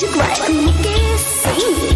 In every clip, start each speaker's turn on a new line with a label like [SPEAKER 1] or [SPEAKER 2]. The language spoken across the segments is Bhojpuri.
[SPEAKER 1] Music by Mukesh Singh.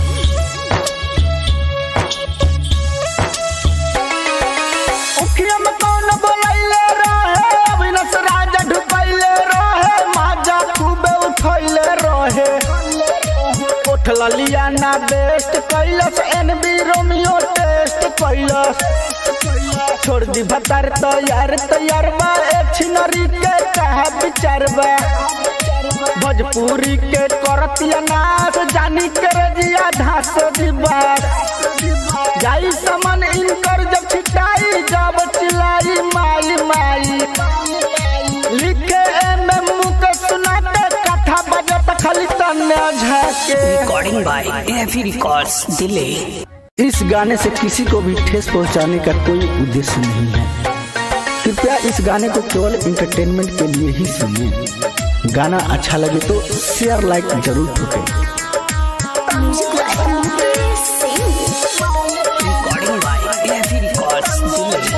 [SPEAKER 2] उखिया में कौन बोलैले रहे अविनाश राजा ढुकैले रहे माजा खूबे उठैले रहे उठल लियाना बेस्ट कैलस एनबी रोमियो टेस्ट कैलस छोड़ दी भतार तैयार तैयार बा छिनरी के कहा विचार बा भोजपुरी के करतिया नाच जानी के रजिया धास दीवार जाई समन इनकर जब छिटाई जब चिलाई माई माई लिखे एम एम के सुनाते कथा बजत खाली तन्ने झाके
[SPEAKER 3] recording by AFE records Delhi
[SPEAKER 2] इस गाने से किसी को भी ठेस पहुंचाने का कोई उद्देश्य नहीं है कृपया इस गाने को केवल इंटरटेनमेंट के लिए ही सुनिए गाना अच्छा लगे तो शेयर लाइक जरूर ठोकें
[SPEAKER 1] Music by Mukesh Singh.
[SPEAKER 3] Recording by AFE records Delhi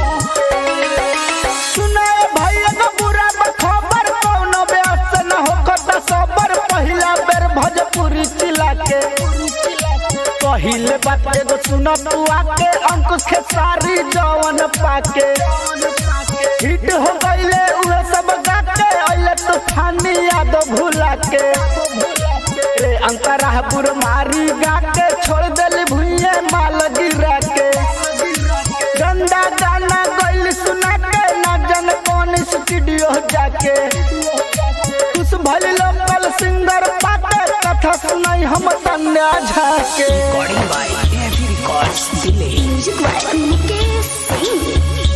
[SPEAKER 2] सुनाए भैया का बुरा खबर कौनो व्यस्त न होकर सबर पहिला बेर भोजपुरी चिला के पहिले बात एगो सुन तू आके अंकुश खेसारी जवन पाके हिट हो गईले उहे सब गाके अइले तूफानी याद भुला के रे अंतरा बुर मारी गाके छोड़ देली भुइये माल गिरा के गंदा गाना गइल सुना के ना जन कौन स्टूडियो जाके कुछ भले लोकल सिंगर पाके कथा सुनाई हम तन्या झाके
[SPEAKER 3] recording by AFE records Delhi
[SPEAKER 1] Music by Mukesh Singh.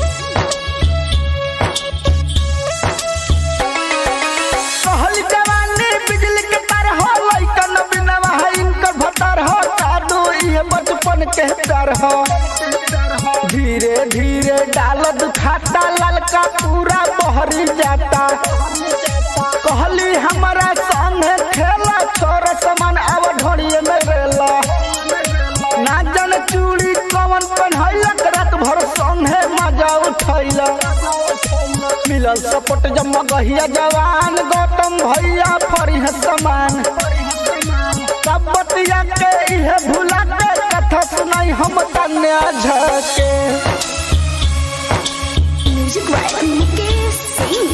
[SPEAKER 2] कहल जवानी बिजली के तार हो लइकन बिना है इनकर भतार हो जादू ये बचपन के डर हो धीरे धीरे डाल दुखाता ललका पूरा बहरी जाता कहली हमारा संग खेला छोर समान अब ढोड़िए में रेला ना जन चूड़ी कवन पहनैलक रात भर संगे मजा उठैला मिलल सपोर्ट जब मगहिया जवान गौतम भैया फरिह समान सब बतिया के इहे भुला के कथा सुनाई हम तन्या झके
[SPEAKER 1] Music by Mukesh Singh.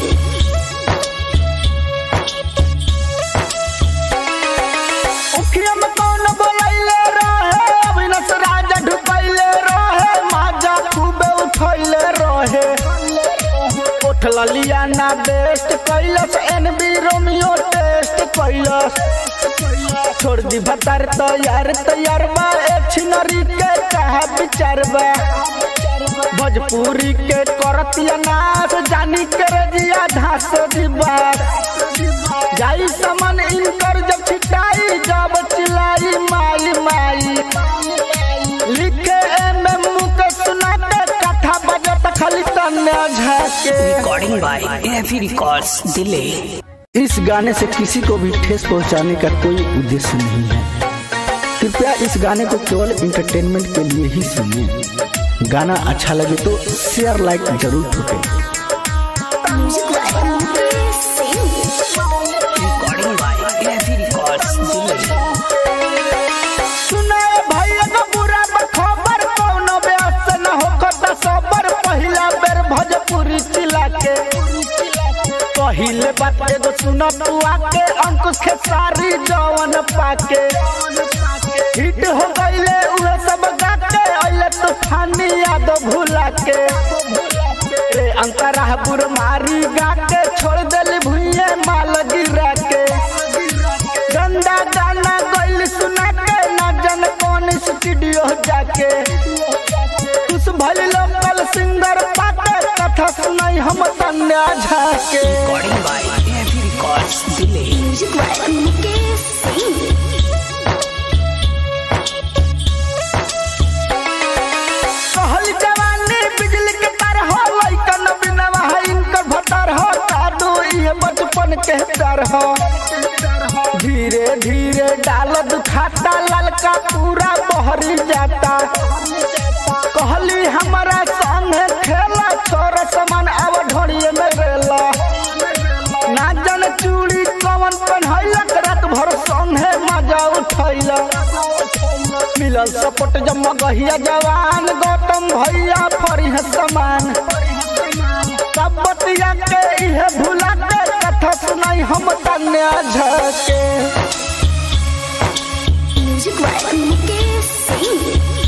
[SPEAKER 2] उखिया में कौन बोलैले रहे अविनाश राजा ढुकैले रहे माजा खूबे उठैले रहे उठल लियाना बेस्ट कैलस एनबी रोमियो टेस्ट कैलस छोड़ दी भतार तैयार तैयार बा छिनरी के कहा विचार बा भोजपुरी के करतिया नाच जानी के रजिया धास दीवार जाई समन इनकर जब छिटाई जब चिलाई माई माई लिखे एम एम के सुनाते कथा बजत खाली तन्ने झाके
[SPEAKER 3] recording by AFE records Delhi
[SPEAKER 2] इस गाने से किसी को भी ठेस पहुंचाने का कोई उद्देश्य नहीं है कृपया इस गाने को केवल इंटरटेनमेंट के लिए ही सुनिए गाना अच्छा लगे तो शेयर लाइक जरूर ठोकें
[SPEAKER 1] Music by Mukesh Singh.
[SPEAKER 3] Recording by AFE records Delhi
[SPEAKER 2] सुनाए भैया का बुरा खबर कौनो व्यस्त न होकर सबर पहिला बेर भोजपुरी चिला के पहिले बात एगो सुन तू आके अंकुश खेसारी जवन पाके हिट हो गईले उहे सब गाके अइले तूफानी याद भुला के रे अंतरा बुर मारी गाके छोड़ देली भुइये माल गिरा के गंदा गाना गइल सुना के ना जन कौन स्टूडियो जाके कुछ भले लोकल सिंगर पाके कथा सुनाई हम तन्या झाके
[SPEAKER 3] recording by AFE records Delhi
[SPEAKER 1] Music by Mukesh Singh.
[SPEAKER 2] कहल जवानी बिजली के तार हो लइकन बिना है इनकर भतार हो जादू ये बचपन के डर हो धीरे धीरे डाल दुखाता ललका पूरा बहरी जाता कहली हमारा संग खेला छोर समान अब ढोड़िए में रेला ना जन चूड़ी कवन पहनैलक रात भर संगे मजा उठैला मिलल सपोर्ट जब गहिया जवान गौतम भैया फरी है समान सब बतिया के इहे भुला के कथा सुनाई हम तन्या झके
[SPEAKER 1] म्यूजिक बाय मुकेश सिंह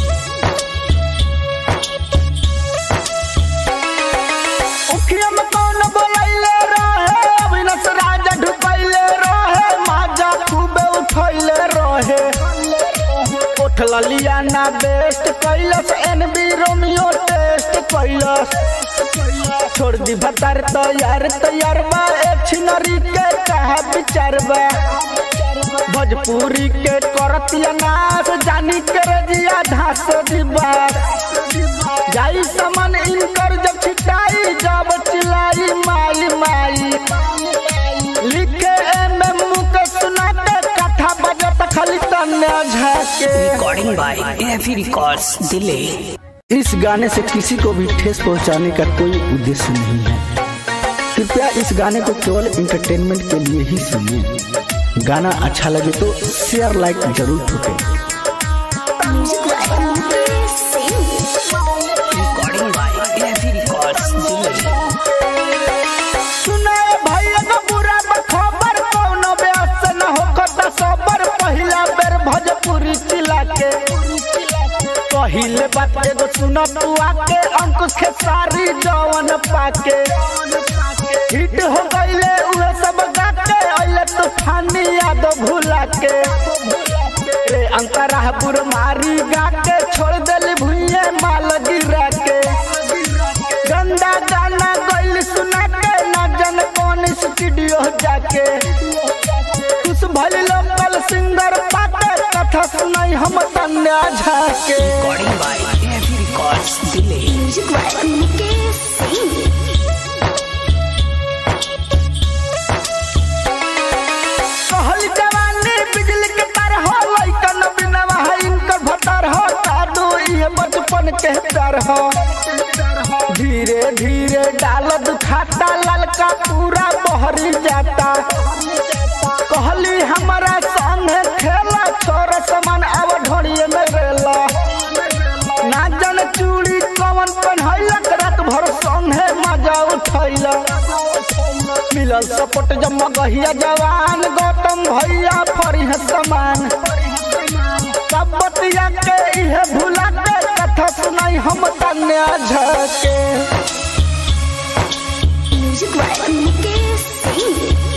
[SPEAKER 2] उखिया में कौन बोलैले रहे अविनाश राजा ढुकैले रहे माजा खूबे उठैले रहे उठल लियाना बेस्ट कैलस एनबी रोमियो टेस्ट कैलस छोड़ दी भतार तैयार तैयार बा एक छिनरी के कहा विचार बा भोजपुरी के करतिया नाच जानी के रजिया धास दिबा जाई समन इनकर जब छिटाई जब चिलाई माई माई लिखे एम एम के सुना के कथा बजत खाली तन्या झाके
[SPEAKER 3] Recording by AFE Records Delay.
[SPEAKER 2] इस गाने से किसी को भी ठेस पहुंचाने का कोई उद्देश्य नहीं है कृपया इस गाने को केवल इंटरटेनमेंट के लिए ही सुनिए गाना अच्छा लगे तो शेयर लाइक जरूर ठोकें
[SPEAKER 1] music by Mukesh Singh
[SPEAKER 3] Recording by AFE Records Delay.
[SPEAKER 2] सुनाए भैया का बुरा खबर कौनो ब्यास न होखता सबर पहिला बेर भोजपुरी चिला के पहिले बात एगो सुन तू आके अंकुश के सारी जवन पाके हिट हो गईले उहे सब गाके अइले तूफानी याद भुला के रे अंतरा बुर मारी गाके छोड़ देली भुइये माल गिरा के गंदा गाना गइल सुना के ना जन कौन स्टूडियो जाके कुछ भल लोकल सिंगर पाके कथा सुनाई हम तन्या झाके
[SPEAKER 3] Recording by AFE Records Delay.
[SPEAKER 1] Music by Mukesh Singh
[SPEAKER 2] कहल जवानी बिजली के तार हो लइकन बिनवा है इनकर भतार हो जादू ये बचपन के डर हो धीरे धीरे डाल दुखाता ललका पूरा बहरी जाता कहली हमारा संग खेला छोर समान अब ढोड़िए में रेला ना जन चूड़ी कवन पहनैलक रात भर संगे मजा उठैला मिलल सपोर्ट जब गहिया जवान गौतम भैया फरी है समान सब बतिया के इहे भुला के कथा सुनाई हम तन्या झके
[SPEAKER 1] म्यूजिक बाय मुकेश सिंह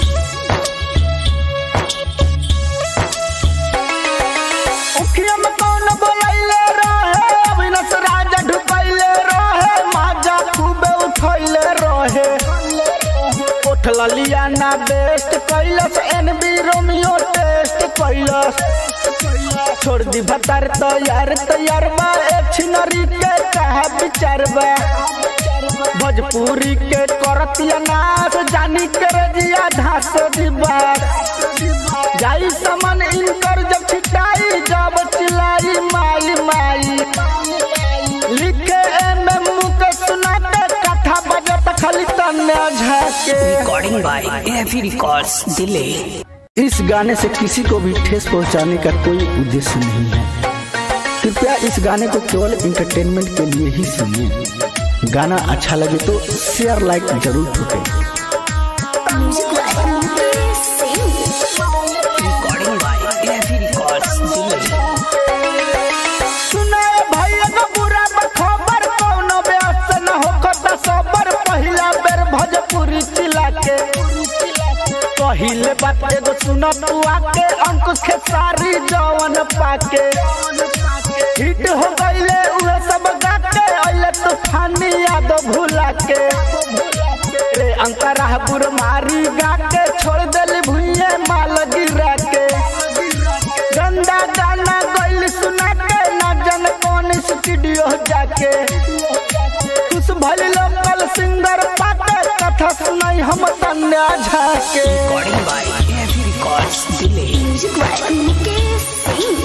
[SPEAKER 2] उखिया में कौन बोलैले रहे अविनाश राजा ढुकैले रहे माजा खूबे उठैले रहे उठल लियाना बेस्ट कैलस एनबी रोमियो टेस्ट कैलस छोड़ दी भतार तैयार तैयार बा एक छिनरी के कहा विचार बा भोजपुरी के करतिया नाच जानी के रजिया धास दिबा जाई समन इनकर जब छिटाई जब चिलाई माई माई लिखे एम एम के सुना के कथा बजत खाली तन्या झाके
[SPEAKER 3] Recording by AFE Records Delay.
[SPEAKER 2] इस गाने से किसी को भी ठेस पहुंचाने का कोई उद्देश्य नहीं है कृपया इस गाने को केवल इंटरटेनमेंट के लिए ही सुनिए गाना अच्छा लगे तो शेयर लाइक जरूर ठोकें
[SPEAKER 1] music by Mukesh Singh
[SPEAKER 3] Recording by AFE Records Delay.
[SPEAKER 2] सुनाए भैया का बुरा खबर कौनो ब्यास न होखता सबर पहिला बेर भोजपुरी चिला के पहिले बात एगो सुन तू आके अंकुश के सारी जवन पाके हिट हो गईले उहे सब गाके अइले तूफानी याद भुला के रे अंतरा बुर मारी गाके छोड़ देली भुइये माल गिरा के गंदा गाना गइल सुना के ना जन कौन स्टूडियो जाके कुछ भल लोकल सिंगर पाके कथा सुनाई हम तन्या झाके
[SPEAKER 3] Recording by AFE Records Delay.
[SPEAKER 1] Music by Mukesh Singh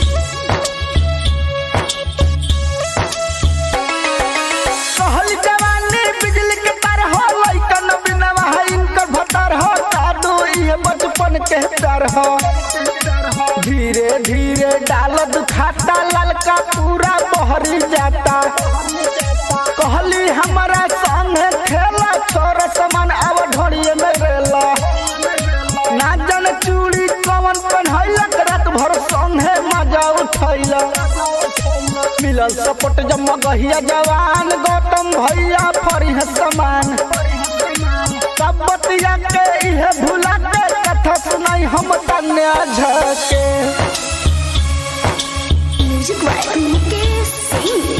[SPEAKER 2] कहल जवानी बिजली के तार हो लइकन बिनवा है इनकर भतार हो जादू ये बचपन के डर हो धीरे धीरे बहरी जाता कहली हमारा संगे खेला छोरा समान अब ढोड़िए में रेला ना जन चूड़ी कवन पहनैलक रात भर संगे मजा उठैला मिलल सपोर्ट जब मगहिया जवान गौतम भैया फरी समान सब बतिया के इहे भुला के कथा सुनाई हम कन्या झके
[SPEAKER 1] Music by Mukesh Singh.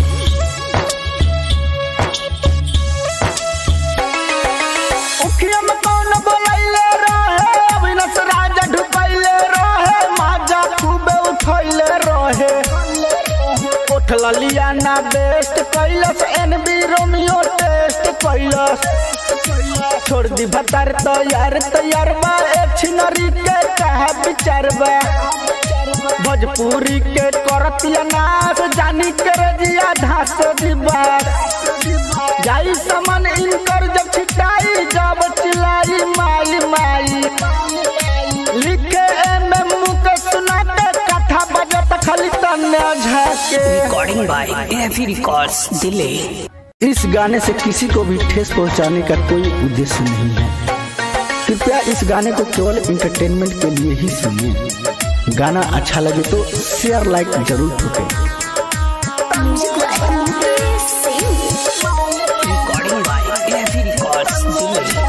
[SPEAKER 2] उखिया में कौन बोलैले रहे अविनाश राजा ढुकैले रहे माजा खूबे उठैले रहे उठला लिया ना बेस्ट कैलस एनबी रोमियो टेस्ट कैलस छोड़ दी भतार तैयार तैयार बा एक छिनरी के कहा विचार बा भोजपुरी के करतिया नाच जानी के रजिया धास दिबा जाई समन इनकर जब छिटाई जब चिलाई माई माई लिखे एम एम के सुनाते कथा बजत खाली तन्ने झाके
[SPEAKER 3] Recording by AFE Records Delay.
[SPEAKER 2] इस गाने से किसी को भी ठेस पहुंचाने का कोई उद्देश्य नहीं है कृपया इस गाने को केवल इंटरटेनमेंट के लिए ही सुनिए गाना अच्छा लगे तो शेयर लाइक जरूर ठोकें
[SPEAKER 1] Music by Mukesh Singh.
[SPEAKER 3] Recording by AFE Records Delay.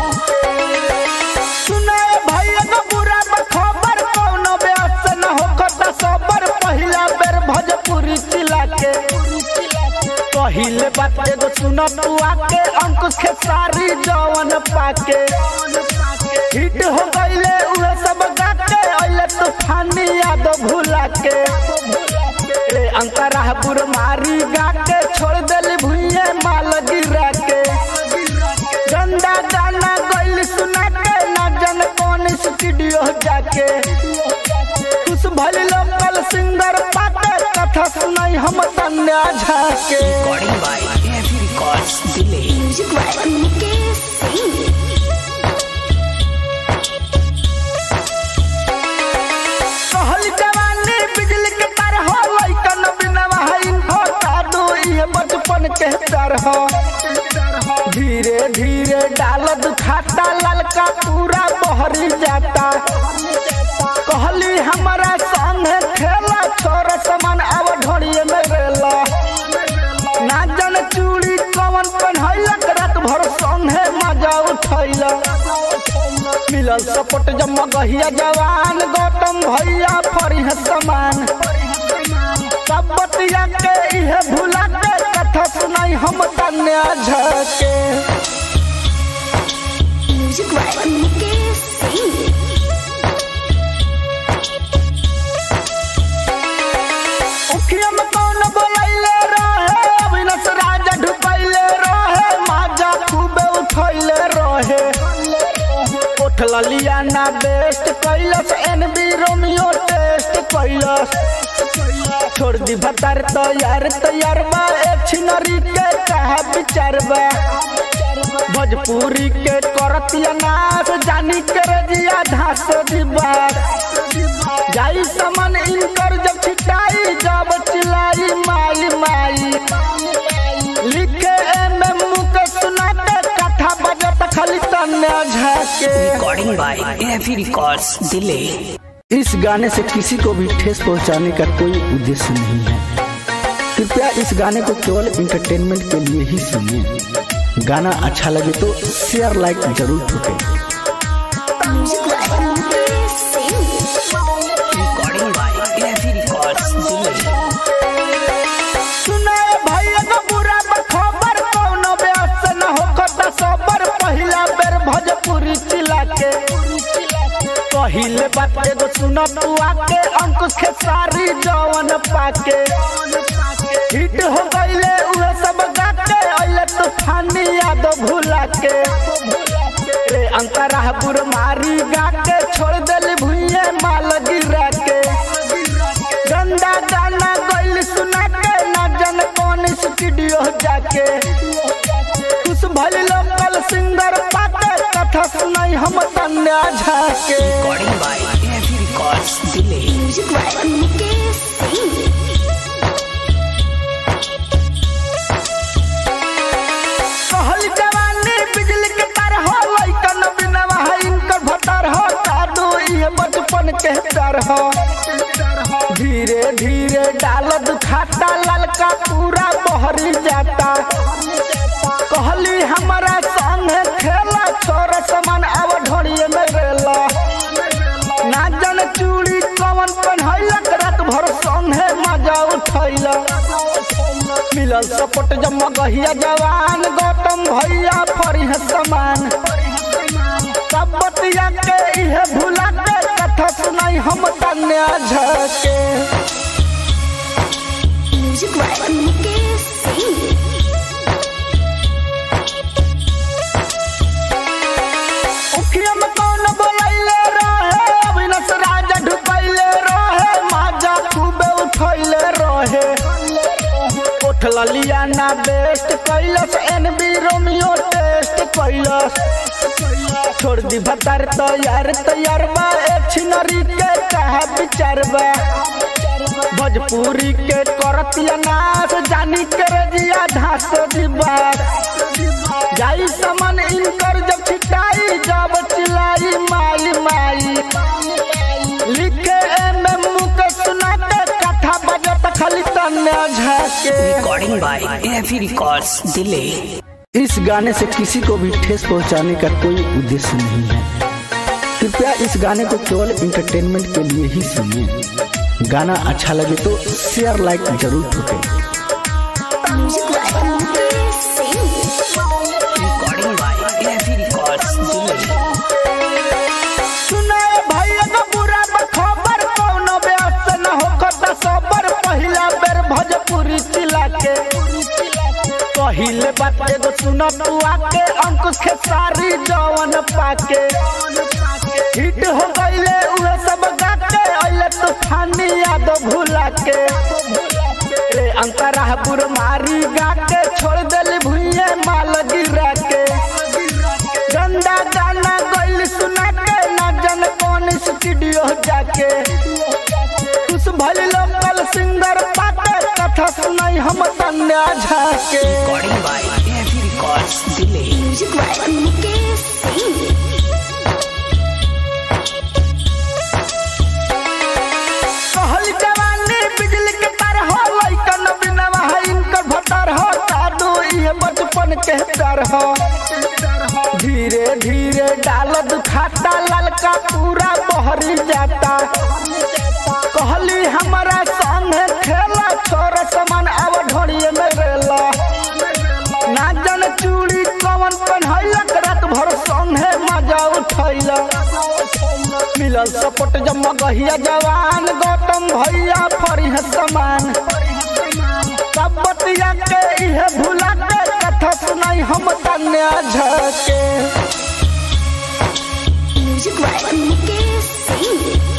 [SPEAKER 2] सुनाए भैया का बुरा खबर कौनो ब्यास न हो कता सबर पहिला बेर भोजपुरी चिला के पहिले बात एगो सुन तू आके अंकुश खेसारी जवन पाके हिट हो गईले उहे सब गाके अइले तूफानी याद भुला के रे अंतरा बुर मारी गाके छोड़ देली भुइये माल गिरा के गंदा गाना गइल सुना के ना जन कौन स्टूडियो जाके कुछ भल लोकल सिंगर पाके कथा सुनाई हम तन्या झाके
[SPEAKER 3] Recording by AFE Records Delay.
[SPEAKER 1] Music by Mukesh Singh.
[SPEAKER 2] कहल जवानी बिजली के तार हो लइकन बिनवा है इन्फो कादू ये बचपन के डर हो धीरे धीरे डाल दुखाता ललका पूरा बहरी जाता कहली हमारा संग खेला छोरा समान अब ढोड़िए में रेला ना जन चूड़ी कवन पहनैलक रात भर संगे मजा उठैला मिलल सपोर्ट जब मगहिया जवान गौतम भैया फरी समान सब बतिया के इहे भुला के कथा सुनाई हम कन्या झके
[SPEAKER 1] Music by Mukesh Singh.
[SPEAKER 2] उखिया में कौन बोलैले रहे अविनाश राजा ढुकैले रहे माजा खूबे उठैले रहे उठला लिया ना बेस्ट कैलस एनबी रोमियो टेस्ट कैलस छोड़ दी भतार तैयार तैयार बा एक छिनरी के कहा विचार बा भोजपुरी के करतिया नाच जानी के रजिया धास दिबा जाई समन इनकर जब छिटाई जब चिलाई माई माई लिखे एम एम के सुनाते कथा बजत खाली तन्ने झाके
[SPEAKER 3] Recording by AFE Records Delay.
[SPEAKER 2] इस गाने से किसी को भी ठेस पहुंचाने का कोई उद्देश्य नहीं है कृपया इस गाने को केवल इंटरटेनमेंट के लिए ही सुनिए गाना अच्छा लगे तो शेयर लाइक जरूर ठोकें
[SPEAKER 1] Music by Mukesh Singh.
[SPEAKER 3] Recording by AFE Records Delay.
[SPEAKER 2] सुनाए भैया का बुरा खबर कौनो ब्यास न हो कता सबर पहिला बेर भोजपुरी चिला के पहिले बात एगो सुन तू आके अंकुश खेसारी जवन पाके हिट हो गईले उहे सब गाके अइले तूफानी याद भुला के रे अंतरा बुर मारी गाके छोड़ देली भुइये माल गिरा के गंदा गाना गइल सुना के ना जन कौन स्टूडियो जाके कुछ भल लोकल सिंगर पाके कथा सुनाई हम तन्या झाके
[SPEAKER 3] Recording by AFE Records Delay.
[SPEAKER 1] Music by Mukesh Singh.
[SPEAKER 2] डर हो धीरे धीरे डाल दुखाता ललका पूरा बहरी जाता कहली हमारा संगे खेला छोरा समान अब ढोड़िए में रेला ना जन चूड़ी कवन पहनैलक रात भर संगे मजा उठैला मिलल सपोर्ट जब मगहिया जवान गौतम भैया फरी है समान सब बतिया के इहे भुला के कथा सुनाई हम तन्या झके
[SPEAKER 1] म्यूजिक बाय मुकेश सिंह
[SPEAKER 2] उखिया में कौन बोलैले रहे अविनाश राजा ढुकैले रहे माजा खूबे उठैले रहे उठल लियाना बेस्ट कैलस एनबी रोमियो टेस्ट कैलस छोड़ दी भतार तैयार तैयार बा एक छिनरी के कहा विचार बा भोजपुरी के करतिया नाच जानी के रजिया धास दिबा जाई समन इनकर जब छिटाई जब चिलाई माई माई लिखे एम एम के सुना के कथा बजत खाली तन्या झाके
[SPEAKER 3] recording by AFE records Delhi
[SPEAKER 2] इस गाने से किसी को भी ठेस पहुंचाने का कोई उद्देश्य नहीं है कृपया इस गाने को केवल इंटरटेनमेंट के लिए ही सुनिए गाना अच्छा लगे तो शेयर लाइक जरूर ठोकें
[SPEAKER 1] music by Mukesh Singh
[SPEAKER 3] recording by AFE records Delhi
[SPEAKER 2] सुनाए भैया का बुरा खबर कौनो ब्यास न होखता सबर पहिला बेर भोजपुरी चिला के पहिले बात एगो सुन तू आके अंकुश के सारी जवन पाके हिट हो गईले उहे सब गाके अइले तूफानी याद भुला के रे अंतरा बुर मारी गाके छोड़ देली भुइये माल गिरा के गंदा गाना गइल सुना के ना जन कौन स्टूडियो जाके खुश भइल लोकल सिंगर पाके कथा सुनाई हम तन्या झाके
[SPEAKER 3] recording by AFE records Delhi
[SPEAKER 1] music by Mukesh Singh
[SPEAKER 2] कहल जवानी बिजली के तार हो लइकन बिनवा है इनकर भतार हो जादू ये बचपन के डर हो धीरे धीरे डाल दुखाता ललका पूरा बहरी जाता कहली हमारा संगे खेला छोरा समान अब ढोड़िए में रेला ना जन चूड़ी कवन पहनैलक रात भर संगे मजा उठैला मिलल सपोर्ट जब मगहिया जवान गौतम भैया फरी है समान सब बतिया के इहे भुला के कथा सुनाई हम तन्या झके
[SPEAKER 1] म्यूजिक बाय मुकेश सिंह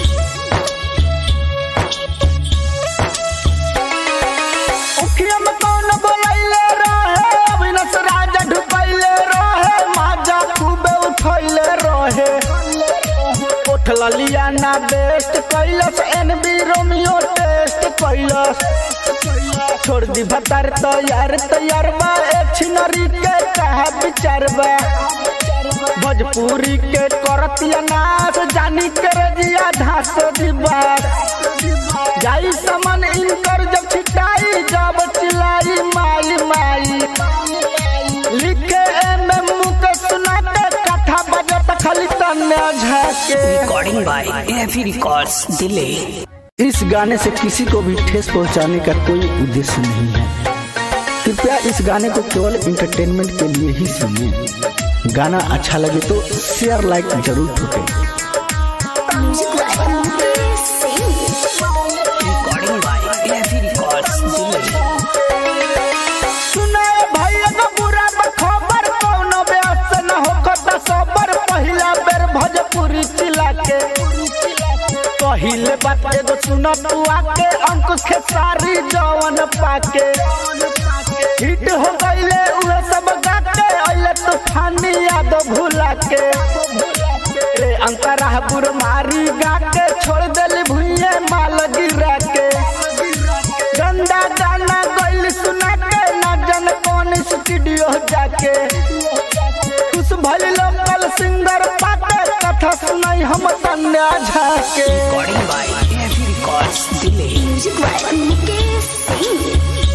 [SPEAKER 2] उखिया में कौन बोलैले रहे अविनाश राजा ढुकैले रहे माजा खूबे उठैले रहे उठल लियाना बेस्ट कैलस एनबी रोमियो टेस्ट कैलस छोड़ दी भतार तैयार तैयार बा एक छिनरी के कहा विचार बा भोजपुरी के करतिया नाच जानी के रजिया धास दिबा जाई समन इनकर जब छिटाई जब चिलाई माई माई लिखे एम एम के सुना के कथा बजत खाली तन्या झाके
[SPEAKER 3] recording by AFE records Delhi
[SPEAKER 2] इस गाने से किसी को भी ठेस पहुंचाने का कोई उद्देश्य नहीं है कृपया इस गाने को केवल इंटरटेनमेंट के लिए ही सुनिए गाना अच्छा लगे तो शेयर लाइक जरूर ठोकें
[SPEAKER 1] music by Mukesh Singh
[SPEAKER 3] recording by AFE records Delhi
[SPEAKER 2] सुनाए भैया का बुरा खबर कौनो ब्यास न होखता सबर पहिला बेर भोजपुरी चिला के पहिले बात एगो सुन तू आके अंकुश के सारी जवन पाके हिट हो गईले उहे सब गाके अइले तूफानी याद भुला के रे अंतरा बुर मारी गाके छोड़ देली भुइये माल गिरा के गंदा गाना गइल सुना के ना जन कौन स्टूडियो जाके खुश भइल लोकल सिंगर पाके कथा कथा सुनाई हम तन्या झाके
[SPEAKER 3] Recording by AFE Records Delay.
[SPEAKER 1] Music by Mukesh Singh.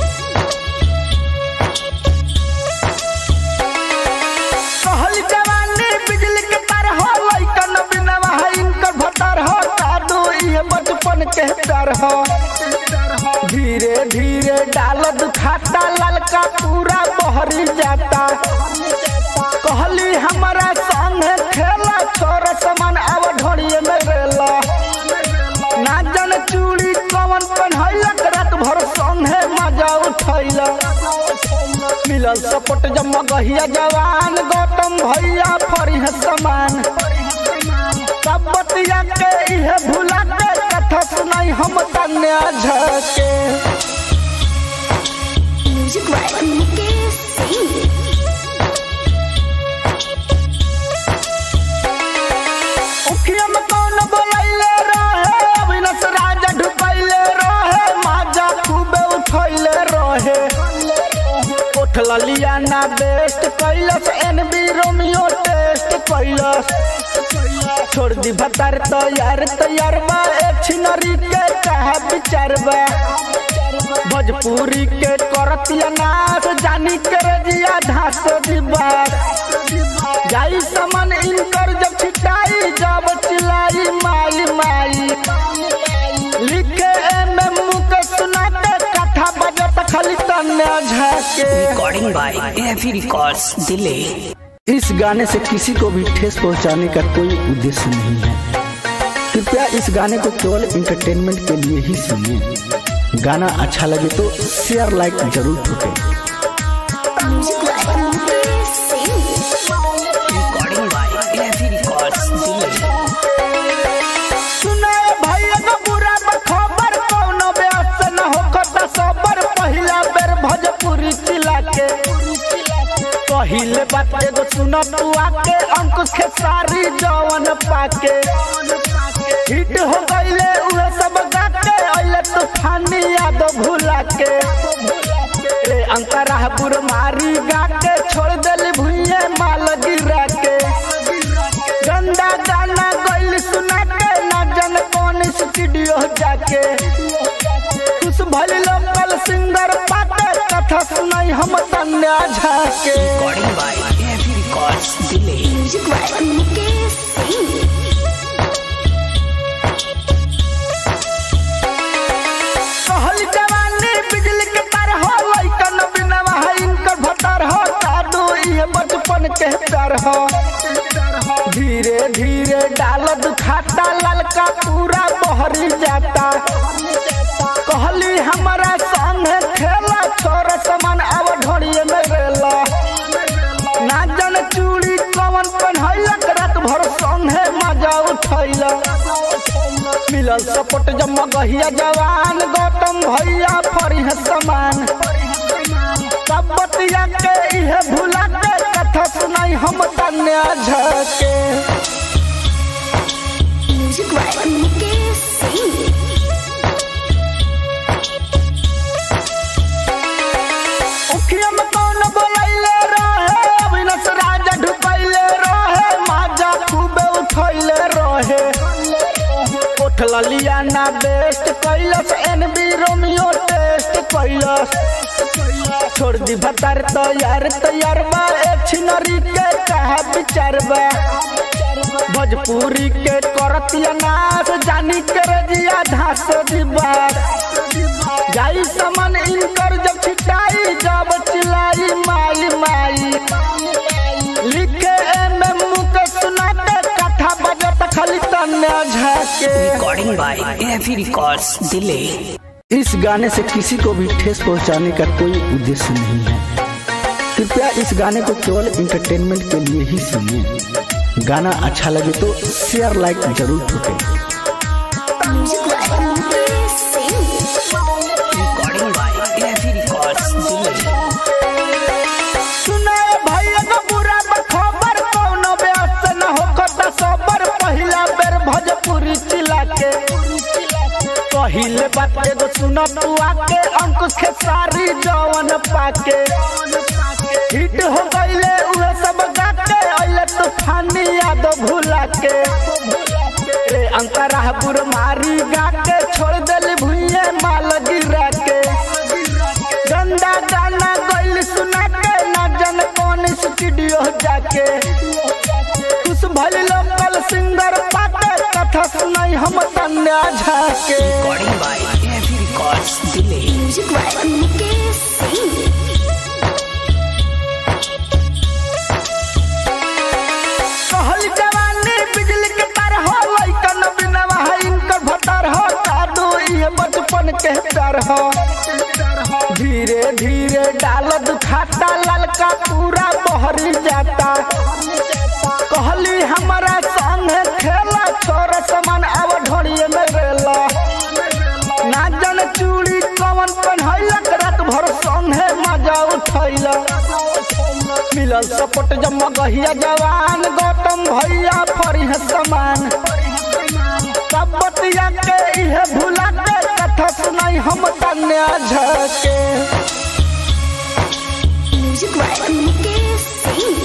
[SPEAKER 2] कहल जवानी बिजली के तार हो लइकन बिनवा है इनकर भतार हो जादू ये बचपन के डर हो धीरे धीरे डाल दुखाता ललका पूरा बहरी जाता कहली हमारा संग खेला छोर समान अब ढोड़िए में रेला ना जन चूड़ी कवन पहनैलक रात भर संगे मजा उठैला मिलल सपोर्ट जब मगहिया जवान गौतम भैया फरिह समान सब बतिया के इहे भुला के कथा सुनाई हम तन्या झके
[SPEAKER 1] Music by Mukesh Singh.
[SPEAKER 2] उखिया में कौन बोलैले रहे अविनाश राजा ढुकैले रहे माजा खूबे उठैले रहे उठल लिया ना बेस्ट कैलस एनबी रोमियो टेस्ट कैलस छोड़ दी भतार तैयार तैयार बा एक छिनरी के कहा विचार बा भोजपुरी के करतिया नाच जानी के रजिया ढास दिबा जाई समन इनकर जब छिटाई जब चिलाई माई माई लिखे एम एम के सुनाते कथा बजत खाली तन्या झाके
[SPEAKER 3] Recording by AFE Records Delay.
[SPEAKER 2] इस गाने से किसी को भी ठेस पहुंचाने का कोई उद्देश्य नहीं है कृपया इस गाने को केवल इंटरटेनमेंट के लिए ही सुनिए गाना अच्छा लगे तो शेयर लाइक जरूर ठोकें
[SPEAKER 1] Music by Mukesh Singh.
[SPEAKER 3] Recording by AFE Records Delay.
[SPEAKER 2] सुनाए भैया का बुरा खबर कौनो ब्यास न होखत सबर पहिला बेर भोजपुरी चिला के पहिले बात एगो सुन तू आके अंकुश के सारी जवन पाके हिट हो गईले उहे सब गाके अइले तूफानी याद भुला के रे अंतरा बुर मारी गाके छोड़ देली भुइये माल गिरा के गंदा गाना गइल सुना के ना जन कौन स्टूडियो जाके खुश भइल लोकल सिंगर पाके कथा सुनाई हम तन्या झाके
[SPEAKER 3] Recording by AFE Records Delay.
[SPEAKER 1] Music by Mukesh Singh.
[SPEAKER 2] कहल जवानी बिजली के तार हो लइकन बिनवा है इनकर भतार हो जादू ये बचपन के डर हो धीरे धीरे डाल दुखाता ललका पूरा बहरी जाता कहली हमारा संग खेला छोर समान अब ढोड़िए में रेला ना जन चूड़ी कवन पहनैलक रात भर संगे मजा उठैला मिलल सपोर्ट जब मगहिया जवान गौतम भैया फरिह समान सब बतिया के इहे भुला के कथा सुनाई हम तन्या झके
[SPEAKER 1] Music by Mukesh Singh.
[SPEAKER 2] उखिया में कौन बोलैले रहे अविनाश राजा ढुकैले रहे माजा खूबे उठैले रहे उठल लिया ना बेस्ट कैलस एनबी रोमियो टेस्ट कैलस छोड़ दी भतार तैयार तैयार बा एक छिनरी के कहा विचार बा भोजपुरी के करतिया नाच जानी के रजिया ढास दिबा जाई समन इनकर जब छिटाई जब चिलाई माई माई लिखे एम एम के सुनाते कथा बजत खाली तन्या झाके
[SPEAKER 3] Recording by AFE Records Delay.
[SPEAKER 2] इस गाने से किसी को भी ठेस पहुंचाने का कोई उद्देश्य नहीं है कृपया इस गाने को केवल इंटरटेनमेंट के लिए ही सुनिए गाना अच्छा लगे तो शेयर लाइक जरूर ठोकें
[SPEAKER 1] Music by Mukesh Singh.
[SPEAKER 3] Recording by AFE Records Delay.
[SPEAKER 2] सुनाए भैया का बुरा खबर कौनो ब्यास न होखत सबर पहिला बेर भोजपुरी चिला के पहिले बात एगो सुन तू आके अंकुश के सारी जवन पाके हिट हो गईले उहे सब गाके अइले अले तूफानी याद भुला के रे अंतरा बुर मारी गा के छोड़ दिल भुइये माल गिरा के गंदा गाना गइल सुना के ना जन कौन स्टूडियो जाके कुछ भल लोकल सिंगर पाके कथा सुनाई हम तन्या झाके
[SPEAKER 3] Recording by AFE Records Delay.
[SPEAKER 1] Music by Mukesh Singh.
[SPEAKER 2] कहल जवानी बिजली के तार हो लइकन बिनवा है इनकर भतार हो जादू ये बचपन के डर हो धीरे धीरे डाल दुखाता ललका पूरा बहरी जाता कहली हमारा संग खेला छोरा समान अब ढोड़िए में रेला ना जन चूड़ी कवन पहनैलक रात भर संगे मजा उठैला मिलल सपोर्ट जम गहिया जवान गौतम भैया फरी समान सब बतिया के इहे भुला के कथा सुनाई हम तन्या झके
[SPEAKER 1] Music by Mukesh Singh.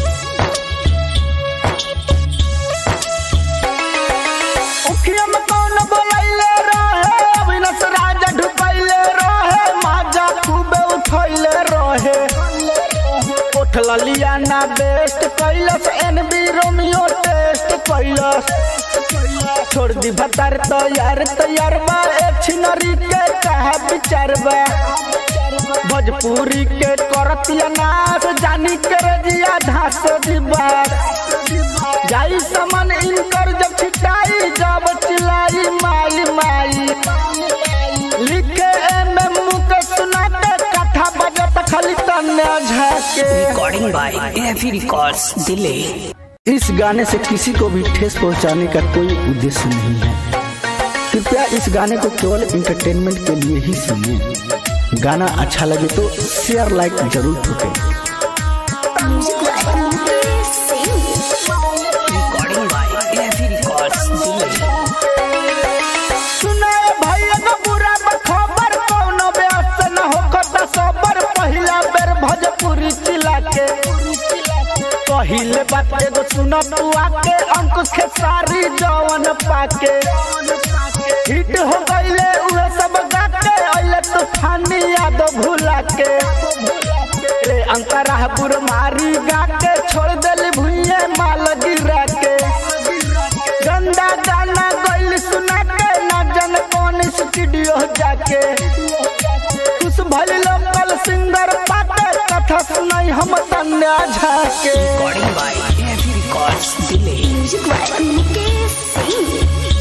[SPEAKER 2] उखिया में कौन बोलैले रहे अविनाश राजा ढुकैले रहे माजा खूबे उठैले रहे उठल लिया ना बेस्ट कैलस एनबी रोमियो टेस्ट कैलस छोड़ दी भतार तैयार तैयार बा एक छिनरी के कहा विचार बा भोजपुरी के करतिया नाच जानी के रजिया धास दीवार जाई समन इनकर जब छिटाई जब चिलाई माई माई लिखे एम एम के सुनाते कथा बजत खाली तन्या झाके
[SPEAKER 3] Recording by AFE Records Delay.
[SPEAKER 2] इस गाने से किसी को भी ठेस पहुंचाने का कोई उद्देश्य नहीं है कृपया इस गाने को केवल इंटरटेनमेंट के लिए ही सुनिए गाना अच्छा लगे तो शेयर लाइक जरूर ठोकें
[SPEAKER 1] Music by Mukesh Singh.
[SPEAKER 3] Recording by AFE Records Delay.
[SPEAKER 2] सुनाए भैया का बुरा खबर कौनो ब्यास न होखता सबर पहिला बेर भोजपुरी चिला के पहिले बात एगो सुन तू आके अंकुश के सारी जवन पाके हिट हो गईले उहे सब गाके अइले तूफानी याद भुला के रे अंतरा बुर मारी गाके छोड़ दिल भुइये माल गिरा के गंदा गाना गइल सुना के ना जन कौन स्टूडियो जाके कुछ भल लोकल सिंगर पाके कथा सुनाई हम तन्या झाके
[SPEAKER 3] Recording by AFE Records Delay.
[SPEAKER 1] Music by Mukesh Singh.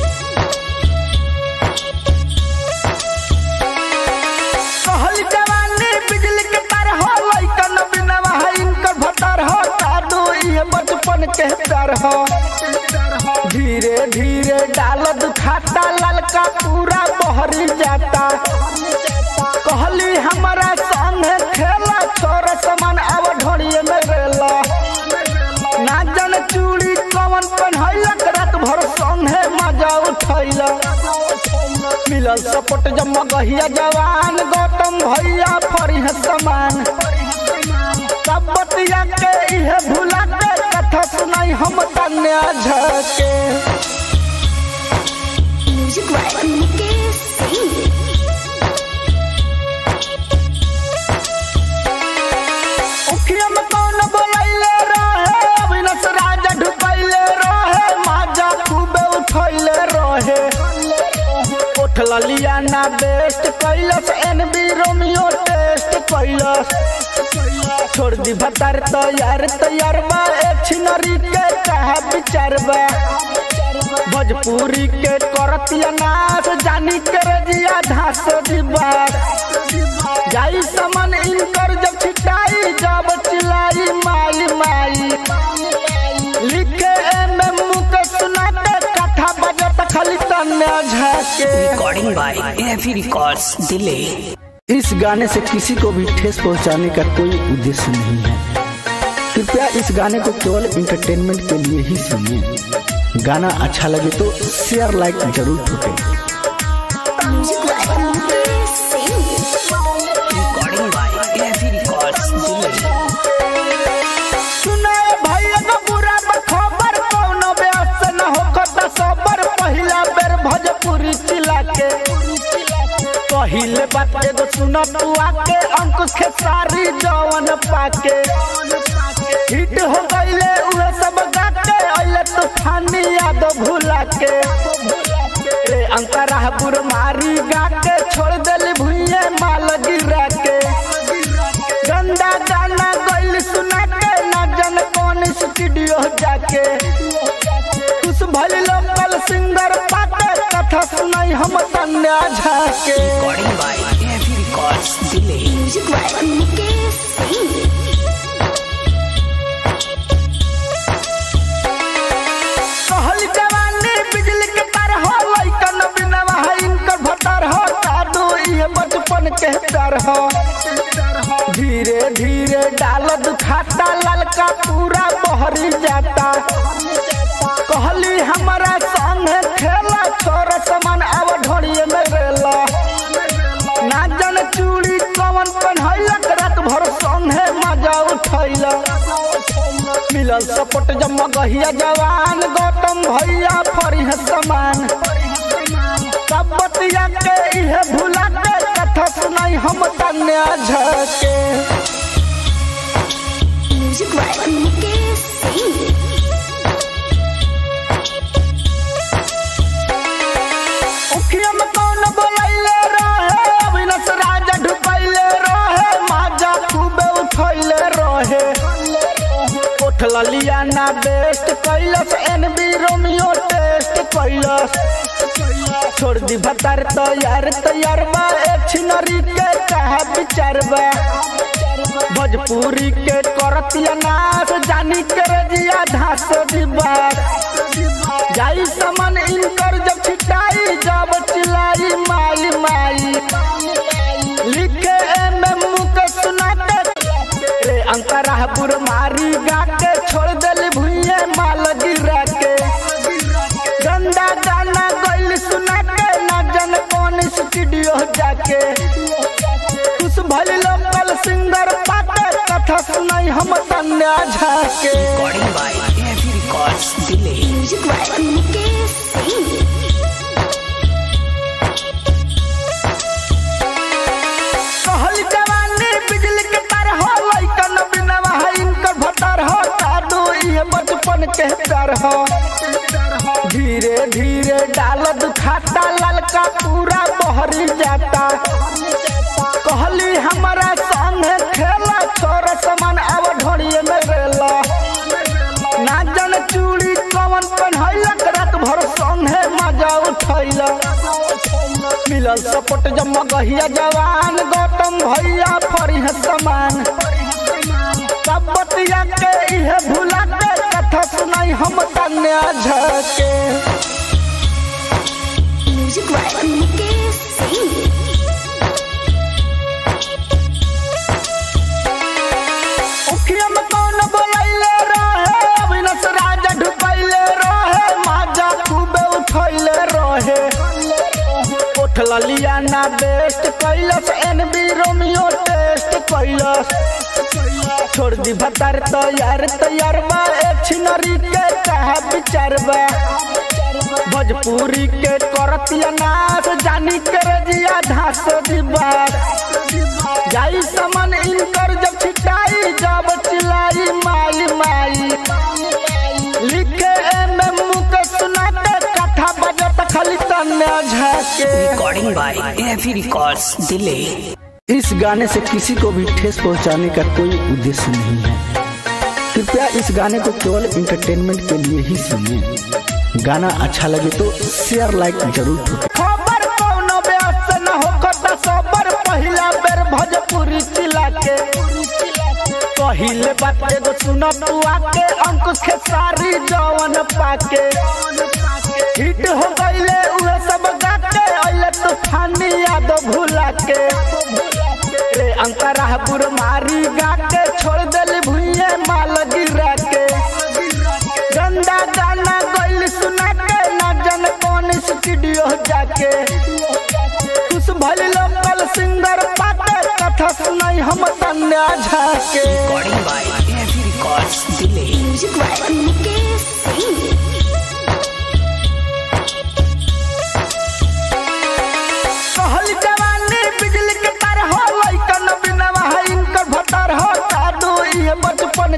[SPEAKER 2] कहल जवानी बिजली के तार हो लइकन बिनवा है इनकर भतार हो जादू ये बचपन के डर हो धीरे धीरे डाल दुखाता ललका पूरा बहरी जाता कहली हमारा संग खेला छोरा समान अब ढोड़िए में रेला ना जन चूड़ी कवन पहनैलक रात भर संगे मजा उठैला मिलल सपोर्ट जम गहिया जवान गौतम भैया फरी समान सब बतिया के इहे भुला के कथा सुनाई हम तन्या झके
[SPEAKER 1] Music by Mukesh Singh.
[SPEAKER 2] उखिया में कौन बोलैले रहे अविनाश राजा ढुकैले रहे माजा खूबे उठैले रहे उठल लिया ना बेस्ट कैलस एनबी रोमियो टेस्ट कैलस छोड़ दी भतार तैयार तैयार बा एक छिनरी के कहा विचार बा भोजपुरी के करतिया नाच जानी के रजिया धास दीवार जाई समन इनकर जब छिटाई जब चिलाई माई माई लिखे एम एम के सुनाते कथा बजत खाली तन्या झाके
[SPEAKER 3] Recording by AFE Records Delay.
[SPEAKER 2] इस गाने से किसी को भी ठेस पहुंचाने का कोई उद्देश्य नहीं है कृपया इस गाने को केवल इंटरटेनमेंट के लिए ही सुनिए गाना अच्छा लगे तो शेयर लाइक जरूर ठोकें
[SPEAKER 1] Music by Mukesh Singh.
[SPEAKER 3] Recording by AFE Records Delay.
[SPEAKER 2] सुनाए भैया का बुरा के पहिले बात एगो सुन तू आके अंकुश के सारी जवन पाके हिट हो गईले उहे सब गाके अइले तूफानी याद भुला के रे अंतरा बुर मारी गाके छोड़ देली भुइये माल गिरा के गंदा गाना गइल सुना के ना जन कौन स्टूडियो जाके कुछ भल लोकल सिंगर पाके कथा सुनाई हम तन्या झाके
[SPEAKER 3] Recording by Heavy Records Delay.
[SPEAKER 1] Music by Mukesh Singh.
[SPEAKER 2] कहल जवानी बिजली के तार हो लइकन बिनवा है इनकर भतार हो जादू ये बचपन के डर हो धीरे धीरे डाल दुखाता ललका पूरा बहरी जाता कहली हमारा संगे खेला छोरा समान अब ढोड़िए में रेला ना जन चूड़ी कवन पहनैलक रात भर संगे मजा उठैला मिलल सपोर्ट जम्मा गहिया जवान गौतम भैया फरी है समान सब बतिया के इहे भुला के कथा सुनाई हम तन्या झके
[SPEAKER 1] Music by Mukesh Singh.
[SPEAKER 2] उखिया में कौन बोलैले रहे अविनाश राजा ढुकैले रहे माजा खूबे उठैले रहे उठल लियाना बेस्ट कैलस एनबी रोमियो टेस्ट कैलस छोड़ दी भतार तैयार तैयार बा एक छिनरी के कहा विचार बा भोजपुरी के करतिया नाच जानी के रजिया धास दिबार जाई समन इनकर जब छिटाई जब चिलाई माई माई लिखे एम एम के सुना के रे अंतरा बुर मारी गा के छोड़ देली भुइये माल गिरा के गंदा गाना गइल सुना के ना जन कौन स्टूडियो जाके कुछ भल लोकल सिंगर पाके कथा सुनाई हम तन्या झाके
[SPEAKER 3] Recording by Heavy Records Delay.
[SPEAKER 1] Music by Mukesh Singh.
[SPEAKER 2] कहल जवानी बिजली के तार हो लइकन बिनवा है इनकर भतार हो जादू ये बचपन के डर हो धीरे धीरे डाल दुखाता ललका पूरा बहरी जाता कहली हमारा संगे खेला छोरा समान अब ढोड़िए में रेला ना जन चूड़ी कवन पहनैलक रात भर संगे मजा उठैला मिलल सपोर्ट जम्मा गहिया जवान गौतम भैया फरी है समान सब बतिया के इहे भुला के कथा सुनाई हम तन्या झके
[SPEAKER 1] Music by Mukesh Singh.
[SPEAKER 2] उखिया में कौन बोलैले रहे अविनाश राजा ढुकैले रहे माजा खूबे उठैले रहे उठल लियाना बेस्ट कैलस एनबी रोमियो टेस्ट कैलस छोड़ दी भतार तैयार तैयार बा एक छिनरी के कहा विचार बा भोजपुरी के करतिया नाच जानी के रजिया धास दिबार जाई समन इनकर जब छिटाई जब चिलाई माई माई लिखे एम एम के सुना के कथा बजत खाली तन्या झाके
[SPEAKER 3] Recording by Heavy Records Delay.
[SPEAKER 2] इस गाने से किसी को भी ठेस पहुंचाने का कोई उद्देश्य नहीं है कृपया इस गाने को केवल इंटरटेनमेंट के लिए ही सुनिए गाना अच्छा लगे तो शेयर लाइक जरूर ठोकें खबर कौनो बेअस न होकता सबर पहिला बेर भोजपुरी चिला के पहिले बात एगो सुन तू आके अंकुश के सारी जवन पाके हिट हो गईले उहे सब गाके अइले तूफानी याद भुला के रे अंतरा बुर मारी गाके छोड़ देली भुइये माल गिरा के गंदा गाना गइल सुना के ना जन कौन स्टूडियो जाके कुछ भल लोकल सिंगर पाके कथा सुनाई हम तन्या झाके
[SPEAKER 3] Recording by Heavy Records Delay.
[SPEAKER 1] Music by Mukesh Singh.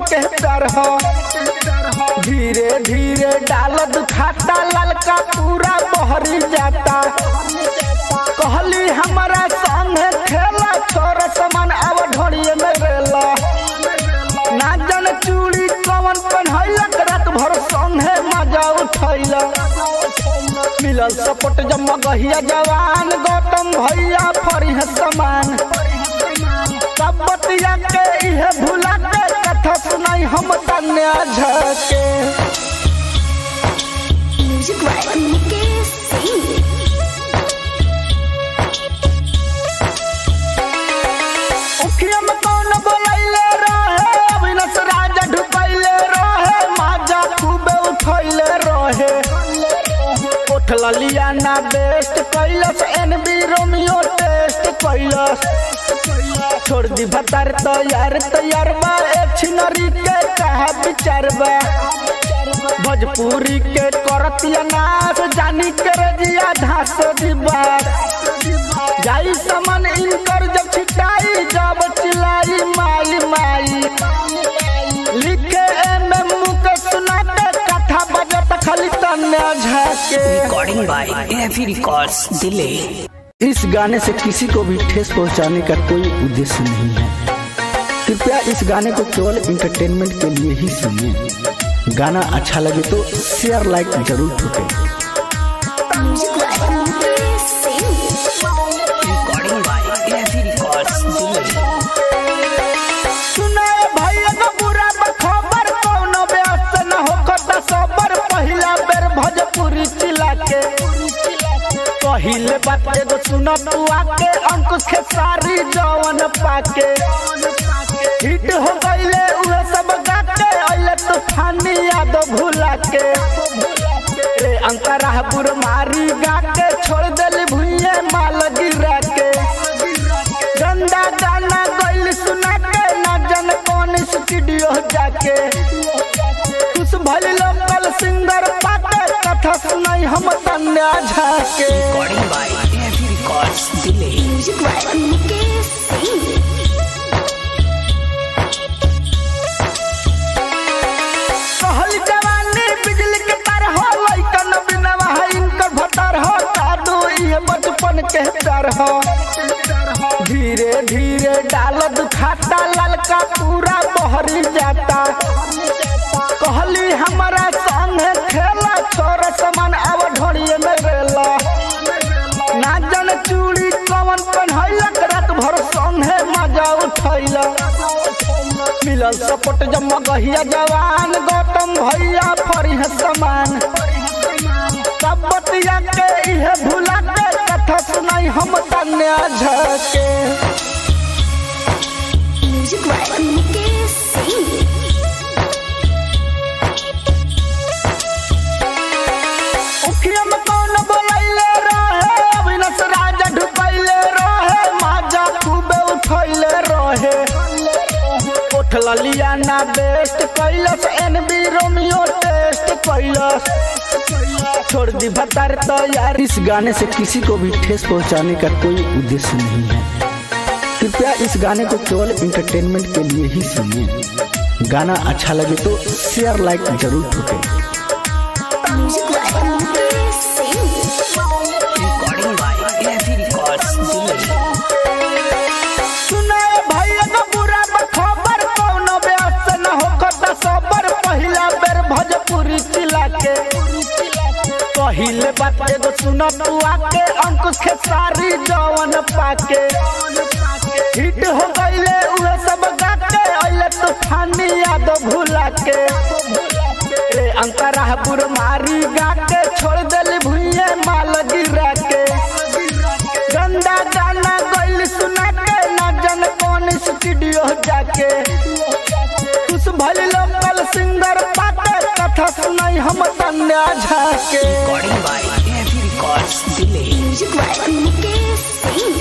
[SPEAKER 2] के डर हो धीरे धीरे डाल दुखाता ललका पूरा बहरी जाता कहली हमारा संगे खेला छोर समान अब ढोड़िए में रेला ना जन चूड़ी कवन पहनैलक रात भर संगे मजा उठैला मिलल सपोर्ट जम्मा गहिया जवान गौतम भैया फरी समान सब बतिया के इहे भुला के कथा सुनाई हम तन्या झके
[SPEAKER 1] Music by Nicky Singh.
[SPEAKER 2] उखिया में कौन बोलैले रहे अविनाश राजा ढुकैले रहे माजा खूबे उठैले रहे उठला लिया ना बेस्ट कैलस एनबी रोमियो टेस्ट कैलस छोड़ दी भतार तैयार तैयार बा एक छिनरी के कहा विचार बा भोजपुरी के करतिया नाच जानी के रजिया धास दिबा जाई समन इनकर जब छिटाई जब चिलाई माई माई लिखे एम एम के सुनाते कथा बजत खाली तन्या झाके
[SPEAKER 3] Recording by AFE Records Delay.
[SPEAKER 2] इस गाने से किसी को भी ठेस पहुंचाने का कोई उद्देश्य नहीं है कृपया इस गाने को केवल इंटरटेनमेंट के लिए ही सुनिए गाना अच्छा लगे तो शेयर लाइक जरूर ठोकें
[SPEAKER 1] Music by Nicky Singh.
[SPEAKER 3] Recording by AFE Records Delay.
[SPEAKER 2] सुनाए भैया का बुरा खबर कौनो ब्यास न होखता सबर पहिला बेर भोजपुरी चिला के पहिले बात एगो सुन तू आके अंकुश के सारी जवन पाके हिट हो गईले उहे सब गाके अइले तूफानी याद भुला के रे अंतरा बुर मारी गाके छोड़ देली भुइये माल गिरा के गंदा गाना गइल सुना के ना जन कौन स्टूडियो जाके कुछ भल लोकल सिंगर पाके कथा सुनाई हम तन्या झाके
[SPEAKER 3] Recording by AFE Records Delay.
[SPEAKER 1] Music by Nicky Singh.
[SPEAKER 2] कहल जवानी बिजली के तार हो लइकन बिनवा है इनकर भतर हो जादू ये बचपन के डर हो धीरे धीरे डाल दुखाता ललका पूरा बहरी जाता कहली हमारा संगे खेला छोर समान अब ढोड़िए में रेला ना जन चूड़ी कवन पहनैलक रात भर संगे मजा उठैला मिलल सपोर्ट जम्मा गहिया जवान गौतम भैया फरी समान सब बतिया के इहे भुला के कथा सुनाई हम तन्या झके
[SPEAKER 1] Music by Nicky Singh.
[SPEAKER 2] उखिया में कौन बोलैले रहे अविनाश राजा ढुकैले रहे माजा खूबे उठैले रहे उठला लिया ना बेस्ट कैलस एनबी रोमियो टेस्ट कैलस छोड़ दी भतार तैयार इस गाने से किसी को भी ठेस पहुंचाने का कोई उद्देश्य नहीं है कृपया इस गाने को केवल इंटरटेनमेंट के लिए ही सुनिए गाना अच्छा लगे तो शेयर लाइक जरूर ठोकें
[SPEAKER 1] Music by Nicky Singh.
[SPEAKER 3] Recording by AFE Records Delay.
[SPEAKER 2] सुनाए भैया का बुरा खबर कौनो ब्यास न होखता सबर पहिला बेर भोजपुरी चिला के पहिले बात एगो सुन तू आके अंकुश के सारी जवन पाके हिट हो गईले उहे सब गाके अइले तूफानी याद भुला के रे अंतरा बुर मारी गाके छोड़ देली भुइये माल गिरा के गंदा गाना गइल सुना के ना जन कौन स्टूडियो जाके कुछ भल लोकल सिंगर पाके कथा सुनाई हम तन्या झाके
[SPEAKER 3] Recording by AFE Records Delay.
[SPEAKER 1] Music by Nicky Singh.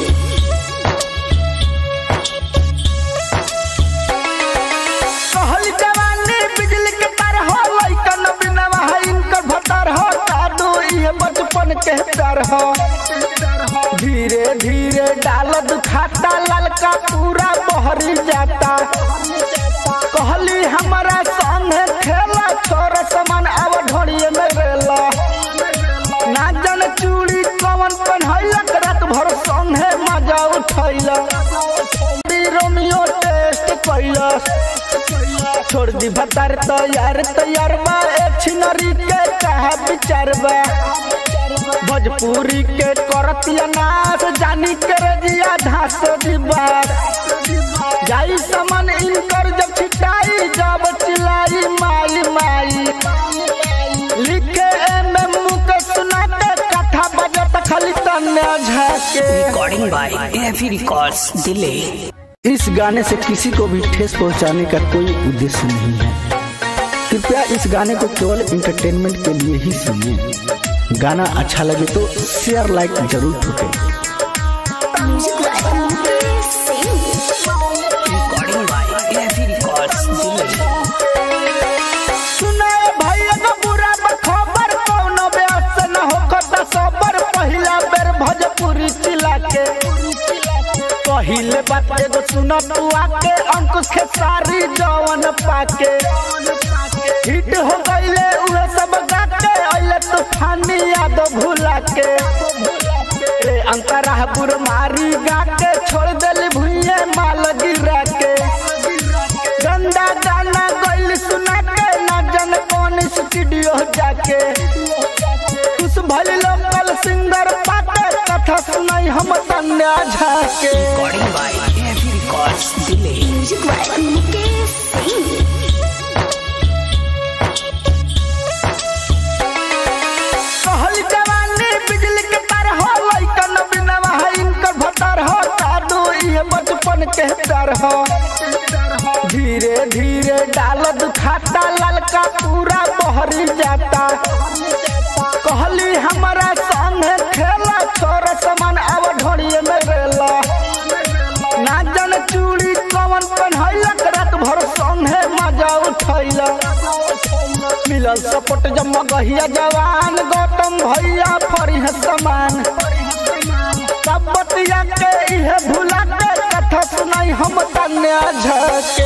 [SPEAKER 2] कहल जवानी बिजली के तार हो लइकन बिनवा है इनकर भतर हो जादू ये बचपन के डर हो धीरे धीरे डाल दुखाता ललका पूरा बहरी जाता कहली हमारा संगे खेला छोरा समान अब ढोड़िए में रेला ना जन चूड़ी कवन पहनैलक रात भर संगे मजा उठैला रोमियो टेस्ट कैलस छोड़ दी भतार तैयार तैयार बा ए छिनरी के कहा विचार बा भोजपुरी के करतिया नाच जानी के रजिया धास दिबार जाई समन इनकर जब छिटाई जब चिलाई माई माई लिखे एम एम के सुनाते कथा बजत खाली तन्ने झाके
[SPEAKER 3] Recording by AFE Records Delay.
[SPEAKER 2] इस गाने से किसी को भी ठेस पहुंचाने का कोई उद्देश्य नहीं है कृपया इस गाने को केवल इंटरटेनमेंट के लिए ही सुनिए गाना अच्छा लगे तो शेयर लाइक जरूर ठोकें
[SPEAKER 1] Music like Mukesh Singh.
[SPEAKER 3] Recording by AFE Records Delay.
[SPEAKER 2] सुनाए भैया का बुरा खबर कौनो ब्यास से न होकर सबर पहिला बेर भोजपुरी चिला के पहिले बात एगो सुन तू आके अंकुश के सारी जवन पाके हिट हो गईले उहे सब गाके अइले तूफानी याद भुला के ए अंतरा बुर मारी गाके छोड़ देली भुइये माल गिरा के गंदा गाना गइल सुना के ना जन कौन स्टूडियो जाके कुछ भल लोकल सिंगर पाके कथा सुनाई हम तन्या झाके
[SPEAKER 3] Recording by AFE Records Delay.
[SPEAKER 1] Music like Mukesh Singh.
[SPEAKER 2] कहल जवानी बिजली के तार हो लइकन बिनवा है इनकर भतार हो दादू ये बचपन के डर हो धीरे धीरे डाल दुखाता ललका पूरा बहरी जाता कहली हमारा संगे खेला छोरा समान अब ढोड़िए में रेला ना जन चूड़ी कवन पहनैलक रात भर संगे मजा उठैला मिलल सपोर्ट जब गहिया जवान गौतम भैया फरी समान सब बतिया के इहे भुला के कथा सुनाई हम तन्या झके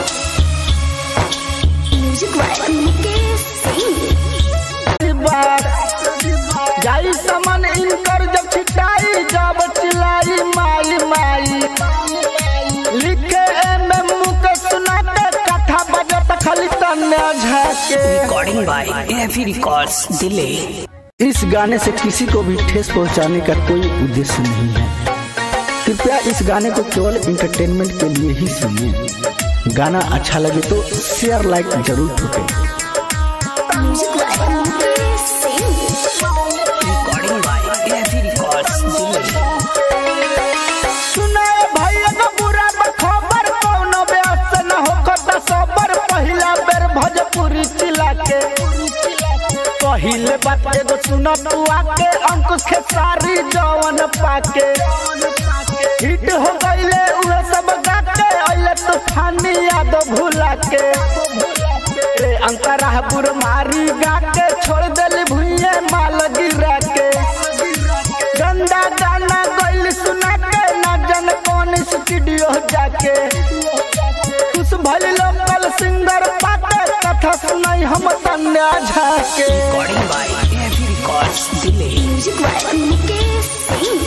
[SPEAKER 1] Music like Mukesh Singh.
[SPEAKER 2] बार जाई समन इनकर जब छिटाई जब चिलाई माई माई लिखे एम एम के सुनाते कथा बजत खाली तन्या झके
[SPEAKER 3] Recording by AFE Records Delay.
[SPEAKER 2] इस गाने से किसी को भी ठेस पहुंचाने का कोई उद्देश्य नहीं है कृपया इस गाने को केवल इंटरटेनमेंट के लिए ही सुनिए गाना अच्छा लगे तो शेयर लाइक जरूर ठोकें
[SPEAKER 1] Music like Mukesh Singh.
[SPEAKER 3] Recording by AFE Records Delay.
[SPEAKER 2] सुनाए भैया का बुरा खबर कौनो ब्यास से न होकर सबर पहिला बेर भोजपुरी चिला के पहिले बात एगो सुन तू आके अंकुश के सारी जवन पाके हिट हो गईले उहे सब गाके अइले तूफानी याद भुला के ए अंतरा बुर मारी गाके छोड़ देली भुइये माल गिरा के गंदा गाना गइल सुना के ना जन कौन स्टूडियो जाके कुछ भल लोकल सिंगर पाके कथा सुनाई हम तन्या झाके
[SPEAKER 3] Recording by AFE Records Delay.
[SPEAKER 1] Music like Mukesh Singh.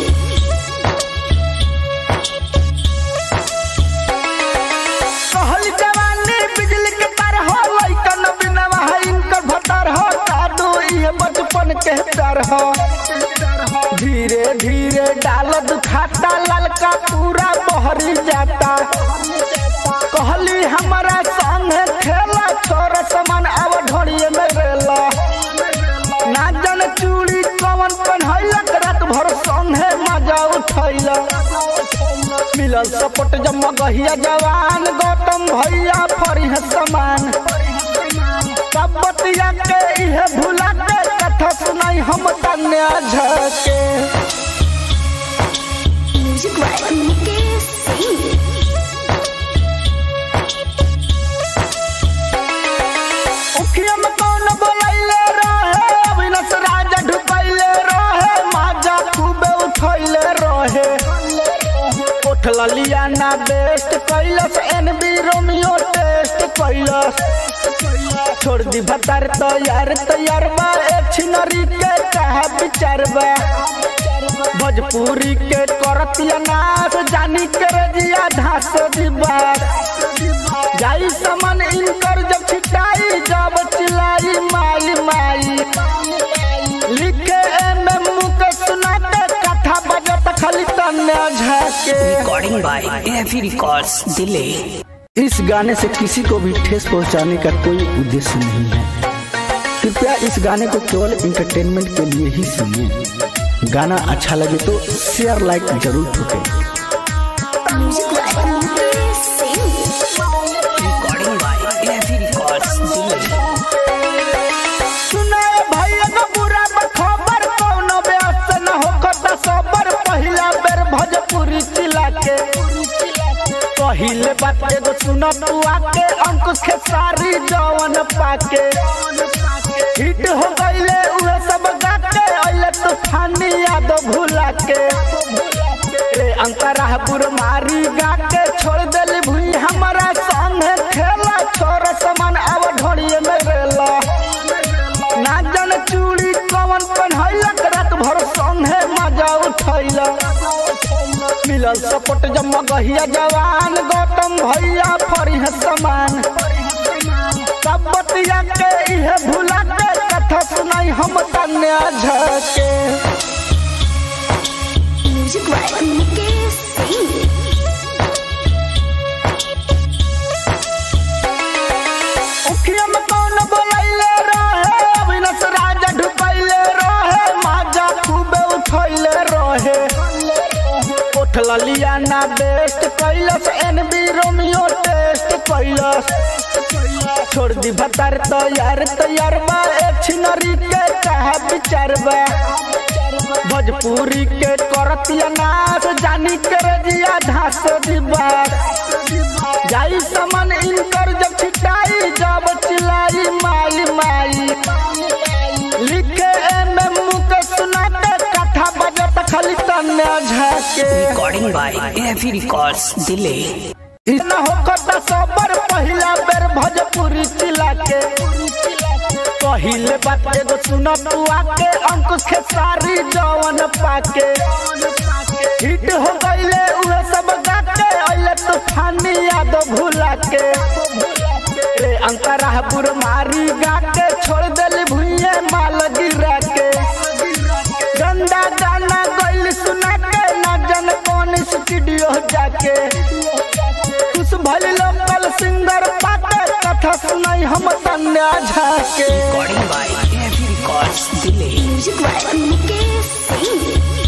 [SPEAKER 2] कहल जवानी बिजली के तार हो लइकन बिनवा है इनकर भतार हो दादू ये बचपन के डर हो धीरे धीरे डाल दुखाता ललका पूरा बहरी जाता कहली हमारा संगे खेला छोरा समान अब ढोड़िए में रेला ना जन चूड़ी कवन पहनैलक रात भर संगे मजा उठैला मिलल सपोर्ट जब गहिया जवान गौतम भैया फरी समान सब बतिया के इहे भुला के कथा सुनाई हम तन्या झके
[SPEAKER 1] Music like Mukesh Singh.
[SPEAKER 2] उखिया में कौन बोलैले रहे अविनाश राजा ढुकैले रहे माजा खूबे उठैले रहे उठ लिया ना बेस्ट कैलस एन बी रोमियो टेस्ट कैलस छोड़ दी भतार तैयार तैयार बा एक छिनरी के कहा विचार बा भोजपुरी के करतिया नाच जानी के रजिया धास दिबार जाई समन इनकर जब छिटाई जब चिलाई माई माई लिखे एम एम मुके सुनाते कथा बजत खाली तन्ने झाके
[SPEAKER 3] Recording by AFE Records Delay.
[SPEAKER 2] इस गाने से किसी को भी ठेस पहुंचाने का कोई उद्देश्य नहीं है कृपया इस गाने को केवल इंटरटेनमेंट के लिए ही सुनिए गाना अच्छा लगे तो शेयर लाइक जरूर ठोकें
[SPEAKER 1] Music by Mukesh Singh.
[SPEAKER 3] Recording by AFE Records Delay.
[SPEAKER 2] सुनाए भैया का बुरा खबर कौनो व्यस्त न होकर सबर पहिला बेर भोजपुरी चिला के पहिले बात एगो सुन तू आके अंकुश के सारी जवन पाके हिट हो गईले उहे सब गाके अइले तूफानी याद भुला के रे अंतरा बुर मारी गाके छोड़ देली भुई हमारा संगे खेला छोर समान अब ढोड़िए में रेला ना जन चूड़ी कवन पहनैलक रात भर संगे मजा उठैला मिलल सपोर्ट जब गहिया जवान गौतम भैया फरिह समान सब बतिया के इहे भुला के कथा सुनाई हम तन्या झके
[SPEAKER 1] Music by Mukesh Singh.
[SPEAKER 2] उखिया में कौन बोलैले रहे अविनाश राजा ढुकैले रहे माजा खूबे उठैले रहे उठ लिया ना बेस्ट कैलस एन बी रोमियो टेस्ट कैलस छोड़ दी भतार तैयार तैयार बा एक छिनरी के कहा विचार बा भोजपुरी के करतिया नाच जानी के रजिया धास दिबार जाई समन इनकर जब छिटाई जब चिलाई माई माई लिखे एम एम मुके सुनाते कथा बजत खाली तन्ने झाके
[SPEAKER 3] Recording by AFE Records Delay.
[SPEAKER 2] इतना होकर सबर पहिला बेर भोजपुरी चिला के पहिले बात एगो सुन तू आके अंकुश के सारी जवन पाके हिट हो गईले उहे सब गाके अइले तूफानी याद भुला के रे अंतरा बुर मारी गाके छोड़ देली भुइये माल गिरा के गंदा गाना गइल सुना के ना जन कौन स्टूडियो जाके खुश भइल लोकल सिंगर पाके कथा सुनाई हम तन्या झाके
[SPEAKER 3] Recording by AFE Records Delay.
[SPEAKER 1] Music by Mukesh Singh.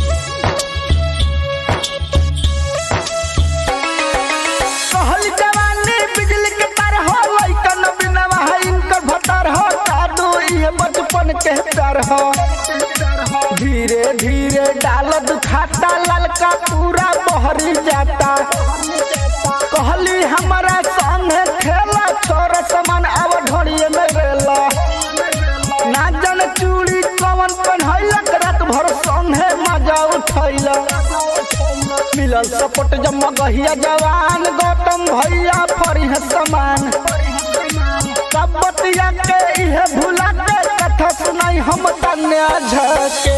[SPEAKER 2] कहल जवानी बिजली के तार हो लइकन बिनवा है इनकर भतार हो जादू ये बचपन के प्यार हो धीरे धीरे डाल दुखाता ललका पूरा बहरी जाता कहली हमारा संगे खेला छोरा समान अब ढोड़िए में रेला ना जन चूड़ी कवन पहनैलक रात भर संगे मजा उठैला मिलल सपोर्ट जब गहिया जवान गौतम भैया फरिह समान सब बतिया के इहे भुला के कथा सुनाई हम तन्या झके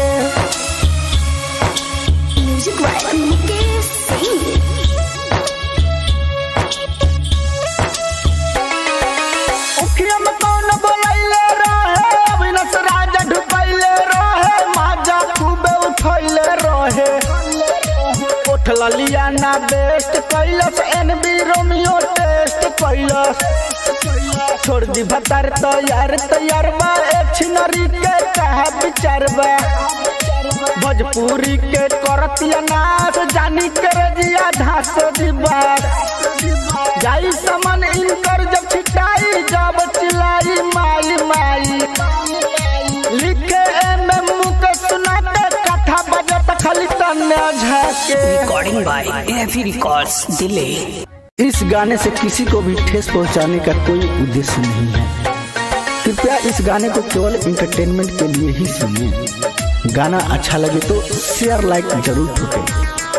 [SPEAKER 1] Music by Mukesh Singh.
[SPEAKER 2] उखिया में कौन बोलैले रहे अविनाश राजा ढुकैले रहे माजा खूबे उठैले रहे उठ लिया ना बेस्ट कैलस एन बी रोमियो टेस्ट कैलस छोड़ दी भतार तैयार तैयार बा एक छिनरी के कहा विचार बा भोजपुरी के करतिया नाच जानी के रजिया धास दिबार जाई समन इनकर जब छिटाई जब चिलाई माई माई लिखे एम एम मुके सुनाते कथा बजत खाली तन्ने झाके
[SPEAKER 3] Recording by AFE Records Delay.
[SPEAKER 2] इस गाने से किसी को भी ठेस पहुंचाने का कोई उद्देश्य नहीं है कृपया इस गाने को केवल इंटरटेनमेंट के लिए ही सुनिए गाना अच्छा लगे तो शेयर लाइक जरूर ठोकें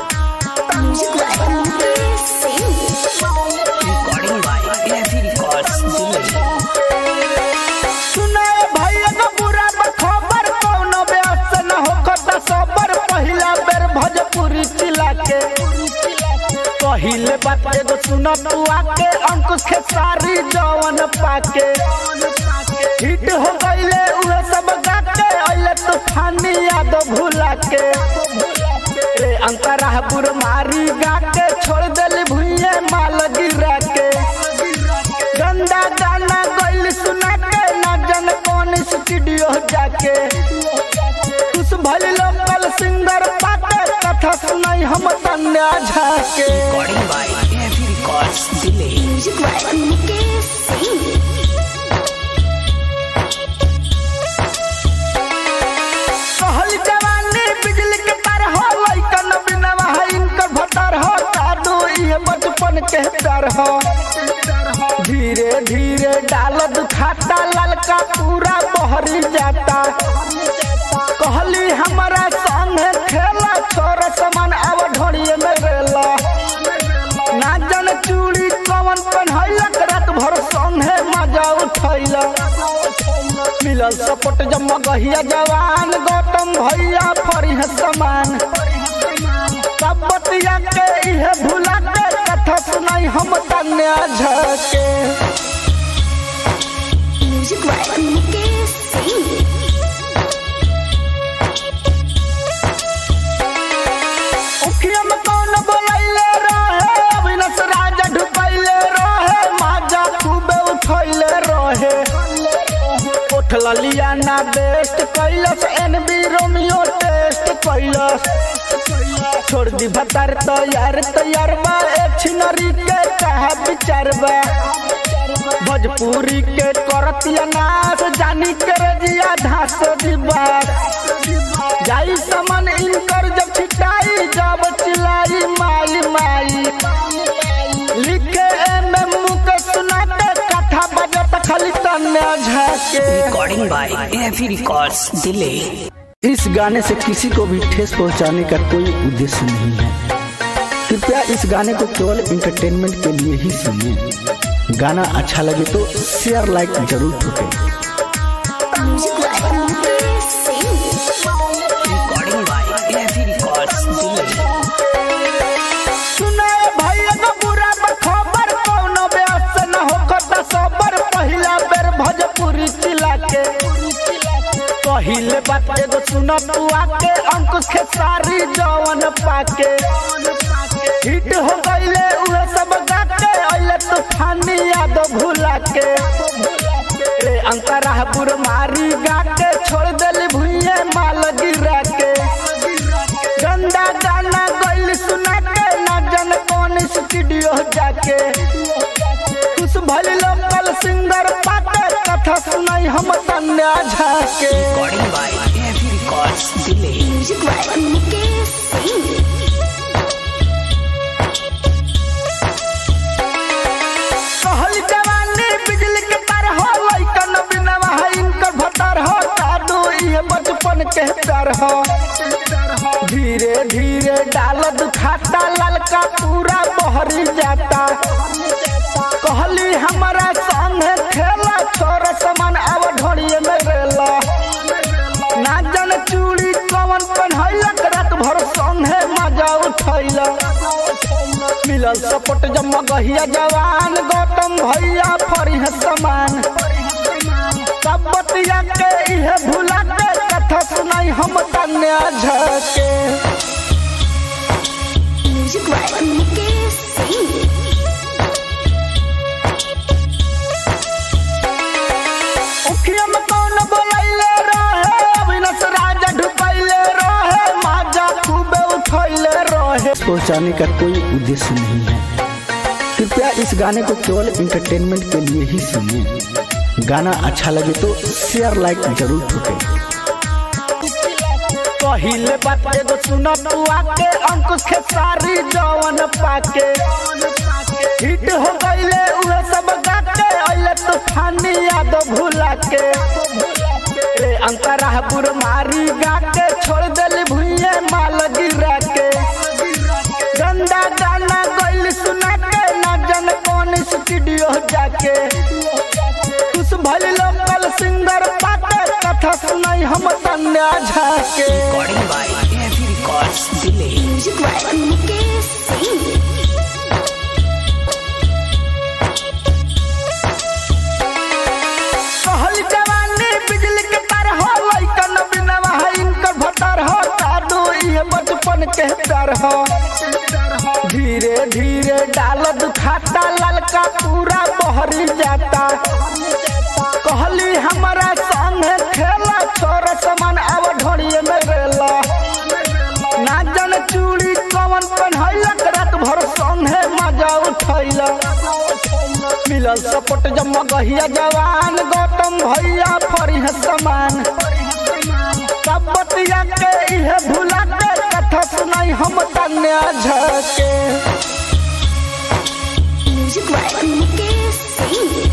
[SPEAKER 1] Music by Mukesh Singh.
[SPEAKER 3] Recording by AFE Records, Delhi.
[SPEAKER 2] सुनाए भैया का बुरा खबर कौनो ब्यास न होकर सबर पहिला बेर भोजपुरी चिला के पहिले बात एगो सुन तू आके अंकुश के सारी जवन पाके हिट हो गईले उहे सब गाके अइले तूफानी याद भुला के रे अंतरा बुर मारी गाके छोड़ देली भुइये माल गिरा के गंदा गाना गइल सुना के ना जन कौन स्टूडियो जाके कुछ भल लोकल सिंगर पाके कथा सुनाई हम तन्या झाके
[SPEAKER 3] Recording by AFE Records, Delhi.
[SPEAKER 1] Music by Mukesh Singh.
[SPEAKER 2] कहल जवानी बिजली के तार हो लइकन बिनवा है इनकर भतार हो कादू ये बचपन के डर हो धीरे धीरे डाल दुखाता ललका पूरा बहरी जाता कहली हमारा संग खेला छोर समान अब ढोड़िए में रेला ना जन चूड़ी कवन पहनैलक रात भर संगे मजा उठैला मिलल सपोर्ट जम गहिया जवान गौतम भैया फरिह समान सब बतिया के इहे भुला के कथा सुनाई हम तन्या झके
[SPEAKER 1] Music by Mukesh Singh.
[SPEAKER 2] उखिया में कौन बोलैले रहे अविनाश राजा ढुकैले रहे माजा खूबे उठैले रहे उठ ललिया ना बेस्ट कैलस एनबी रोमियो टेस्ट कैलस छोड़ दी भतार तैयार तैयार बा एक छिनरी के कहा विचार बा भोजपुरी के करतिया नाच जानी के रजिया धास दिबा जाई समन इनकर जब छिटाई जब चिलाई माई माई लिखे एम एम के सुनाते कथा बजत खाली तन्या झाके
[SPEAKER 3] Recording by AFE Records, Delhi.
[SPEAKER 2] इस गाने से किसी को भी ठेस पहुंचाने का कोई उद्देश्य नहीं है कृपया इस गाने को केवल इंटरटेनमेंट के लिए ही सुनिए गाना अच्छा लगे तो शेयर लाइक जरूर ठोकें
[SPEAKER 1] Music by Mukesh Singh.
[SPEAKER 3] Recording by AFE Records, Delhi.
[SPEAKER 2] सुनाए भैया का बुरा खबर कौनो ब्यास न होकर सबर पहिला बेर भोजपुरी चिला के पहिले बात एगो सुन तू आके अंकुश के सारी जवन पाके हिट हो गईले उहे सब गाके अइले तूफानी याद भुला के रे अंतरा बुर मारी गाके छोड़ देली भुइये माल गिरा के गंदा गाना गइल सुना के ना जन कौन स्टूडियो जाके कुछ भल लोकल सिंगर पाके कथा सुनाई हम तन्या झाके
[SPEAKER 3] Recording by AFE Records, Delhi.
[SPEAKER 1] Music by Mukesh Singh.
[SPEAKER 2] कहल जवानी बिजली के तार हो लइकन बिनवा है इनकर भतार हो कादू ये बचपन के डर हो धीरे धीरे डाल दुखाता ललका पूरा बहरी जाता कहली हमारा संग खेला छोर समान अब ढोड़िए में रेला ना जन चूड़ी कवन पहनैलक रात भर संगे मजा उठैला मिलल सपोर्ट जम गहिया जवान गौतम भैया फरिह समान सब बतिया के इहे भुला के कथा सुनाई हम तन्या झके
[SPEAKER 1] Music by Mukesh Singh.
[SPEAKER 2] उखिया में कौन बोलैले रहे अविनाश राजा ढुकैले रहे माजा खूबे उठैले रहे पहुंचाने का कोई उद्देश्य नहीं है कृपया इस गाने को केवल इंटरटेनमेंट के लिए ही सुनिए गाना अच्छा लगे तो शेयर लाइक जरूर ठोकें पहिले बात एगो सुन तू आके अंकुश के सारी जवन पाके हिट हो गईले उहे सब गाके अइले तूफानी याद भुला के रे अंतरा बुर मारी गाके छोड़ देली भुइये माल गिरा के गंदा तन्या झाके
[SPEAKER 3] Recording by AFE Records Delay.
[SPEAKER 1] Music by Mukesh Singh.
[SPEAKER 2] कहल जवानी बिजली के तार हो लइकन बिनवा है इनकर भतार हो कादू ये बचपन के डर हो धीरे धीरे डाल दुखाता ललका पूरा बहरी जाता कहली हमारा संगे खेला छोरा समान अब ढोड़िए में रेला ना जन चूड़ी कवन पहनैलक रात भर संगे मजा उठैला मिलल सपोर्ट जम्मा गहिया जवान गौतम भैया फरी है समान सब बतिया के इहे भुला के कथा सुनाई हम तन्या झके
[SPEAKER 1] Music by Mukesh Singh.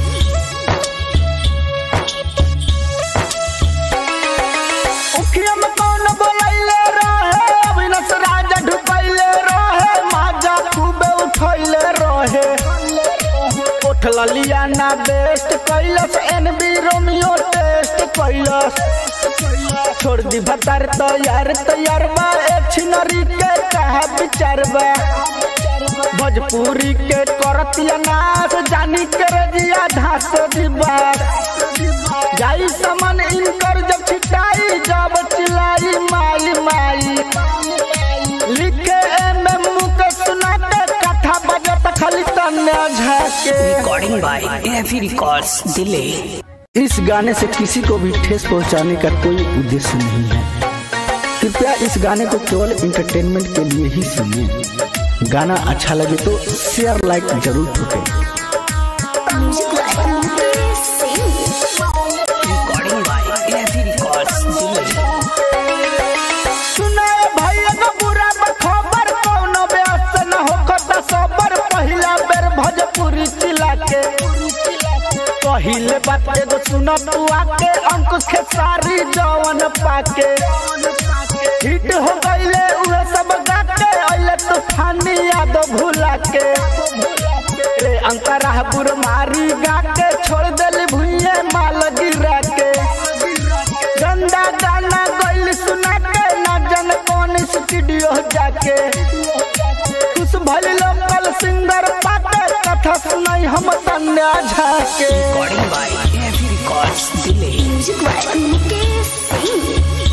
[SPEAKER 2] उखिया में कौन बोलैले रहे अविनाश राजा ढुकैले रहे माजा खूबे उठैले रहे उठल लियाना बेस्ट कैलस एनबी रोमियो टेस्ट कैलस छोड़ दी भतार तैयार तैयार बा एक छिनरी के कहा विचार बा भोजपुरी के करतिया नाच जानी के रजिया धास दिबा जाई समन इनकर जब छिटाई जब चिलाई माई माई लिखे एम एम के सुना के कथा बजत खाली तन्या झाके
[SPEAKER 3] Recording by AFE Records Delay.
[SPEAKER 2] इस गाने से किसी को भी ठेस पहुंचाने का कोई उद्देश्य नहीं है कृपया इस गाने को केवल इंटरटेनमेंट के लिए ही सुनिए गाना अच्छा लगे तो शेयर लाइक जरूर ठोकें
[SPEAKER 1] Music by Mukesh Singh.
[SPEAKER 3] Recording by AFE Records Delay.
[SPEAKER 2] सुनाए भैया का बुरा खबर कौनो ब्यास न होखता सबर पहिला बेर भोजपुरी चिला के पहिले बात एगो सुन तू आके अंकुश के सारी जवन पाके हिट हो गईले उहे सब गाके अइले तूफानी याद भुला के रे अंतरा बुर मारी गाके छोड़ देली भुइये माल गिरा के गंदा गाना गइल सुना के ना जन कौन स्टूडियो जाके कुछ भले लोकल सिंगर पाके कथा सुनाई हम तन्या झाके
[SPEAKER 3] Recording by AFE Records Delay.
[SPEAKER 1] Music by Mukesh Singh.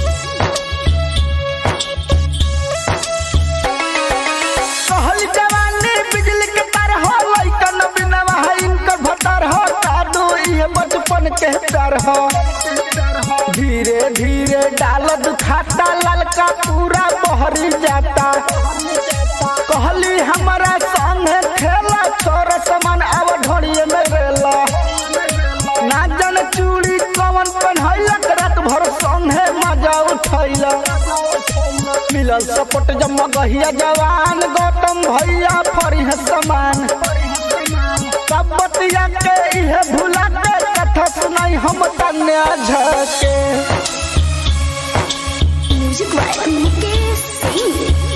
[SPEAKER 2] कहल जवानी बिजली के तार हो लइकन बिनवा है इनकर भतार हो कादू ये बचपन के डर हो धीरे धीरे डाल दुखाता ललका पूरा बहरी जाता कहली हमारा संगे खेला छोरा समान अब ढोड़िए में रेला ना जन चूड़ी कवन पहनैलक रात भर संगे मजा उठैला मिलल सपोर्ट जम्मा गहिया जवान गौतम भैया फरी है समान सब बतिया के इहे भुला के कथा सुनाई हम तन्या झके
[SPEAKER 1] Music by Mukesh Singh.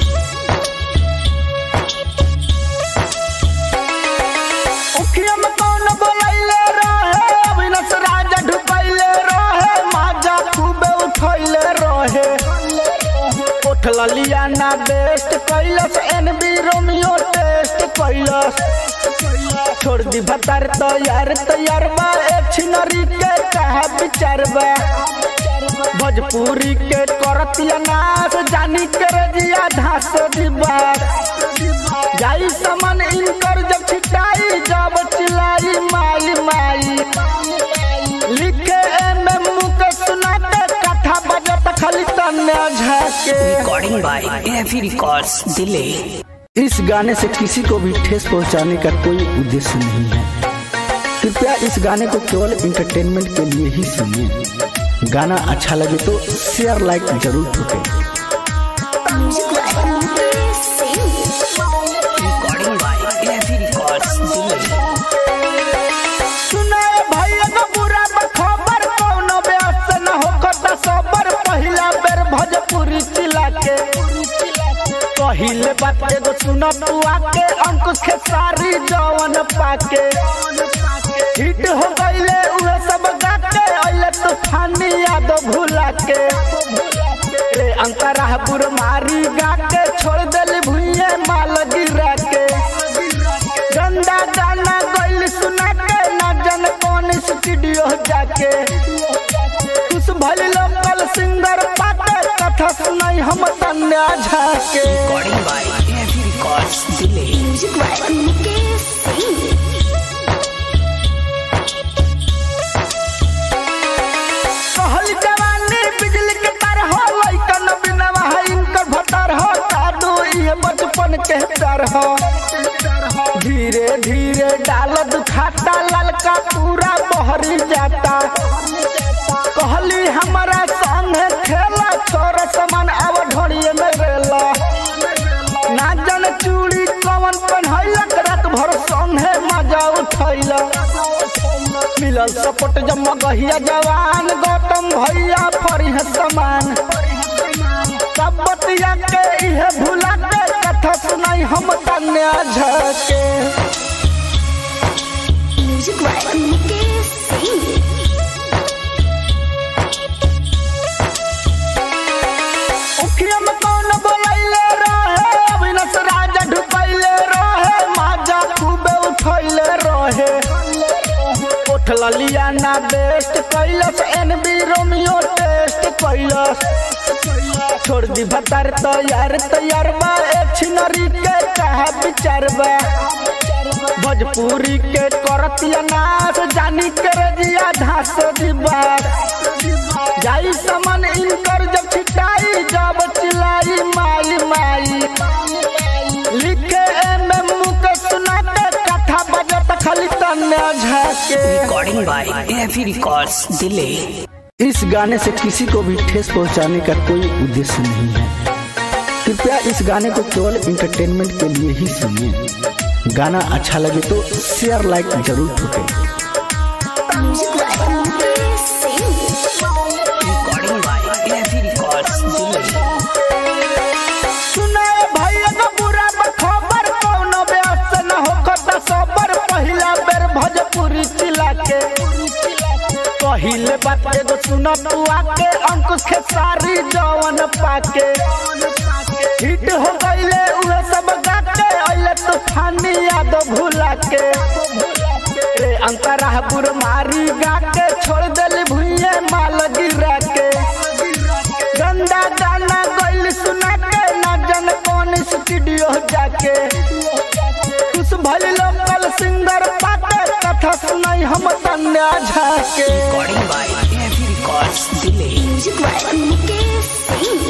[SPEAKER 2] उखिया में कौन बोलैले रहे अविनाश राजा ढुकैले रहे माजा खूबे उठैले रहे उठल लियाना बेस्ट कैलस एनबी रोमियो टेस्ट कैलस छोड़ दी भतार तैयार तैयार बा एक छिनरी के कहा विचार बा भोजपुरी के करतिया नाच जानी के रजिया धास दिबा जाई समन इनकर जब छिटाई जब चिलाई माई माई लिखे एम एम के सुना के कथा बजत खाली तन्या झाके
[SPEAKER 3] Recording by AFE Records Delay.
[SPEAKER 2] इस गाने से किसी को भी ठेस पहुंचाने का कोई उद्देश्य नहीं है कृपया इस गाने को केवल इंटरटेनमेंट के लिए ही सुनिए गाना अच्छा लगे तो शेयर लाइक जरूर ठोकें
[SPEAKER 1] Music by Mukesh Singh.
[SPEAKER 3] Recording by AFE Records Delay.
[SPEAKER 2] सुनाए भैया का बुरा खबर कौनो ब्यास न होखता सबर पहिला बेर भोजपुरी चिला के पहिले बात एगो सुन तू आके अंकुश के सारी जवन पाके हिट हो गईले उहे सब गाके अइले तूफानी याद भुला के रे अंतरा बुरमारी गा के छोड़ दिल भुइये माल गिरा के गंदा गाना गइल सुना के ना जन कौन स्टूडियो जाके कुछ भल लोकल सिंगर पाके कथा सुनाई हम तन्या झाके
[SPEAKER 3] Recording by AFE Records Delay.
[SPEAKER 1] Music by Mukesh Singh.
[SPEAKER 2] कहल जवानी बिजली के तार हो लइकन बिनवा है इनकर भतार हो जादू ये बचपन के डर हो धीरे धीरे डाल दुखाता ललका पूरा बहरी जाता कहली हमारा संग खेला छोरा समान अब ढोड़िए में रेला ना जन चूड़ी कवन पहनैलक रात भर संगे मजा उठैला मिलल सपोर्ट जम गहिया जवान गौतम भैया फरी समान सब बतिया के इहे भुला के कथा सुनाई हम तन्या झके
[SPEAKER 1] Music by Mukesh Singh.
[SPEAKER 2] उखिया में कौन बोलैले रहे अविनाश राजा ढुकैले रहे माजा खूबे उठैले रहे उठल लिया ना बेस्ट कैलस एनबी रोमियो टेस्ट कैलस छोड़ दी भतार तैयार तैयार बा एक छिनरी के कहा विचार बा भोजपुरी के करतिया नाच जानी के रजिया धास दिबार जाई समन इनकर जब छिटाई जब चिलाई माई माई लिखे एम एम के सुना के कथा बजत खाली तन्या झाके
[SPEAKER 3] Recording by AFE Records Delay.
[SPEAKER 2] इस गाने से किसी को भी ठेस पहुंचाने का कोई उद्देश्य नहीं है कृपया इस गाने को केवल इंटरटेनमेंट के लिए ही सुनिए गाना अच्छा लगे तो शेयर लाइक जरूर ठोकें
[SPEAKER 1] Music by Mukesh Singh.
[SPEAKER 3] Recording by AFE Records Delay.
[SPEAKER 2] सुनाए भैया का बुरा खबर कौनो ब्यास न होखता सबर पहिला बेर भोजपुरी चिला के पहिले बात एगो सुन तू आके अंकुश के सारी जवन पाके हिट हो गईले उहे सब गाके अइले तूफानी याद भुला के रे अंतरा बुरमारी गाके छोड़ दिल भुइये माल गिरा के गंदा गाना गइल सुना के ना जन कौन स्टूडियो जाके कुछ भल लोकल सिंगर पाके कथा सुनाई हम तन्या झाके
[SPEAKER 3] Recording by AFE Records Delay.
[SPEAKER 1] Music by Mukesh Singh.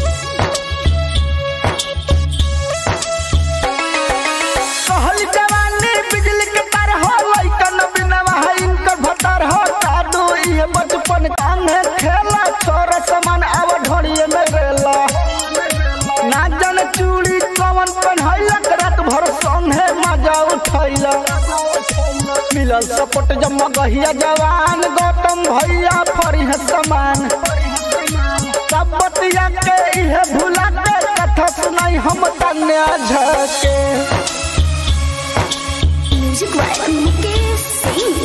[SPEAKER 2] कहल जवानी बिजली के तार हो लइकन बिनवा है इनकर भतार हो जादू ये बचपन कांगे खेला छोरा समान अब ढोड़िए में रेला ना जन चूड़ी कवन पहनैलक रात भर संगे मजा उठैला मिलल सपोर्ट जम गहिया जवान गौतम भैया फरी समान सब बतिया के इहे भुला के कथा सुनाई हम तन्या झके
[SPEAKER 1] Music by Mukesh Singh.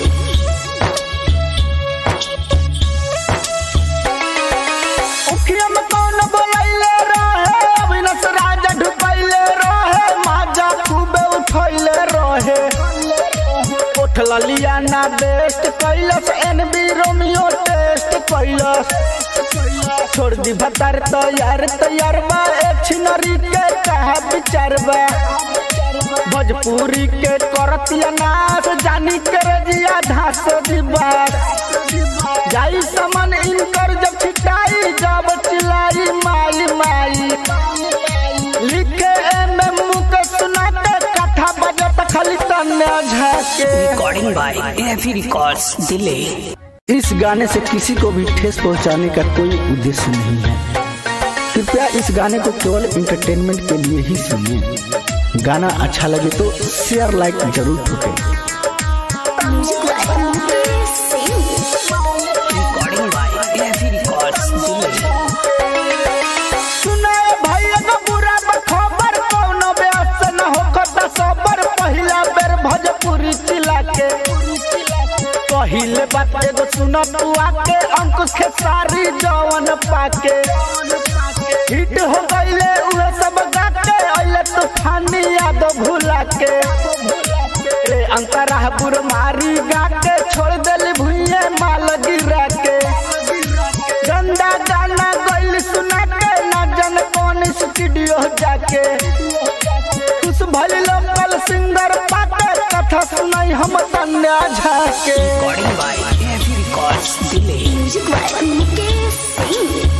[SPEAKER 2] उखिया में कौन बोलैले रहे अविनाश राजा ढुकैले रहे माजा खूबे उठैले रहे उठल लिया ना बेस्ट कैलस एनबी रोमियो टेस्ट कैलस छोड़ दी भतार तैयार तैयार बा एक छिनरी के कहा विचार बा भोजपुरी के करतिया नाच जानी के रजिया धास दिबार जाई समन इनकर जब छिटाई जब चिलाई माई माई लिखे एम एम के सुना के कथा बजत खाली तन्या झाके
[SPEAKER 3] Recording by AFE Records Delay.
[SPEAKER 2] इस गाने से किसी को भी ठेस पहुंचाने का कोई उद्देश्य नहीं है कृपया इस गाने को केवल इंटरटेनमेंट के लिए ही सुनिए गाना अच्छा लगे तो शेयर लाइक जरूर ठोकें
[SPEAKER 1] Music by Mukesh Singh.
[SPEAKER 3] Recording by AFE Records Delay.
[SPEAKER 2] सुनाए भैया का बुरा खबर कौनो ब्यास न होखता सबर पहिला बेर भोजपुरी चिला के पहिले बात एगो सुन तू आके अंकुश के सारी जवन पाके हिट हो गईले उहे सब गाके अइले तूफानी याद भुला के रे अंतरा बुर मारी गाके छोड़ देली भुइये माल गिरा के गंदा गाना गइल सुना के ना जन कौन स्टूडियो जाके खुश भइल लोकल सिंगर पाके कथा सुनाई हम तन्या झाके
[SPEAKER 3] Recording by AFE Records Delay.
[SPEAKER 1] Music by Mukesh Singh.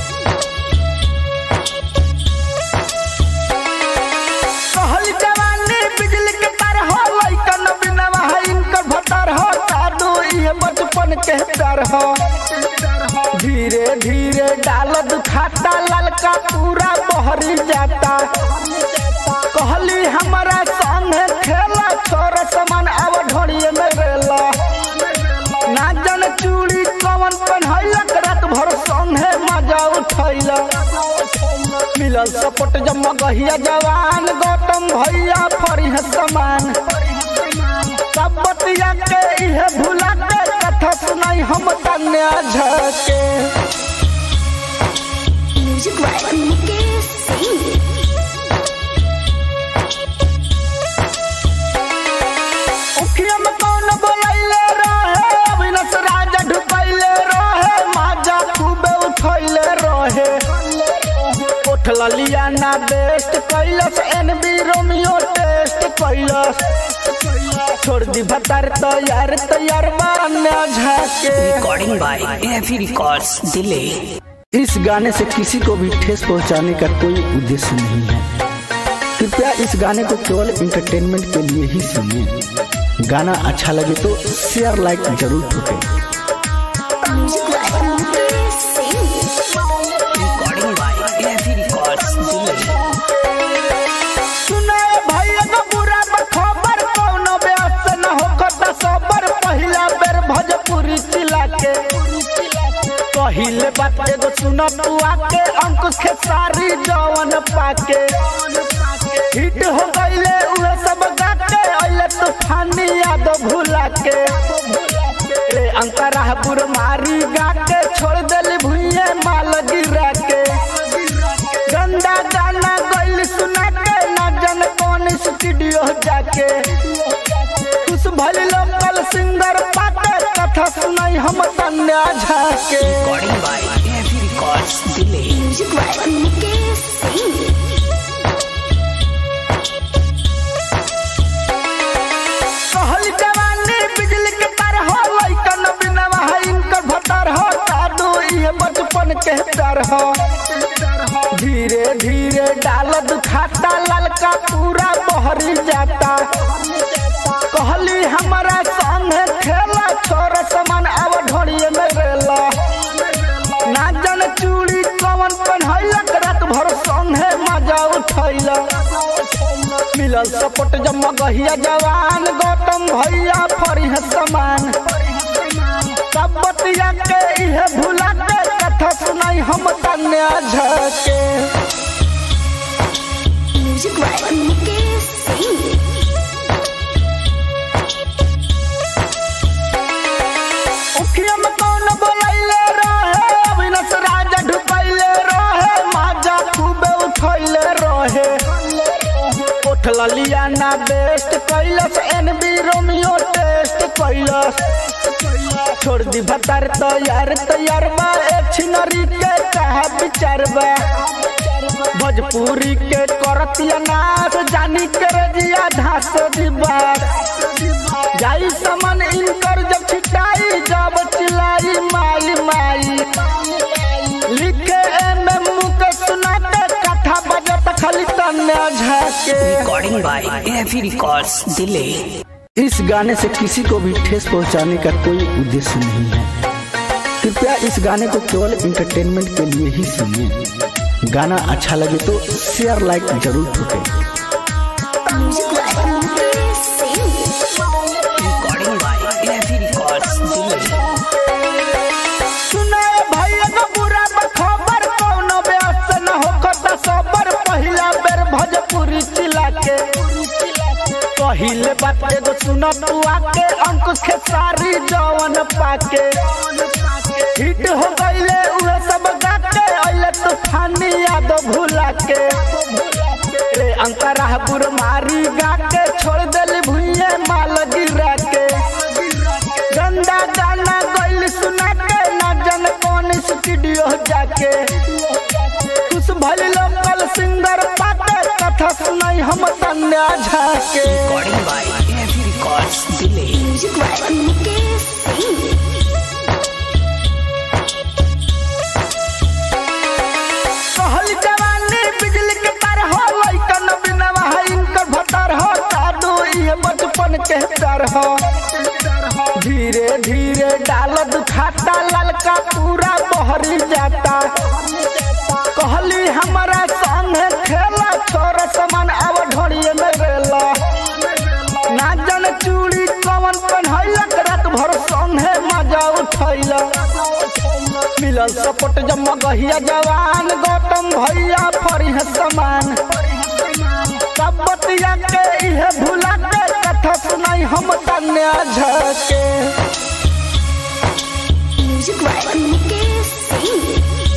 [SPEAKER 2] कहल जवानी बिजली के तार हो लइकन बिनवा है इनकर भतार हो जादू ये बचपन के डर हो धीरे धीरे डाल दुखाता ललका पूरा बहरी जाता कहली हमारा संगे खेला छोरा समान अब ढोड़िए में रेला ना जन चूड़ी कवन पहनैलक रात भर संगे मजा उठैला मिलल सपोर्ट जम्मा गहिया जवान गौतम भैया फरी समान सब बतिया के इहे भुला के कथा सुनाई हम तन्या झके
[SPEAKER 1] Music by Mukesh Singh.
[SPEAKER 2] उखिया में कौन बोलैले रहे अविनाश राजा ढुकैले रहे माजा खूबे उठैले रहे उठल लिया ना बेस्ट कैलस एनबी रोमियो टेस्ट कैलस छोड़ दी भतार तैयार तैयार बान्या झाके
[SPEAKER 3] Recording by AFE Records Delay.
[SPEAKER 2] इस गाने से किसी को भी ठेस पहुंचाने का कोई उद्देश्य नहीं है कृपया इस गाने को केवल इंटरटेनमेंट के लिए ही सुनिए गाना अच्छा लगे तो शेयर लाइक जरूर ठोकें
[SPEAKER 1] Music by Mukesh Singh.
[SPEAKER 3] Recording by AFE Records Delay.
[SPEAKER 2] सुनाए भैया का बुरा खबर कौनो ब्यास न हो कता सबर पहिला बेर भोजपुरी चिला के पहिले बात एगो सुन तू आके अंकुश के सारी जवन पाके हिट हो गईले उहे सब गाके अइले तूफानी याद भुला के रे अंतरा बुर मारी गाके छोड़ देली भुइये माल गिरा के गंदा गाना गइल सुना के ना जन कौन स्टूडियो जाके खुश भइल लोकल सिंगर पाके कथा सुनाई हम तन्या झाके
[SPEAKER 3] Recording by AFE Records Delay.
[SPEAKER 1] Music by Mukesh Singh.
[SPEAKER 2] कहल जवानी बिजली के तार हो लइकन बिनवा है इनकर भतार हो जादू ये बचपन के डर हो धीरे धीरे डाल दुखाता ललका पूरा बहरी जाता कहली हमारा संगे खेला छोरा समान अब ढोड़िए में रेला ना जन चूड़ी कवन पहनैलक रात भर संगे मजा उठैला मिलल सपोर्ट जम्मा गहिया जवान गौतम भैया फरी समान सब बतिया के इहे भुला के कथा सुनाई हम तन्या झके
[SPEAKER 1] Music by Mukesh Singh.
[SPEAKER 2] उखिया में कौन बोलैले रहे अविनाश राजा ढुकैले रहे माजा खूबे उठैले रहे उठल लिया ना बेस्ट कैलस एनबी रोमियो टेस्ट कैलस छोड़ दी भतार तैयार तैयार बा एक छिनरी के कहा विचार बा भोजपुरी के करतिया नाच जानी के रजिया धास दिबा जाई समन इनकर जब छिटाई जब चिलाई माई माई लिखे एम एम के सुनाते कथा बजत खाली तन्या झाके
[SPEAKER 3] Recording by AFE Records Delay.
[SPEAKER 2] इस गाने से किसी को भी ठेस पहुंचाने का कोई उद्देश्य नहीं है कृपया इस गाने को केवल इंटरटेनमेंट के लिए ही सुनिए गाना अच्छा लगे तो शेयर लाइक जरूर ठोकें
[SPEAKER 1] Music by Mukesh Singh.
[SPEAKER 3] Recording by AFE Records Delay.
[SPEAKER 2] सुनाए भैया का बुरा खबर कौनो ब्यास न हो कता सबर पहिला बेर भोजपुरी चिला के पहिले बात एगो सुन तू आके अंकुश के सारी जवन पाके हिट हो गईले उहे सब गाके अइले तूफानी याद भुला के रे अंतरा बुर मारी गाके छोड़ देली भुइये माल गिरा के गंदा गाना गइल सुना के ना जन कौन स्टूडियो जाके कुछ भले लोकल सिंगर पाके कथा सुनाई हम तन्या झाके
[SPEAKER 3] Recording by AFE Records Delay.
[SPEAKER 1] Music by Mukesh Singh.
[SPEAKER 2] कहल जवानी बिजली के तार हो लइकन बिनवा है इनकर भतार हो जादू ये बचपन के डर हो धीरे धीरे डाल दुखाता ललका पूरा बहरी जाता कहली हमारा संग खेला छोर समान अब ढोड़िए में रेला ना जन चूड़ी कवन पहनैलक रात भर संगे मजा उठैला मिलल सपोर्ट जम गहिया जवान गौतम भैया फरिह समान सब बतिया के इहे भुला के कथा सुनाई हम तन्या झके
[SPEAKER 1] Music by Mukesh Singh.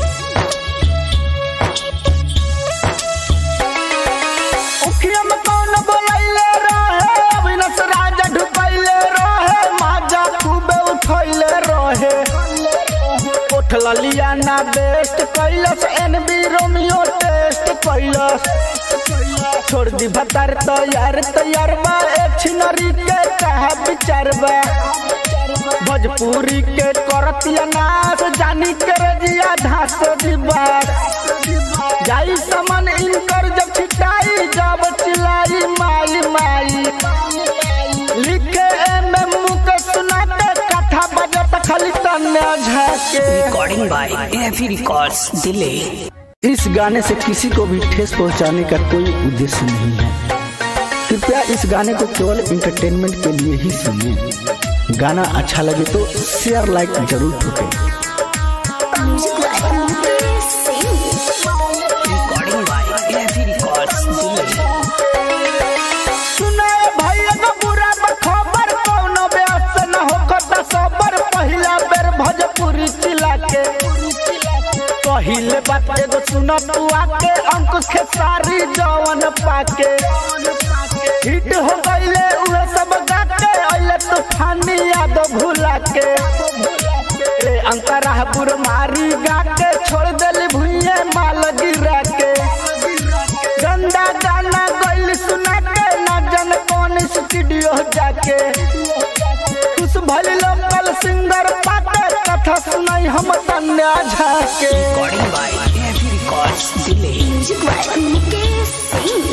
[SPEAKER 2] उखिया में कौन बोलैले रहे अविनाश राजा ढुकैले रहे माजा खूबे उठैले रहे उठ ललिया ना बेस्ट कैलस एनबी रोमियो टेस्ट कैलस छोड़ दी भतार तैयार तैयार बा एक छिनरी के कहा विचार बा भोजपुरी के करतिया नाच जानी के रजिया धास दिबा जाई समन इनकर जब छिटाई जब चिलाई माई माई लिखे एम एम मुके सुनाते कथा बजत खाली तन्या झाके
[SPEAKER 3] Recording by AFE Records Delay.
[SPEAKER 2] इस गाने से किसी को भी ठेस पहुंचाने का कोई उद्देश्य नहीं है कृपया इस गाने को केवल इंटरटेनमेंट के लिए ही सुनिए गाना अच्छा लगे तो शेयर लाइक जरूर ठोकें
[SPEAKER 1] Music by Mukesh Singh.
[SPEAKER 3] Recording by AFE Records Delay.
[SPEAKER 2] सुनाए भैया का बुरा खबर कौनो ब्यास न होखता सबर पहिला बेर भोजपुरी चिला के पहिले बात एगो सुन तू आके अंकुश के सारी जवन पाके हिट हो गईले उहे सब गाके अइले तूफानी याद भुला के रे अंतरा बुर मारी गाके छोड़ देली भुइये माल गिरा के गंदा गाना गइल सुना के ना जन कौन स्टूडियो जाके कुछ भले लोकल सिंगर पाके कथा सुनाई हम तन्या झाके
[SPEAKER 3] Recording by AFE Records Delay.
[SPEAKER 1] Music by Mukesh Singh.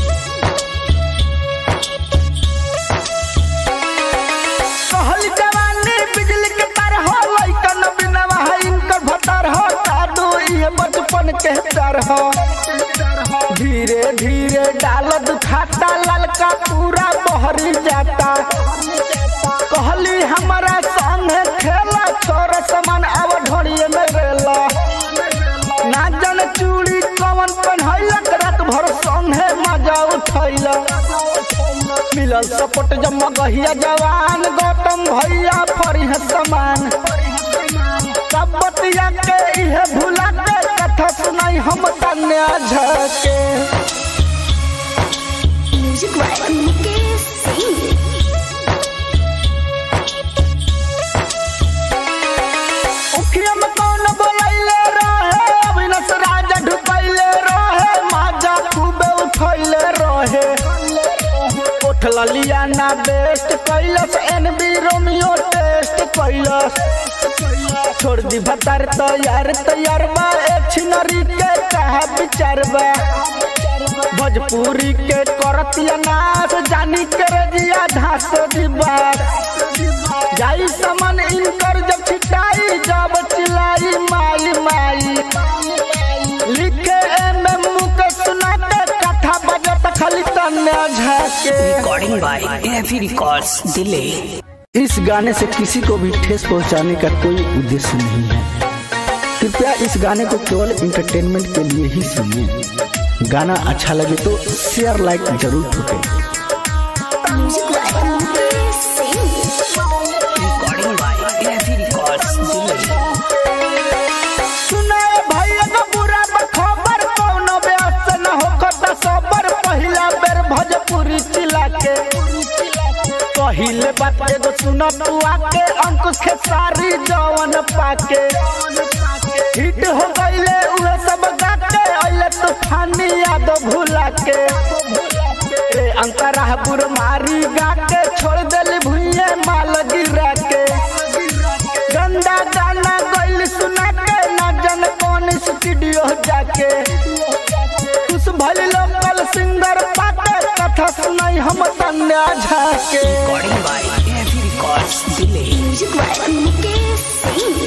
[SPEAKER 2] कहल जवानी बिजली के तार हो लइकन बिनवा है इनकर भतार हो जादू ये बचपन के डर हो धीरे धीरे डाल दुखाता ललका पूरा बहरी जाता कहली हमारा संग खेला छोर समान अब ढोड़िए में रेला ना जन चूड़ी कवन पहनैलक रात भर संगे मजा उठैला मिलल सपोर्ट जम गहिया जवान गौतम भैया फरिह समान सब बतिया के इहे भुला के कथा सुनाई हम तन्या झके
[SPEAKER 1] Music by Mukesh Singh.
[SPEAKER 2] उखिया में कौन बोलैले रहे अविनाश राजा ढुकैले रहे माजा खूबे उठैले रहे उठ ललिया ना बेस्ट कैलस एनबी रोमियो टेस्ट कैलस छोड़ दी भतार तैयार तैयार बा एक छिनरी के कहा विचार बा भोजपुरी के करतिया नाच जानी के रजिया धास दिबा जाई समन इनकर जब छिटाई जब चिलाई माई माई लिखे एम एम मुके सुनाते कथा बजत खाली तन्या झाके
[SPEAKER 3] Recording by AFE Records Delay.
[SPEAKER 2] इस गाने से किसी को भी ठेस पहुंचाने का कोई उद्देश्य नहीं है कृपया इस गाने को केवल इंटरटेनमेंट के लिए ही सुनिए गाना अच्छा लगे तो शेयर लाइक जरूर ठोकें
[SPEAKER 1] Music by Mukesh Singh.
[SPEAKER 3] Recording by AFE Records Delay.
[SPEAKER 2] सुनाए भैया का बुरा खबर कौनो ब्यास न होखता सबर पहिला बेर भोजपुरी चिला के पहिले बात एगो सुन तू आके अंकुश के सारी जवन पाके हिट हो गईले उहे सब गाके अइले तूफानी याद भुला के ए अंतरा बुर मारी गाके छोड़ देली भुइये माल गिरा के गंदा गाना गइल सुना के ना जन कौन स्टूडियो जाके खुश भइल लोकल सिंगर पाके कथा सुनाई हम तन्या झाके
[SPEAKER 3] Recording by AFE Records Delay.
[SPEAKER 1] Music by Mukesh Singh.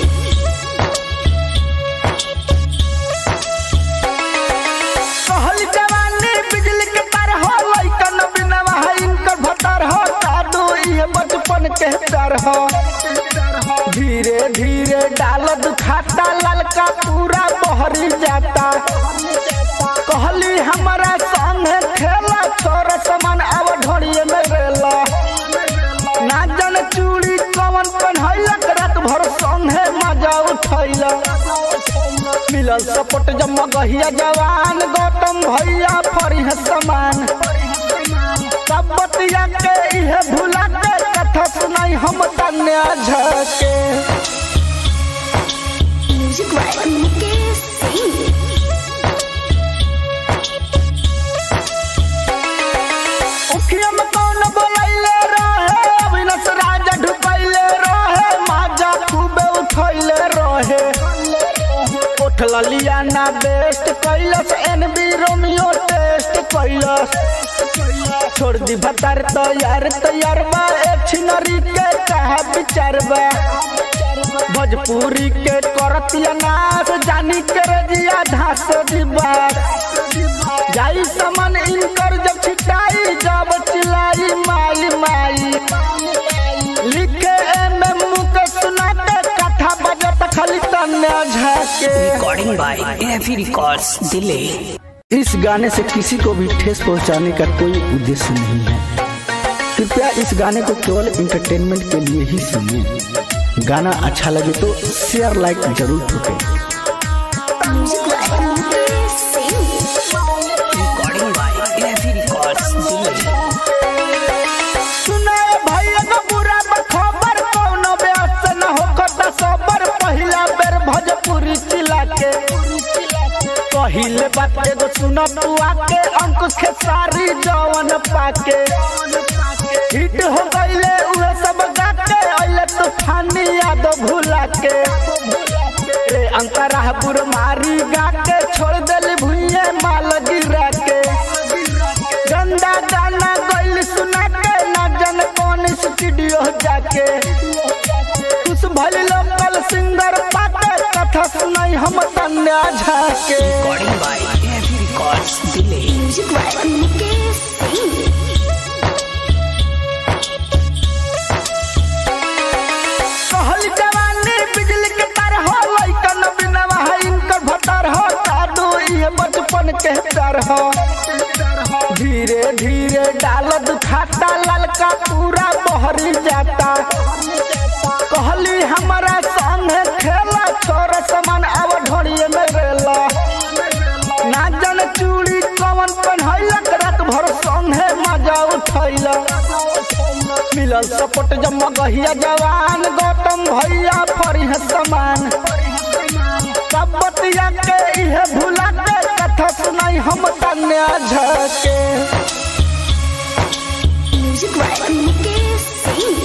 [SPEAKER 2] कहल जवानी बिजली के तार हो लइकन बिनवा है इनकर भतार हो जादू ये बचपन के डर हो धीरे धीरे डाल दुखाता ललका पूरा बहरी जाता कहली हमारा संग खेला छोरा समान अब ढोड़िए में रेला ना जन चूड़ी कवन पहनैलक रात भर संगे मजा उठैला मिलल सपोर्ट जम्मा गहिया जवान गौतम भैया फरी समान सब बतिया के इहे भुला के कथा सुनाई हम तन्या झके
[SPEAKER 1] Music by Mukesh Singh.
[SPEAKER 2] उखिया में कौन बोलैले रहे अविनाश राजा ढुकैले रहे माजा खूबे उठैले रहे उठल लिया ना बेस्ट कैलस एनबी रोमियो टेस्ट कैलस छोड़ दी भतार तैयार तैयार बा एक छिनरी के कहा विचार बा भोजपुरी के करतिया नाच जानी के रजिया धास दिबा जाई समन इनकर जब छिटाई जब चिलाई माई माई लिखे एम एम के सुनाते कथा बजत खाली तन्या झाके
[SPEAKER 3] Recording by AFE Records Delay.
[SPEAKER 2] इस गाने से किसी को भी ठेस पहुंचाने का कोई उद्देश्य नहीं है कृपया इस गाने को केवल इंटरटेनमेंट के लिए ही सुनिए गाना अच्छा लगे तो शेयर लाइक जरूर ठोकें
[SPEAKER 1] Music by Mukesh Singh.
[SPEAKER 3] Recording by AFE Records Delay.
[SPEAKER 2] सुनाए भैया का बुरा खबर कौनो ब्यास न होखता सबर पहिला बेर भोजपुरी चिला के पहिले बात एगो सुन तू आके अंकुश के सारी जवन पाके हिट हो गईले उहे सब गाके अइले तूफानी याद भुला के ए अंतरा बुर मारी गाके छोड़ देली भुइये माल गिरा के गंदा गाना गइल सुना के ना जन कौन स्टूडियो जाके खुश भइल लोकल सिंगर पाके कथा सुनाई हम तन्या झाके
[SPEAKER 3] Recording by AFE Records Delay.
[SPEAKER 1] Music by Mukesh Singh.
[SPEAKER 2] कहल जवानी बिजली के तार हो लइकन बिनवा है इनकर भतार हो जादू ये बचपन के डर हो धीरे धीरे डाल दुखाता ललका पूरा बहरी जाता कहली हमारा संग खेला छोरा समान अब ढोड़िए में रेला ना जन चूड़ी कवन पहनैलक रात भर संगे मजा उठैला मिलल सपोर्ट जम्मा गहिया जवान गौतम भैया फरी समान सब बतिया के इहे भुला के कथा सुनाई हम तन्या झके
[SPEAKER 1] Music by Mukesh Singh.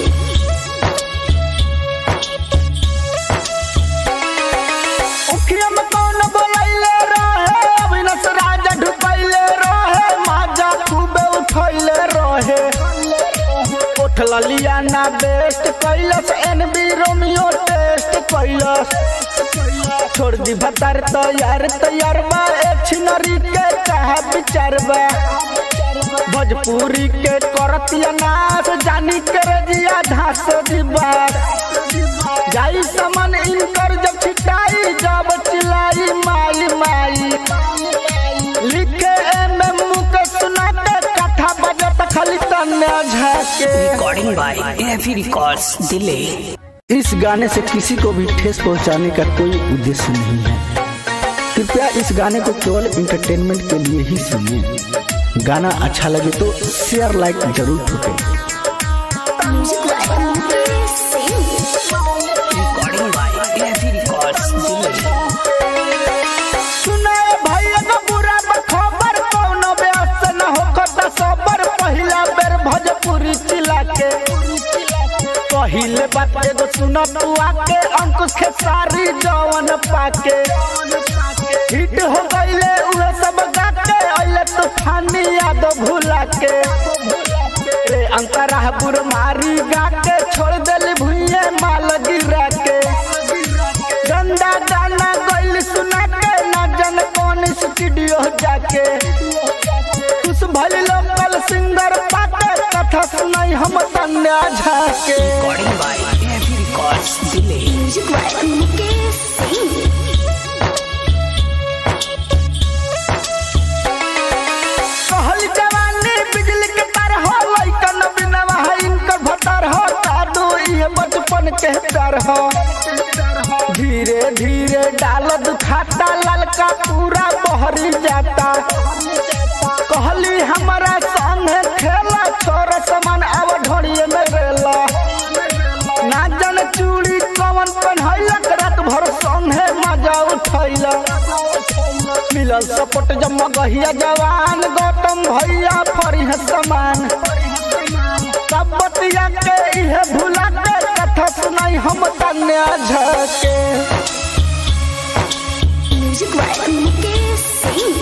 [SPEAKER 2] उखिया में कौन बोलैले रहे अविनाश राजा ढुकैले रहे माजा खूबे उठैले रहे उठल लिया ना बेस्ट कैलस एनबी रोमियो टेस्ट कैलस छोड़ दी भतार तैयार तैयार बा एक छिनरी के कहा विचार बा भोजपुरी के करतिया नाच जानी के रजिया धास दिबा जाई समन इनकर जब छिटाई जब चिलाई माई माई लिखे एम एम के सुनाते कथा बजत खाली त तन्या झाके
[SPEAKER 3] Recording by AFE Records Delay.
[SPEAKER 2] इस गाने से किसी को भी ठेस पहुंचाने का कोई उद्देश्य नहीं है कृपया इस गाने को केवल इंटरटेनमेंट के लिए ही सुनिए गाना अच्छा लगे तो शेयर लाइक जरूर ठोकें
[SPEAKER 1] Music by Mukesh Singh.
[SPEAKER 3] Recording by AFE Records Delay.
[SPEAKER 2] सुनाए भैया का बुरा खबर कौनो ब्यास न होकर सबर पहिला बेर भोजपुरी चिला के पहिले बात एगो सुन तू आके अंकुश के सारी जवन पाके हिट हो गईले उहे सब गाके अइले तूफानी याद भुला के रे अंतरा बुर मारी गाके छोड़ देली भुइये माल गिरा के गंदा गाना गइल सुना के ना जन कौन स्टूडियो जाके कुछ भली लोकल सिंगर पाके कथा सुनाई हम तन्या झाके
[SPEAKER 3] Recording by AFE Records Delay.
[SPEAKER 1] Music by Mukesh Singh.
[SPEAKER 2] कहल जवानी बिजली के तार हो लइकन बिनवा है इनकर भतर हो दादू ये बचपन के डर हो धीरे धीरे डाल दुखाता ललका पूरा बहरी जाता कहली हमारा संगे खेला छोरा समान अब ढोड़िए में रेला ना जन चूड़ी कवन पहनैलक रात भर संगे मजा उठैला मिलल सपोर्ट जब गहिया जवान गौतम भैया फरी है समान सब बतिया के इहे भुला के कथा सुनाई हम तन्या झके
[SPEAKER 1] Music by Mukesh Singh.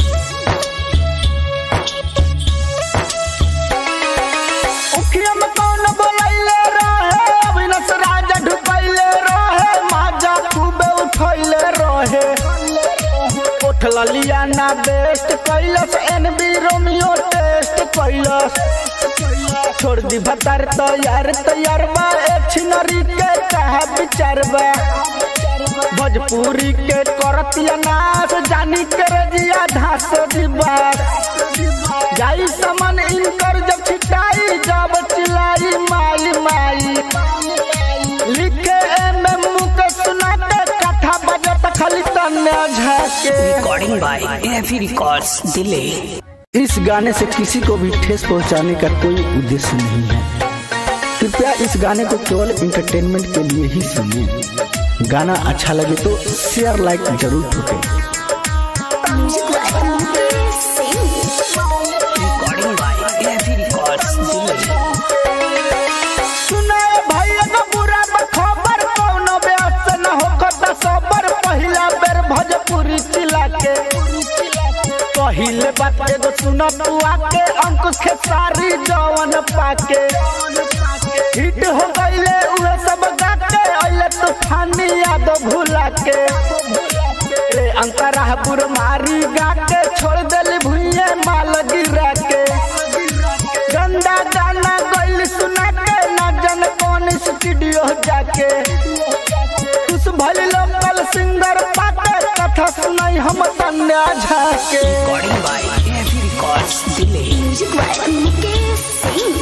[SPEAKER 2] उखिया में कौन बोलैले रहे अविनाश राजा ढुकैले रहे माजा खूबे उठैले रहे उठल लियाना बेस्ट कैलस एनबी रोमियो टेस्ट कैलस छोड़ दी भतार तैयार तैयार बा एक छिनरी के कहा विचार बा भोजपुरी के करतिया नाच जानी के रजिया धास दिबार जाई समन इनकर जब छिटाई जब चिलाई माई माई लिखे एम एम के सुनाते कथा बजत खाली तन्या झाके
[SPEAKER 3] Recording by AFE Records Delay.
[SPEAKER 2] इस गाने से किसी को भी ठेस पहुंचाने का कोई उद्देश्य नहीं है कृपया इस गाने को केवल इंटरटेनमेंट के लिए ही सुनिए गाना अच्छा लगे तो शेयर लाइक जरूर ठोकें
[SPEAKER 1] Music by Mukesh Singh.
[SPEAKER 3] Recording by AFE Records Delay.
[SPEAKER 2] सुनाए भैया का बुरा खबर कौनो ब्यास न होकर सबर पहिला बेर भोजपुरी चिला के पहिले बात एगो सुन तू आके अंकुश के सारी जवन पाके हिट हो गईले उहे सब गाके अइले तूफानी याद भुला के रे अंतरा बुर मारी गाके छोड़ देली भुइये माल गिरा के गंदा गाना गइल सुना के ना जन कौन स्टूडियो जाके कुछ भली लोकल सिंगर पाके कथा सुनाई हम तन्या झाके
[SPEAKER 3] Recording by AFE Records Delay.
[SPEAKER 1] Music by Mukesh Singh.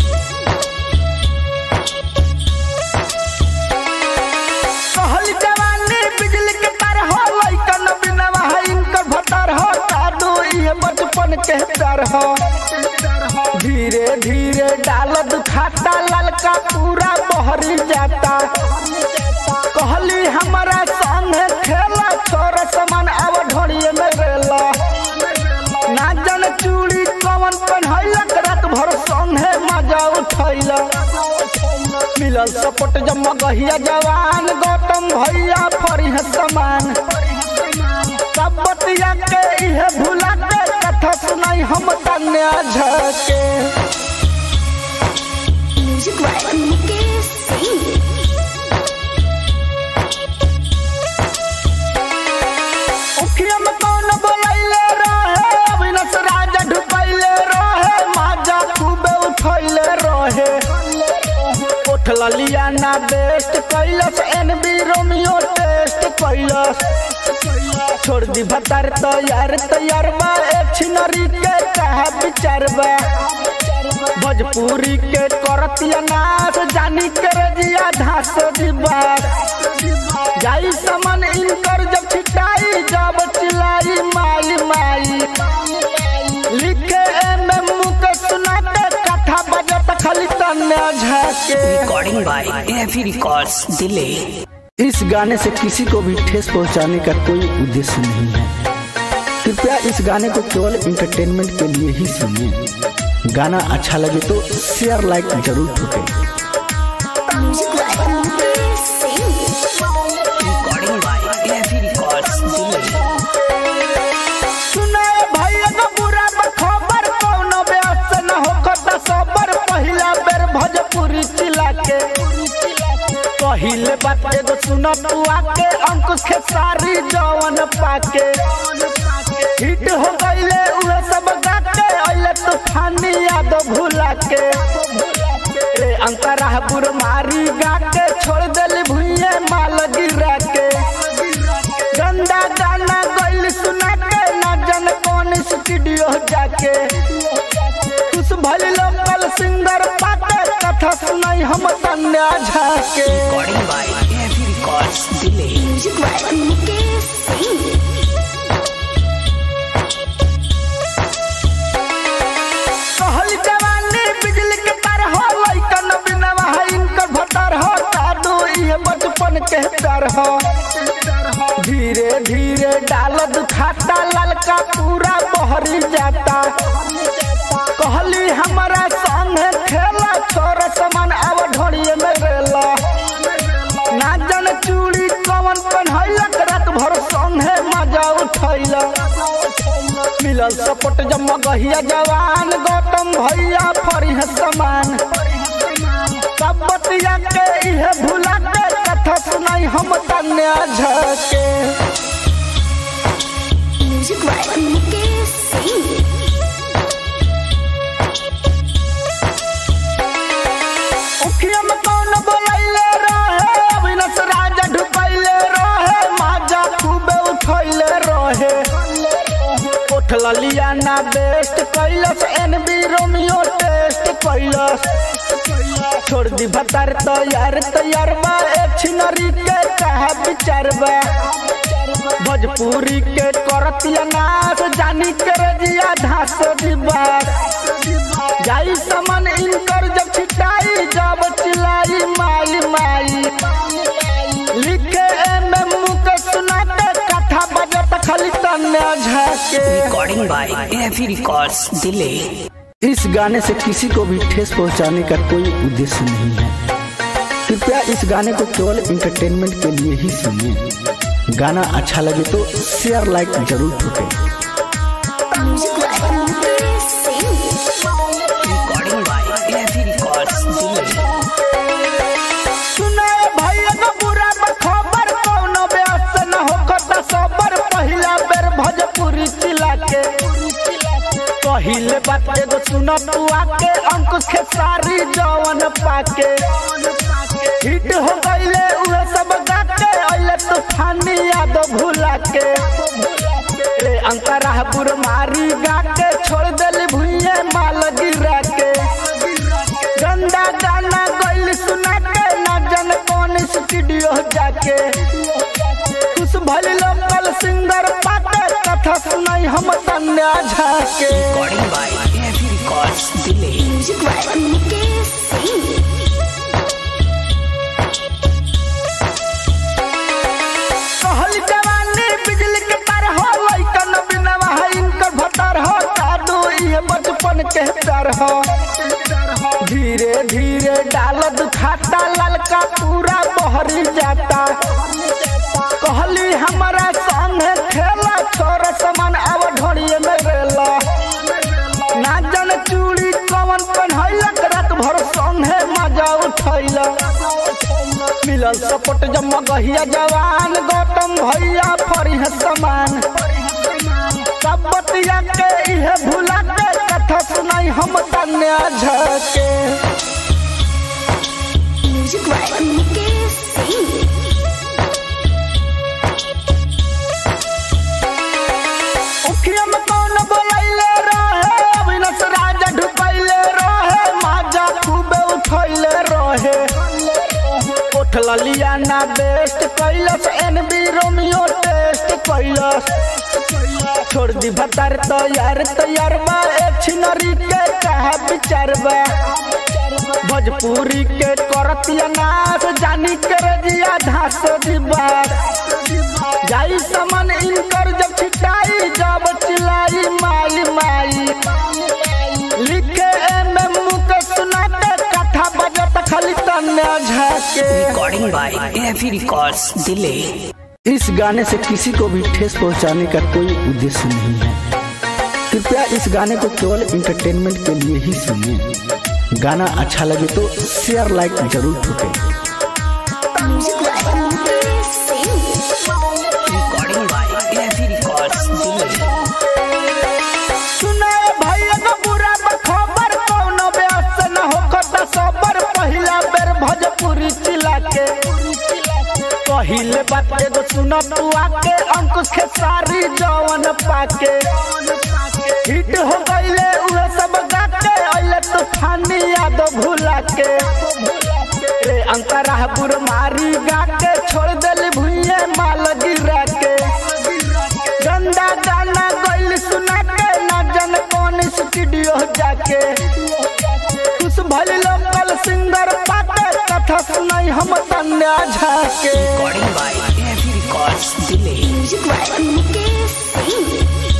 [SPEAKER 2] कहल जवानी बिजली के तार हो लइकन बिनवा है इनकर भतर हो दादू ये बचपन के डर हो धीरे धीरे डाल दुखाता ललका पूरा बहरी जाता कहली हमारा संगे खेला छोरा समान अब ढोड़िए में रेला ना जन चूड़ी कवन पहनैलक रात भर संगे मजा उठैला मिलल सपोर्ट जब गहिया जवान गौतम भैया फरी है समान सब बतिया के इहे भुला के कथा सुनाई हम तन्या झके
[SPEAKER 1] Music by Mukesh Singh.
[SPEAKER 2] उखिया में कौन बोलैले रहे अविनाश राजा ढुकैले रहे माजा खूबे उठैले रहे उठल लियाना बेस्ट कैलस एनबी रोमियो टेस्ट कैलस छोड़ दी भतार तैयार तैयार बा एक छिनरी के कहा विचार बा भोजपुरी के करतिया नाच जानी के रजिया धास दिबास जाई समन इनकर जब छिटाई जब चिलाई माई माई लिखे एम एम के सुनाते कथा बजत खाली तन्ने झाके
[SPEAKER 3] Recording by AFE Records Delay.
[SPEAKER 2] इस गाने से किसी को भी ठेस पहुंचाने का कोई उद्देश्य नहीं है कृपया इस गाने को केवल इंटरटेनमेंट के लिए ही सुनिए गाना अच्छा लगे तो शेयर लाइक जरूर ठोकें
[SPEAKER 1] Music by Mukesh Singh.
[SPEAKER 3] Recording by AFE Records Delay.
[SPEAKER 2] सुनाए भैया का बुरा खबर कौनो ब्यास न होखता सबर पहिला बेर भोजपुरी चिला के पहिले बात एगो सुन तू आके अंकुश के सारी जवन पाके हिट हो गईले उहे सब गाके अइले तूफानी याद भुला के रे अंतरा बुर मारी गाके छोड़ देली भुइये माल गिरा के गंदा गाना गइल सुना के ना जन कौन स्टूडियो जाके कुछ भले लोकल सिंगर पाके कथा सुनाई हम तन्या झाके
[SPEAKER 3] Recording by AFE Records Delay.
[SPEAKER 1] Music by Mukesh Singh.
[SPEAKER 2] कहल जवानी बिजली के तार हो लइकन बिनवा है इनकर भतर हो जादू ये बचपन के डर हो धीरे धीरे डाल दुखाता ललका पूरा बहरी जाता कहली हमारा संग खेला छोर समान अब ढोड़िए में रेला ना जन चूड़ी कवन पहनैलक रात भर संगे मजा उठैला मिलल सपोर्ट जब मगहिया जवान गौतम भैया फरिह समान सब बतिया के इहे भुला के कथा सुनाई हम तन्या झके
[SPEAKER 1] Music by Mukesh Singh.
[SPEAKER 2] उखिया में कौन बोलैले रहे अविनाश राजा ढुकैले रहे माजा खूबे उठैले रहे उठल लिया ना बेस्ट कैलस एन बी रोमियो टेस्ट कैलस छोड़ दी भतार तैयार तैयार बा एक छिनरी के कहा विचार बा भोजपुरी के करतिया नाच जानी के रजिया धास दिबास जाई समन इनकर जब छिटाई जब चिलाई माई माई लिखे एम एम के सुनाते कथा बजत खाली तन्ने झाके
[SPEAKER 3] Recording by AFE Records Delay.
[SPEAKER 2] इस गाने से किसी को भी ठेस पहुंचाने का कोई उद्देश्य नहीं है कृपया इस गाने को केवल इंटरटेनमेंट के लिए ही सुनिए गाना अच्छा लगे तो शेयर लाइक जरूर ठोकें
[SPEAKER 1] Music by Mukesh Singh.
[SPEAKER 3] Recording by AFE Records Delay.
[SPEAKER 2] सुनाए भैया का बुरा खबर कौनो ब्यास न होखता सबर पहिला बेर भोजपुरी चिला के पहिले बात एगो सुन तू आके अंकुश के सारी जवन पाके हिट हो गईले उहे सब गाके अइले तूफानी याद भुला के रे अंतरा बुर मारी गाके छोड़ देली भुइये माल गिरा के गंदा गाना गइल सुना के ना जन कौन स्टूडियो जाके कुछ भले लोकल सिंगर पाके कथा सुनाई हम तन्या झाके
[SPEAKER 3] Recording by AFE Records Delay.
[SPEAKER 1] Music by Mukesh Singh.
[SPEAKER 2] कहल जवानी बिजली के तार हो लइकन बिनवा है इनकर भतर हो जादू ये बचपन के डर हो धीरे धीरे डाल दुखाता ललका पूरा बहरी जाता कहली हमारा संग खेला छोर समान अब ढोड़िए में रेला ना जन चूड़ी कवन पहनैलक रात भर संगे मजा उठैला मिलल सपोर्ट जब मगहिया जवान गौतम भैया फरिह समान सब बतिया के इहे भुला के कथा सुनाई हम तन्या झके
[SPEAKER 1] Music by Mukesh Singh.
[SPEAKER 2] उखिया में कौन बोलैले रहे अविनाश राजा ढुकैले रहे ना बेस्ट कैलस एनबी रोमियो टेस्ट कैलस छोड़ दी भतार तैयार तैयार बा एक छिनरी के कहा विचार बा भोजपुरी के करतिया नाच जानी के रजिया धास दिबार जाई समन इनकर जब छिटाई जब चिलाई माई माई लिखे एम एम के सुनाते कथा बजत खाली तन्ने झाके
[SPEAKER 3] Recording by AFE Records Delay.
[SPEAKER 2] इस गाने से किसी को भी ठेस पहुंचाने का कोई उद्देश्य नहीं है कृपया इस गाने को केवल इंटरटेनमेंट के लिए ही सुनिए गाना अच्छा लगे तो शेयर लाइक जरूर ठोकें
[SPEAKER 1] Music by Mukesh Singh.
[SPEAKER 3] Recording by AFE Records Delay.
[SPEAKER 2] सुनाए भैया का बुरा खबर कौनो ब्यास से न होखता सबर पहिला बेर भोजपुरी चिला के पहिले बात एगो सुन तू आके अंकुश के सारी जवन पाके हिट हो गईले उहे सब गाके अइले तूफानी याद भुला के रे अंतरा बुर मारी गाके छोड़ देली भुइये माल गिरा के गंदा गाना गइल सुना के ना जन कौन स्टूडियो जाके खुश भइल लोकल सिंगर पाके कथा सुनाई हम तन्या झाके
[SPEAKER 3] Recording by AFE Records Delay.
[SPEAKER 1] Music by Mukesh Singh.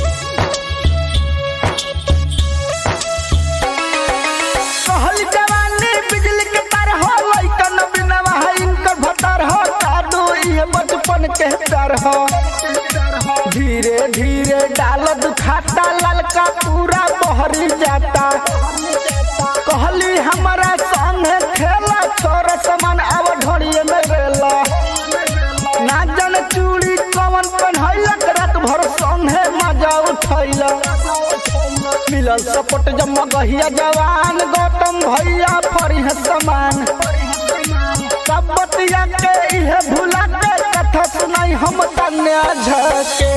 [SPEAKER 2] कहल जवानी बिजली के तार हो लइकन बिनवा है इनकर भतार हो जादू ये बचपन के डर हो धीरे धीरे डाल दुखाता ललका पूरा बहरी जाता कहली हमारा संग खेला छोरा समान अब ढोड़िए में रेला ना जन चूड़ी कवन पहनैलक रात भर संगे मजा उठैला मिलल सपोर्ट जब मगहिया जवान गौतम भैया फरी समान सब बतिया के इहे भुला के कथा सुनाई हम तन्या झके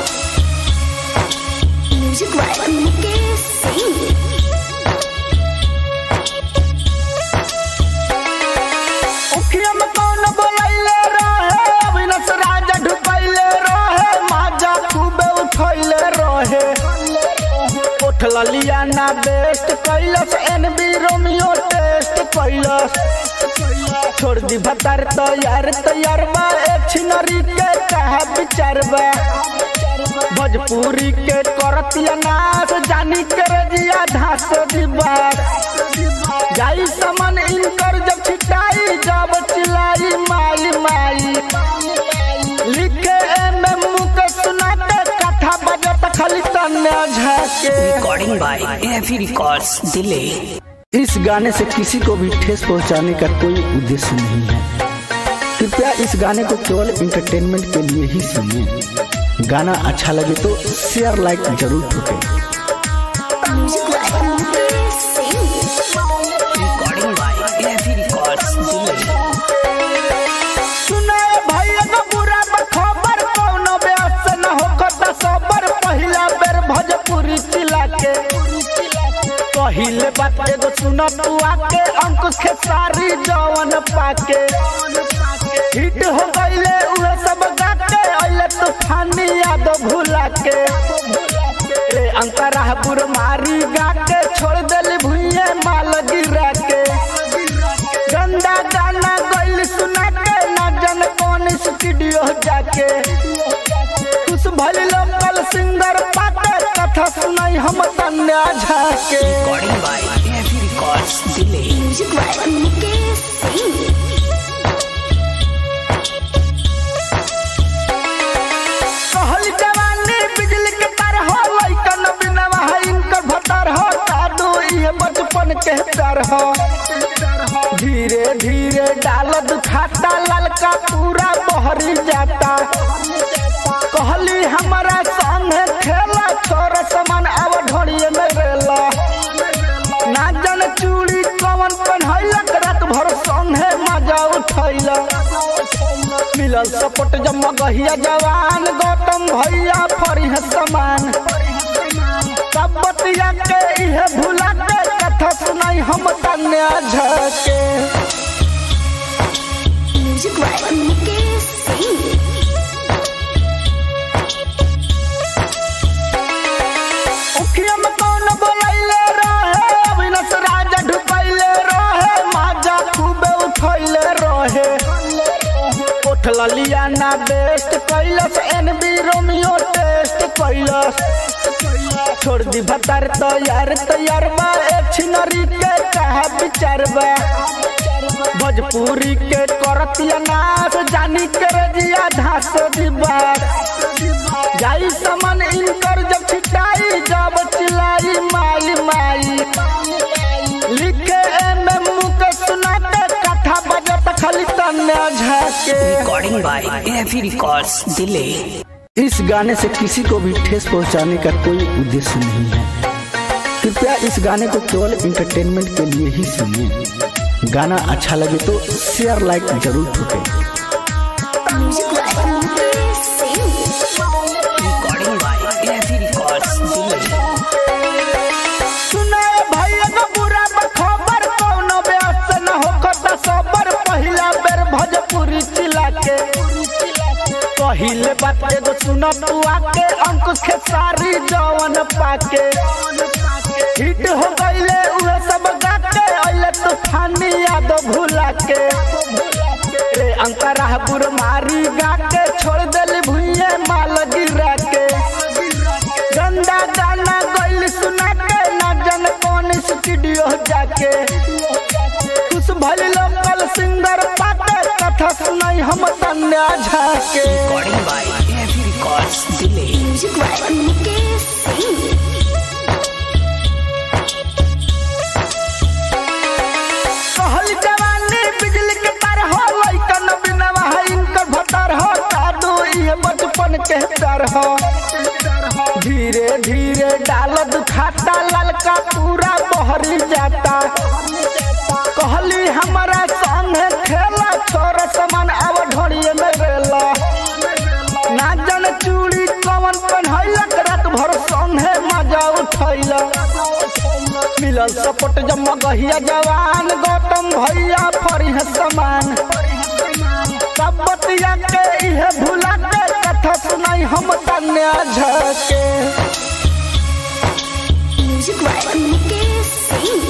[SPEAKER 1] Music by Mukesh Singh.
[SPEAKER 2] उखिया में कौन बोलैले रहे अविनाश राजा ढुकैले रहे माजा खूबे उठैले रहे उठल लिया ना बेस्ट कैलस एनबी रोमियो टेस्ट कैलस छोड़ दी भतार तैयार तैयार बा एक छिनरी के कहा विचार बा भोजपुरी के करतिया नाच जानी के रजिया धास दिबार जाई समन इनकर जब छिटाई जब चिलाई माई माई लिखे एम एम के सुनाते कथा बजत खाली तन्ने झाके
[SPEAKER 3] Recording by AFE Records Delay.
[SPEAKER 2] इस गाने से किसी को भी ठेस पहुंचाने का कोई उद्देश्य नहीं है कृपया इस गाने को केवल इंटरटेनमेंट के लिए ही सुनिए गाना अच्छा लगे तो शेयर लाइक जरूर ठोकें
[SPEAKER 1] Music by Mukesh Singh.
[SPEAKER 3] Recording by AFE Records Delay.
[SPEAKER 2] सुनाए भैया का बुरा खबर कौनो ब्यास से न होखता सबर पहिला बेर भोजपुरी चिला के पहिले बात एगो सुन तू आके अंकुश के सारी जवन पाके हिट हो गईले उहे सब गाके अइले तूफानी याद भुला के रे अंतरा बुर मारी गाके छोड़ देली भुइये माल गिरा के गंदा गाना गइल सुना के ना जन कौन स्टूडियो जाके खुश भइल लोकल सिंगर पाके कथा सुनाई हम तन्या झाके
[SPEAKER 3] Recording by AFE Records Delay.
[SPEAKER 1] Music by Mukesh Singh.
[SPEAKER 2] कहल जवानी बिजली के तार हो लइकन बिनवा है इनकर भतार हो जादू ये बचपन के डर हो धीरे धीरे डाल दुखाता ललका पूरा बहरी जाता कहली हमारा संग खेला छोरा समान अब ढोड़िए में रेला ना जन चूड़ी कवन पहनैलक रात भर संगे मजा उठैला मिलल सपोर्ट जब मगहिया जवान गौतम भैया फरी समान सब बतिया के इहे भुला के कथा सुनाई हम तन्या झके
[SPEAKER 1] Music by Nicky Singh.
[SPEAKER 2] उखिया में कौन बोलैले रहे अविनाश राजा ढुकैले रहे माजा खूबे उठैले रहे उठल लिया ना बेस्ट कैलस एनबी रोमियो टेस्ट कैलस छोड़ दी भतार तैयार तैयार बा एक छिनरी के कहा विचार बा भोजपुरी के करतिया नाच जानी के रजिया धास दिबा जाई समन इनकर जब छिटाई जब चिलाई माई माई लिखे एम एम के सुनाते कथा बजत खाली तन्ने झाके
[SPEAKER 3] Recording by AFE Records Delay.
[SPEAKER 2] इस गाने से किसी को भी ठेस पहुंचाने का कोई उद्देश्य नहीं है कृपया इस गाने को केवल इंटरटेनमेंट के लिए ही सुनिए गाना अच्छा लगे तो शेयर लाइक जरूर ठोकें
[SPEAKER 1] Music by Nicky Singh.
[SPEAKER 3] Recording by AFE Records Delay.
[SPEAKER 2] सुनाए भैया का बुरा खबर कौनो ब्यास न होखता सबर पहिला बेर भोजपुरी चिला के पहिले बात एगो सुन तू आके अंकुश के सारी जवन पाके हिट हो गईले उहे सब गाके अइले तूफानी याद भुला के रे अंतरा बुर मारी गाके छोड़ देली भुइये माल गिरा के गंदा गाना गइल सुना के ना जन कौन स्टूडियो जाके कुछ भल लोकल सिंगर पाके कथा सुनाई हम तन्या झाके
[SPEAKER 3] Recording by AFE Records Delay.
[SPEAKER 1] Music by Nicky Singh.
[SPEAKER 2] कहल जवानी बिजली के तार हो लइकन बिनवा है इनकर भतार हो दादू ये बचपन के डर हो धीरे धीरे डाल दुखाता ललका पूरा बहरी जाता कहली हमारा संगे खेला छोरा समान अब ढोड़िए में रेला ना जन चूड़ी कवन पहनैलक रात भर संगे मजा उठैला मिलल सपोर्ट जब मगहिया जवान गौतम भैया फरी है समान सब बतिया के इहे भुला के कथा सुनाई हम तन्या झके
[SPEAKER 1] Music by Nicky Singh.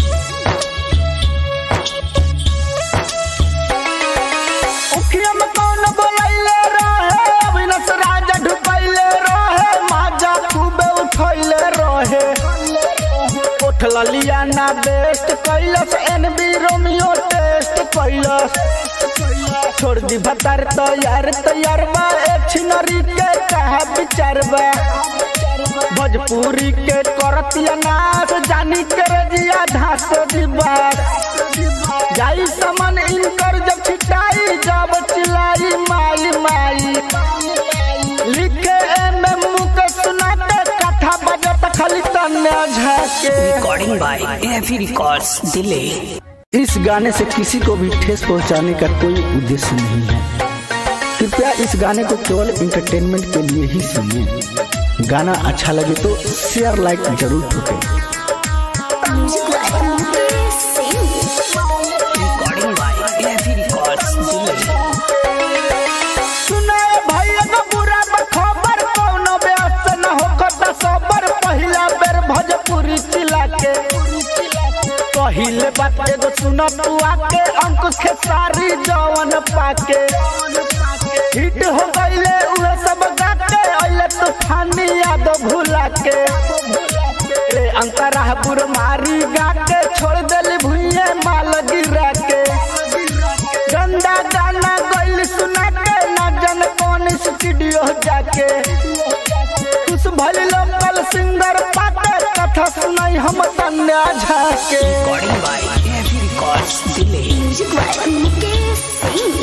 [SPEAKER 2] उखिया में कौन बोलैले रहे अविनाश राजा ढुकैले रहे माजा खूबे उठैले रहे उठल लिया ना बेस्ट कैलस एनबी रोमियो टेस्ट कैलस छोड़ दी भतार तैयार तैयार बा एक छिनरी के कहा विचार बा भोजपुरी के करतिया नाच जानी के रजिया धास दिबा जाई समन इनकर जब छिटाई जब चिलाई माई माई लिखे एम एम के सुनाते कथा बजत खाली तन्ने झाके
[SPEAKER 3] Recording by AFE Records Delay.
[SPEAKER 2] इस गाने से किसी को भी ठेस पहुंचाने का कोई उद्देश्य नहीं है कृपया इस गाने को केवल इंटरटेनमेंट के लिए ही सुनिए गाना अच्छा लगे तो शेयर लाइक जरूर ठोकें
[SPEAKER 1] Music by Nicky Singh.
[SPEAKER 3] Recording by AFE Records Delay.
[SPEAKER 2] सुनाए भैया का बुरा खबर कौनो ब्यास न होखता सबर पहिला बेर भोजपुरी चिला के पहिले बात एगो सुन तू आके अंकुश के सारी जवन पाके हिट हो गईले उहे सब गाके अइले तूफानी याद भुला के रे अंतरा बुर मारी गाके छोड़ देली भुइये माल गिरा के गंदा गाना गइल सुना के ना जन कौन स्टूडियो जाके कुछ भल लोकल सिंगर पाके कथा सुनाई हम तन्या झाके
[SPEAKER 3] Recording by AFE Records Delay.
[SPEAKER 1] Music by Nicky Singh.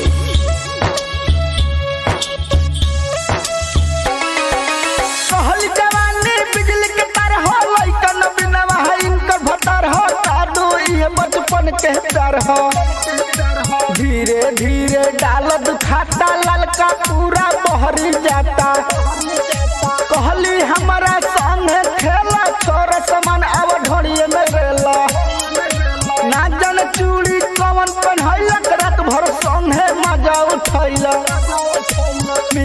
[SPEAKER 2] कहल जवानी बिजली के तार हो लइकन बिनवा है इनकर भतार हो दादू ये बचपन के डर हो धीरे धीरे डाल दुखाता ललका पूरा बहरी जाता कहली हमारा संगे खेला छोरा समान अब ढोड़िए में रेला ना जन चूड़ी कवन पहनैलक रात भर संगे मजा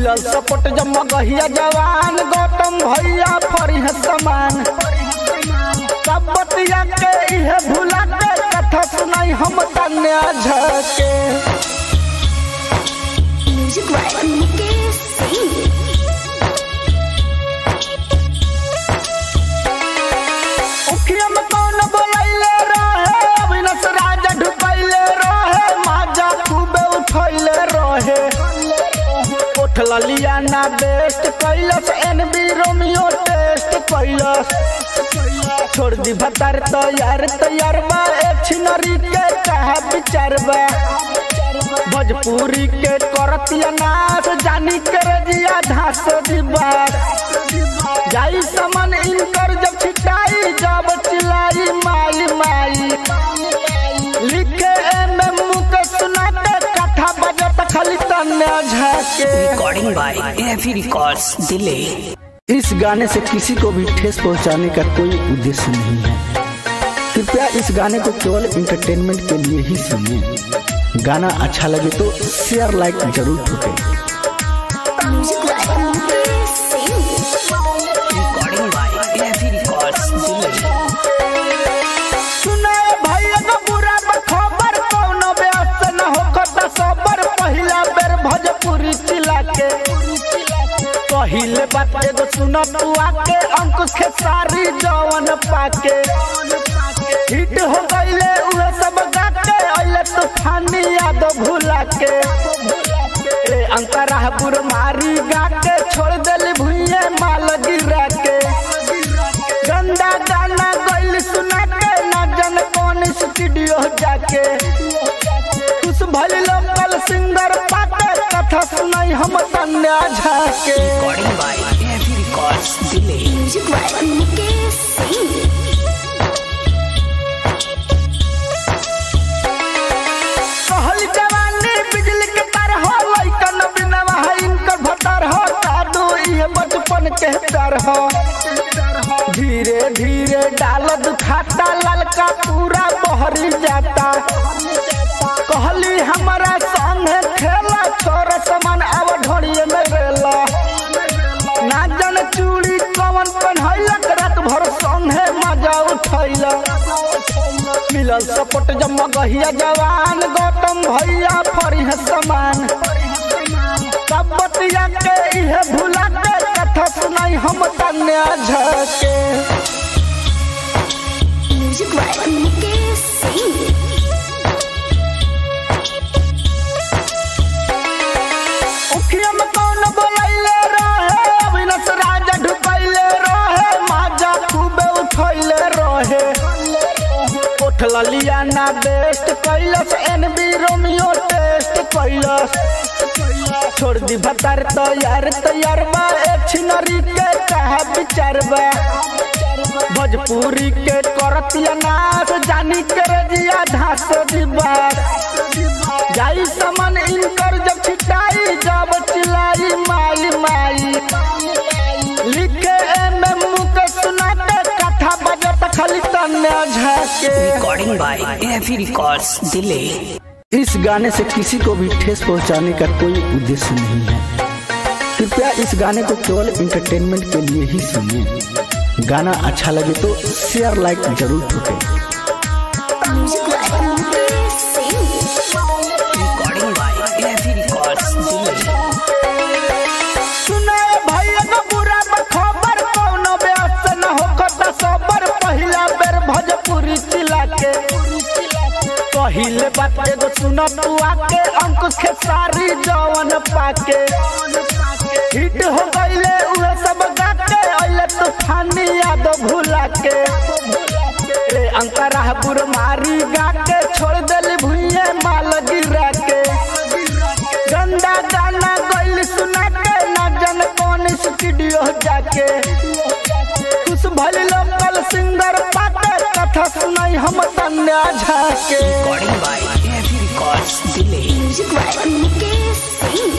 [SPEAKER 2] मिलल सपोर्ट जम गहिया जवान गौतम भैया फरिह समान सब बतिया के इहे भुला के कथा सुनाई हम तन्या झके
[SPEAKER 1] Music by Mukesh Singh.
[SPEAKER 2] उखिया में कौन बोलैले रहे अविनाश राजा ढुकैले रहे माजा खूबे उठैले रहे उठल लिया ना बेस्ट कैलस एनबी रोमियो टेस्ट कैलस छोड़ दी भतार तैयार तैयार बा एक छिनरी के कहा विचार बा भोजपुरी के करतिया नाच जानी के रजिया धास दिबार जाई समन इनकर जब छिटाई जब चिलाई माई माई लिखे एम एम के सुनाते कथा बजत खाली तन्ने झाके
[SPEAKER 3] Recording by AFE Records Delay.
[SPEAKER 2] इस गाने से किसी को भी ठेस पहुंचाने का कोई उद्देश्य नहीं है कृपया इस गाने को केवल इंटरटेनमेंट के लिए ही सुनिए गाना अच्छा लगे तो शेयर लाइक जरूर ठोकें
[SPEAKER 1] Music by Mukesh Singh.
[SPEAKER 3] Recording by AFE Records Delay.
[SPEAKER 2] सुनाए भैया का बुरा खबर कौनो व्यस्त न होकर सबर पहिला बेर भोजपुरी चिला के पहिले बात एगो सुन तू आके अंकुश के सारी जवन पाके हिट हो गईले उहे सब गाके अइले तूफानी याद भुला के ए अंतरा बुर मारी गाके छोड़ देली भुइये माल गिरा के गंदा गाना गइल सुना के ना जन कौन स्टूडियो जाके कुछ भले लोकल सिंगर पाके कथा सुनाई हम तन्या झाके
[SPEAKER 3] Recording by AFE Records Delay.
[SPEAKER 1] Music by Mukesh Singh.
[SPEAKER 2] कहल जवानी बिजली के तार हो लइकन बिनवा है इनकर भतार हो जादू ये बचपन के डर हो धीरे धीरे डाल दुखाता ललका पूरा बहरी जाता कहली हमारा संग खेला छोर समान अब ढोड़िए में रेला ना जन चूड़ी कवन पहनैलक रात भर संगे मजा उठैला मिलल सपोर्ट जम गहिया जवान गौतम भैया फरिह समान सब बतिया के इहे भुला के कथा सुनाई हम तन्या झके
[SPEAKER 1] Music by Mukesh Singh.
[SPEAKER 2] उखिया में कौन बोलैले रहे अविनाश राजा ढुकैले रहे माजा खूबे उठैले रहे उठल लिया ना बेस्ट कैलस एनबी रोमियो टेस्ट कैलस छोड़ दी भतार तैयार तैयार बा एक छिनरी के कहा विचार बा भोजपुरी के करतिया नाच जानी के रजिया धास दिबार जाई समन इनकर जब छिटाई जब चिलाई माई माई लिखे एम एम के सुनाते कथा बजत खाली तन्ने झाके
[SPEAKER 3] Recording by AFE Records Delay.
[SPEAKER 2] इस गाने से किसी को भी ठेस पहुंचाने का कोई उद्देश्य नहीं है कृपया इस गाने को केवल इंटरटेनमेंट के लिए ही सुनिए गाना अच्छा लगे तो शेयर लाइक जरूर ठोकें
[SPEAKER 1] Music by Mukesh Singh.
[SPEAKER 3] Recording by AFE Records Delay.
[SPEAKER 2] सुनाए भैया का बुरा खबर कौनो व्यस्त न होकर सबर पहिला बेर भोजपुरी चिला के पहिले बात एगो सुन तू आके अंकुश के सारी जवन पाके हिट हो गईले उहे सब गाके अइले तूफानी याद भुला के ए अंतरा बुर मारी गाके छोड़ देली भुइये माल गिरा के गंदा गाना गइल सुना के ना जन कौन स्टूडियो जाके कुछ भले लोकल सिंगर पाके कथा सुनाई हम तन्या झाके
[SPEAKER 3] Recording by AFE Records Delay.
[SPEAKER 1] Music by Mukesh Singh.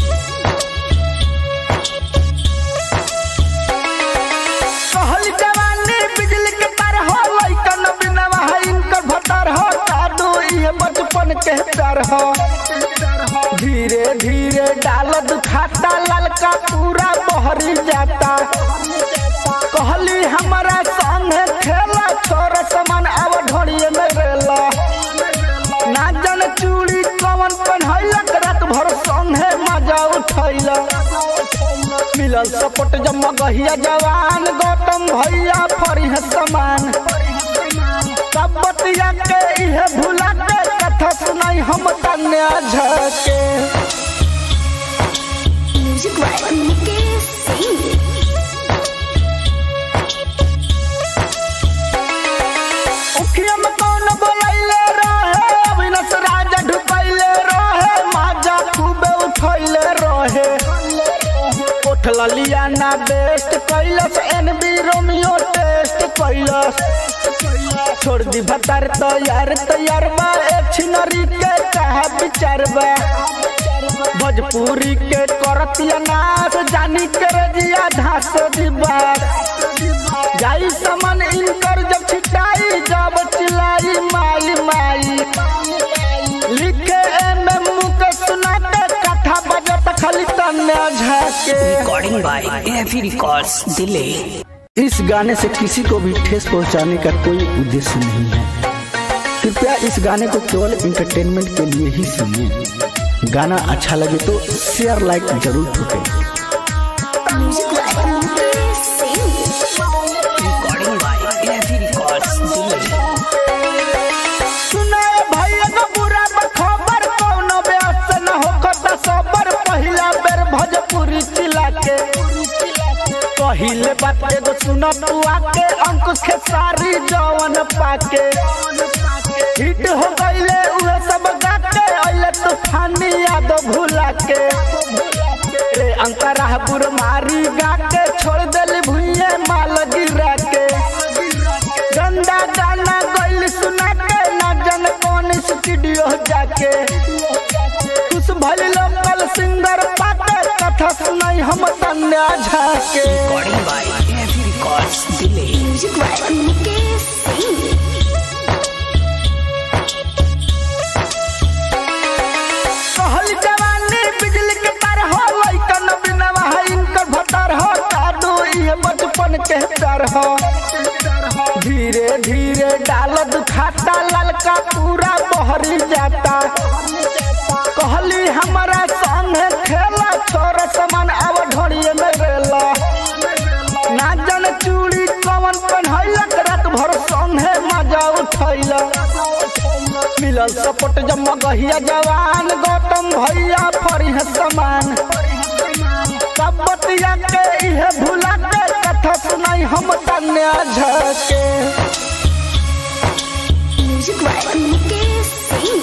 [SPEAKER 2] कहल जवानी बिजली के तार हो लइकन बिनवा है इनकर भतार हो जादू ये बचपन के डर हो धीरे धीरे डाल दुखाता ललका पूरा बहरी जाता कहली हमारा संगे खेला छोरा समान अब ढोड़िए में रेला ना जन चूड़ी कवन पहनैलक रात भर संगे मजा उठैला मिलल सपोर्ट जम्मा गहिया जवान गौतम भैया फरी है समान सब बतिया के इहे भुला के कथा सुनाई हम तन्या झके
[SPEAKER 1] म्यूजिक बाय मुकेश सिंह
[SPEAKER 2] उखिया में कौन बोलैले रहे अविनाश राजा ढुकैले रहे माजा खूबे उठैले रहे उठल लिया ना बेस्ट कैलस एनबी रोमियो टेस्ट कैलस छोड़ दी भतार तैयार तैयार बा एक छिनरी के कहा विचार बा भोजपुरी के करतिया नाच जानी के रजिया धास दिबा जाई समन इनकर जब छिटाई जब चिलाई माई माई लिखे एम एम के सुना के कथा बजत खाली तन्ने झाके
[SPEAKER 3] Recording by AFE Records Delay.
[SPEAKER 2] इस गाने से किसी को भी ठेस पहुंचाने का कोई उद्देश्य नहीं है कृपया इस गाने को केवल इंटरटेनमेंट के लिए ही सुनिए गाना अच्छा लगे तो शेयर लाइक जरूर ठोकें
[SPEAKER 1] music by Mukesh Singh
[SPEAKER 3] Recording by AFE Records Delay.
[SPEAKER 2] सुनाए भैया का बुरा खबर कौनो ब्यास से न होखता सबर पहिला बेर भोजपुरी चिला के पहिले बात एगो सुन तू आके अंकुश के सारी जवन पाके हिट हो गईले उहे सब गाके अइले तूफानी याद भुला के रे अंतरा बुर मारी गाके छोड़ देली भुइये माल गिरा के गंदा गाना गइल सुना के ना जन कौन स्टूडियो जाके कुछ भल लोकल सिंगर पाके कथा सुनाई हम तन्या झाके
[SPEAKER 3] Recording by AFE Records Delay.
[SPEAKER 1] Music by Mukesh Singh
[SPEAKER 2] कहल जवानी बिजली के तार हो लइकन बिनवा है इनकर भतार हो कादू ये बचपन के डर हो धीरे धीरे डाल दुखाता ललका पूरा बहरी जाता कहली हमारा संगे खेला छोरा समान अब ढोड़िए में रेला ना जन चूड़ी कवन पहनैलक रात भर संगे मजा उठैला मिलल सपोर्ट जम्मा गहिया जवान गौतम भैया फरी है समान सब बतिया के इहे भुला के कथा सुनाई हम तन्या झके
[SPEAKER 1] म्यूजिक बाय मुकेश सिंह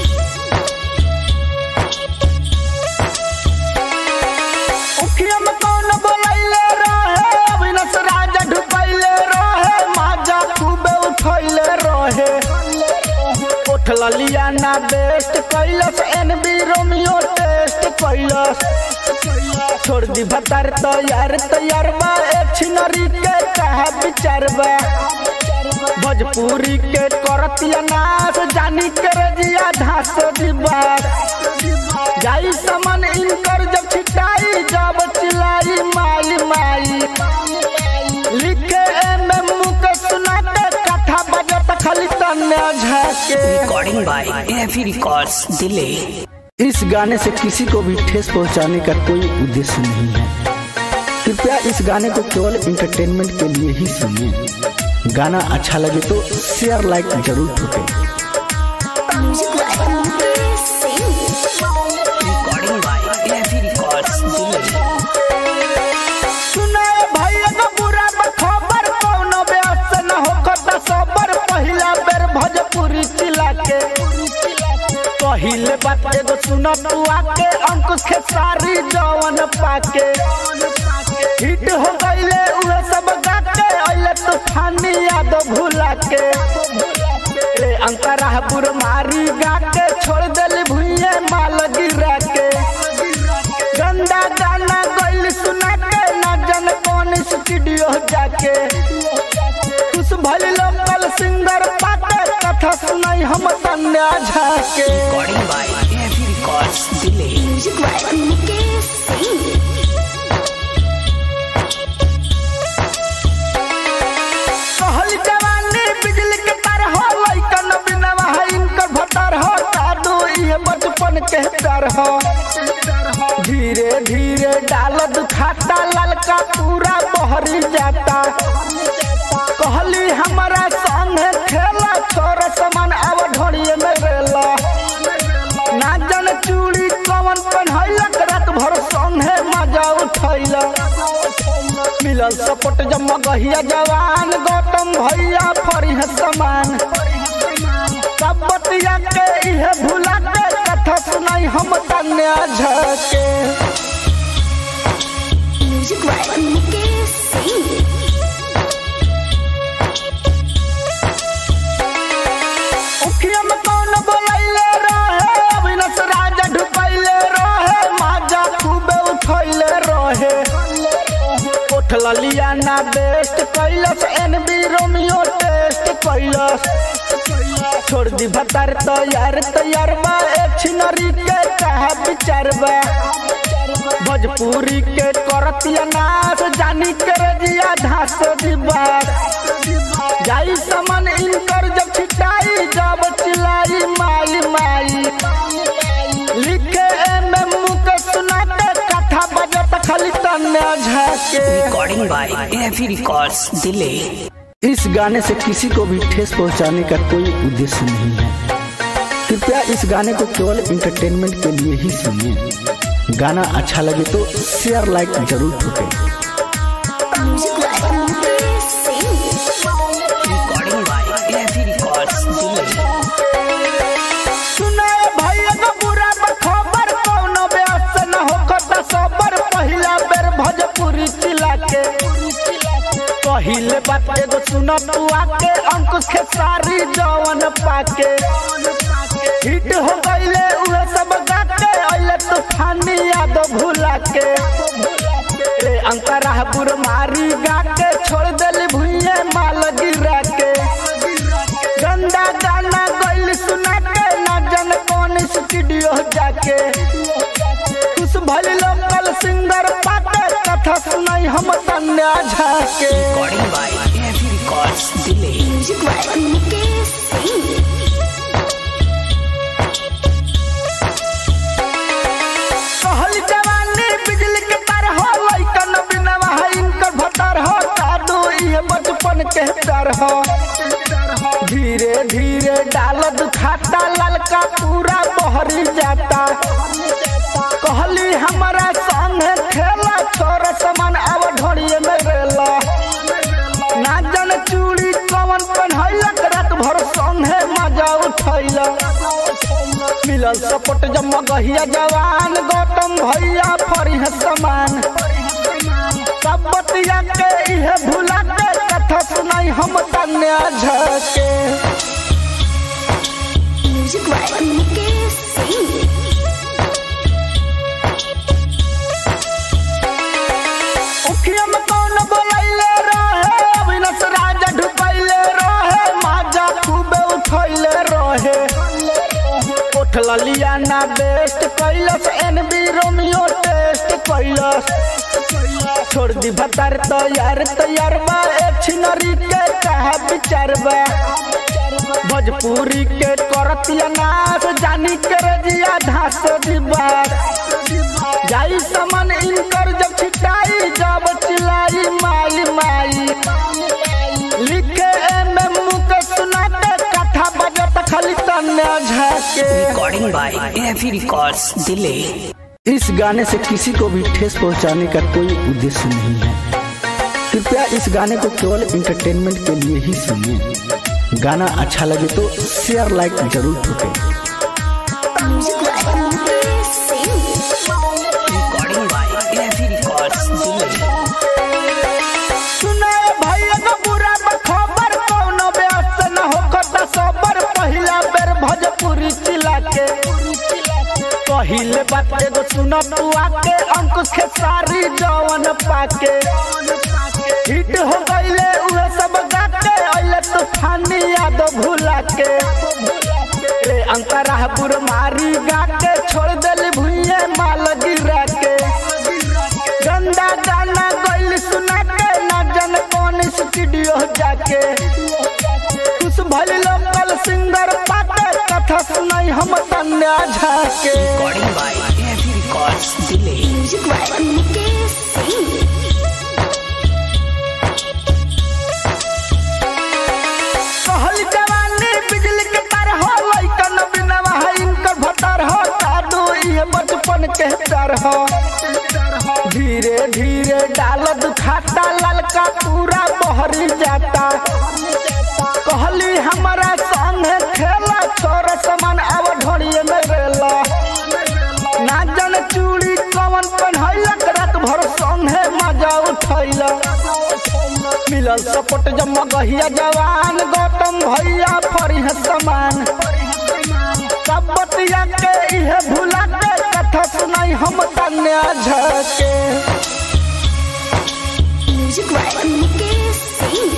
[SPEAKER 2] उखिया में कौन बोलैले रहे अविनाश राजा ढुकैले रहे माजा खूबे उठैले रहे उठल लिया ना बेस्ट कैलस एनबी रोमियो टेस्ट कैलस छोड़ दी भतार तैयार तैयार बा एक छिनरी के कहा विचार बा भोजपुरी के करतिया नाच जानी के रजिया धास दिबा जाई समन इनकर जब छिटाई जब चिलाई माई माई लिखे एम एम के सुना के कथा बजत खाली तन्या झाके
[SPEAKER 3] Recording by AFE Records Delay.
[SPEAKER 2] इस गाने से किसी को भी ठेस पहुंचाने का कोई उद्देश्य नहीं है कृपया इस गाने को केवल इंटरटेनमेंट के लिए ही सुनिए गाना अच्छा लगे तो शेयर लाइक जरूर ठोकें
[SPEAKER 1] music by Mukesh Singh
[SPEAKER 3] Recording by AFE Records Delay.
[SPEAKER 2] सुनाए भैया का बुरा खबर कौनो ब्यास से न होखता सबर पहिला बेर भोजपुरी चिला के पहिले बात एगो सुन तू आके अंकुश के सारी जवन पाके हिट हो गईले उहे सब गाके अइले तूफानी याद भुला के रे अंतरा बुर मारी गाके छोड़ देली भुइये माल गिरा के गंदा गाना गइल सुना के ना जन कौन स्टूडियो जाके कुछ भल लोकल सिंगर पाके कथा सुनाई हम तन्या झाके
[SPEAKER 3] Recording by AFE Records Records delay.
[SPEAKER 1] Music by Mukesh Singh.
[SPEAKER 2] कहल जवानी बिजली के तार हो लइकन बिनवा है इनकर भतार हो कादू ये बचपन के डर हो धीरे धीरे डाल दुखाता ललका पूरा बहरी जाता कहली हमारा संग खेला छोर समान अब ढोड़िए में रेला ना जन चूड़ी कवन पहनैलक रात भर संगे मजा उठैला मिलल सपोर्ट जब गहिया जवान गौतम भैया फरी है समान सब बतिया के इहे भुला के कथा सुनाई हम कन्या झके
[SPEAKER 1] Music by Mukesh Singh.
[SPEAKER 2] उखिया में कौन बोलैले रहे अविनाश राजा ढुकैले रहे माजा खूबे उठैले रहे उठला लिया ना बेस्ट कैलस एनबी रोमियो टेस्ट कैलस छोड़ दी भतार तैयार तैयार बा एक छिनरी के कहा विचार बा भोजपुरी के करतिया नाच जानी के रजिया धास दिबा जाई समन इनकर जब छिटाई जब चिलाई माई माई लिखे एम एम के सुनाते कथा बजत खाली तन्ने झाके
[SPEAKER 3] Recording by AFE Records delay.
[SPEAKER 2] इस गाने से किसी को भी ठेस पहुंचाने का कोई उद्देश्य नहीं है कृपया इस गाने को केवल इंटरटेनमेंट के लिए ही सुनिए गाना अच्छा लगे तो शेयर लाइक जरूर ठोकें
[SPEAKER 1] Music by Mukesh Singh.
[SPEAKER 3] Recording by AFE Records delay.
[SPEAKER 2] सुनाए भैया का बुरा खबर कौनो ब्यास न हो कता सबर पहिला बेर भोजपुरी चिला के पहिले बात एगो सुन तू आके अंकुश के सारी जवन पाके हिट हो गईले उहे सब गाके अइले तूफानी याद भुला के रे अंतरा बुर मारी गाके छोड़ देली भुइये माल गिरा के गंदा गाना गइल सुना के ना जन कौन स्टूडियो जाके कुछ भल लोकल सिंगर पाके कथा सुनाई हम तन्या झाके
[SPEAKER 3] Recording by AFE Records delay.
[SPEAKER 1] Music by Mukesh Singh.
[SPEAKER 2] कहल जवानी बिजली के तार हो लइकन बिनवा है इनकर भतार हो कादू ये बचपन के डर हो धीरे धीरे डाल दुखाता ललका पूरा बहरी जाता कहली हमारा संगे खेला छोर समान अब ढोड़िए में रेला ना जन चूड़ी कवन पहनैलक रात भर संगे मजा उठैला मिलल सपोर्ट जब गहिया जवान गौतम भैया फरी है समान सब बतिया के इहे भुला के कथा सुनाई हम कन्या झके
[SPEAKER 1] Music by Mukesh Singh.
[SPEAKER 2] उखिया में कौन बोलैले रहे अविनाश राजा ढुकैले रहे माजा खूबे उठैले रहे उठला लिया ना बेस्ट कैलस एनबी रोमियो टेस्ट कैलस छोड़ दी भतार तैयार तैयार बा एक छिनरी के कहा विचार बा भोजपुरी के करतिया नाच जानी के रजिया धास दिबा जाई समन इनकर जब छिटाई जब चिलाई माई माई लिखे एम एम के सुनाते कथा बजत खाली तन्ने झाके
[SPEAKER 3] Recording by AFE Records delay.
[SPEAKER 2] इस गाने से किसी को भी ठेस पहुंचाने का कोई उद्देश्य नहीं है कृपया इस गाने को केवल इंटरटेनमेंट के लिए ही सुनिए गाना अच्छा लगे तो शेयर लाइक जरूर ठोकें
[SPEAKER 1] Music by Mukesh Singh.
[SPEAKER 3] Recording by AFE Records delay.
[SPEAKER 2] सुनाए भैया का बुरा खबर कौनो ब्यास न हो कता सबर पहिला बेर भोजपुरी चिला के पहिले बात एगो सुन तू आके अंकुश के सारी जवन पाके हिट हो गईले उहे सब गाके अइले तूफानी याद भुला के रे अंतरा बुर मारी गाके छोड़ दे स्टूडियो जाके कुछ भल लोकल सिंगर पाके कथा सुनाई हम तन्या झाके
[SPEAKER 3] Recording by AFE Records Delay.
[SPEAKER 1] Music by Mukesh Singh.
[SPEAKER 2] कहल जवानी बिजली के तार हो लइकन बिनवा है इनकर भतार हो दादू ये बचपन के डर हो धीरे धीरे डाल दुखाता ललका पूरा बहरी जाता कहली हमारा संग खेला छोर समान अब ढोड़िए में रेला ना जन चूड़ी कवन पहनैलक रात भर संगे मजा उठैला मिलल सपोर्ट जम्मा गहिया जवान गौतम भैया फरिह समान सब बतिया के इहे भुला के कथा सुनाई हम तन्या झके
[SPEAKER 1] Music by Mukesh Singh.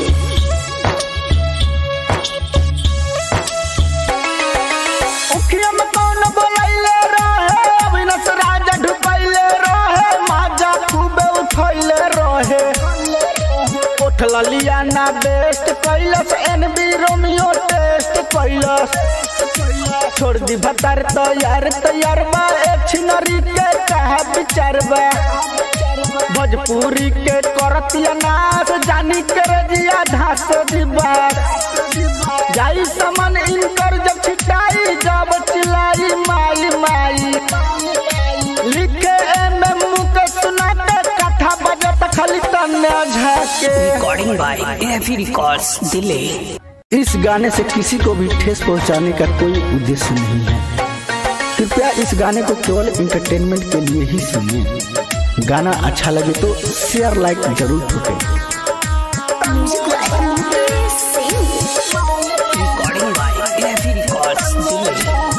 [SPEAKER 2] उखिया में कौन बोलैले रहे अविनाश राजा ढुकैले रहे माजा खूबे उठैले रहे उठ लिया ना बेस्ट कैलस एनबी रोमियो टेस्ट कैलस छोड़ दी भतार तैयार तैयार बा एक छिनरी के कहा विचार बा भोजपुरी के करतिया नाच जानी के रजिया धास दिबा जाई समन इनकर जब छिटाई जब चिलाई माई माई लिखे एम एम के सुना के कथा बजत खाली तन्या झाके
[SPEAKER 3] Recording by AFE Records Delay.
[SPEAKER 2] इस गाने से किसी को भी ठेस पहुंचाने का कोई उद्देश्य नहीं है कृपया इस गाने को केवल इंटरटेनमेंट के लिए ही सुनिए गाना अच्छा लगे तो शेयर लाइक जरूर ठोकें
[SPEAKER 1] Music by Mukesh Singh.
[SPEAKER 3] Recording by AFE Records Delay.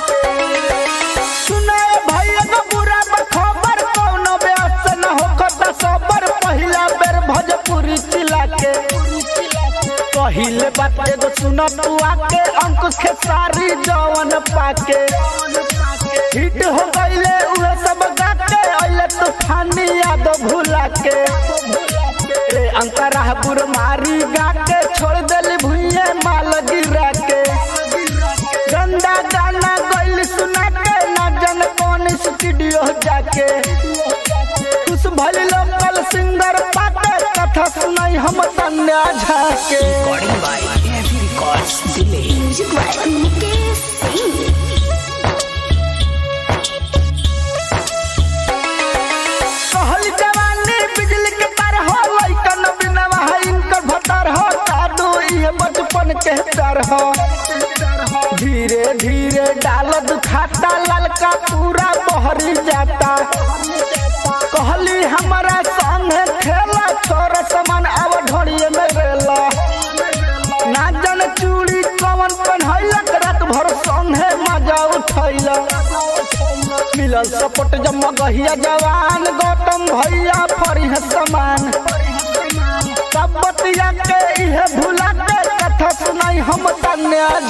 [SPEAKER 2] सुनाए भैया का बुरा खबर कौनो व्यस्त न होखता सबर पहिला बेर भोजपुरी चिला के पहिले बात एगो सुन तू आके अंकुश के सारी जवन पाके हिट हो गईले उहे सब गाके अइले तूफानी याद भुला के रे अंतरा बुर मारी गाके छोड़ देली भुइये माल गिरा के गंदा गाना गइल सुना के ना जन कौन स्टूडियो जाके कुछ भल लोकल सिंगर पाके कथा सुनाई हम तन्या झाके
[SPEAKER 3] Recording by AFE Records Delay.
[SPEAKER 1] Music by Mukesh Singh.
[SPEAKER 2] कहल जवानी बिजली के तार हो लइकन बिनवा है इनकर भतार हो दादू ये बचपन के डर हो धीरे धीरे डाल दुखाता ललका पूरा बहरी जाता कहली हमारा संग खेला छोर समान अब ढोड़िए में रेला ना जन चूड़ी कवन पहनैलक रात भर संगे मजा उठैला मिलल सपोर्ट जम्मा गहिया जवान गौतम भैया फरिह समान सब बतिया के इहे भुला के कथा सुनाई हम तन्या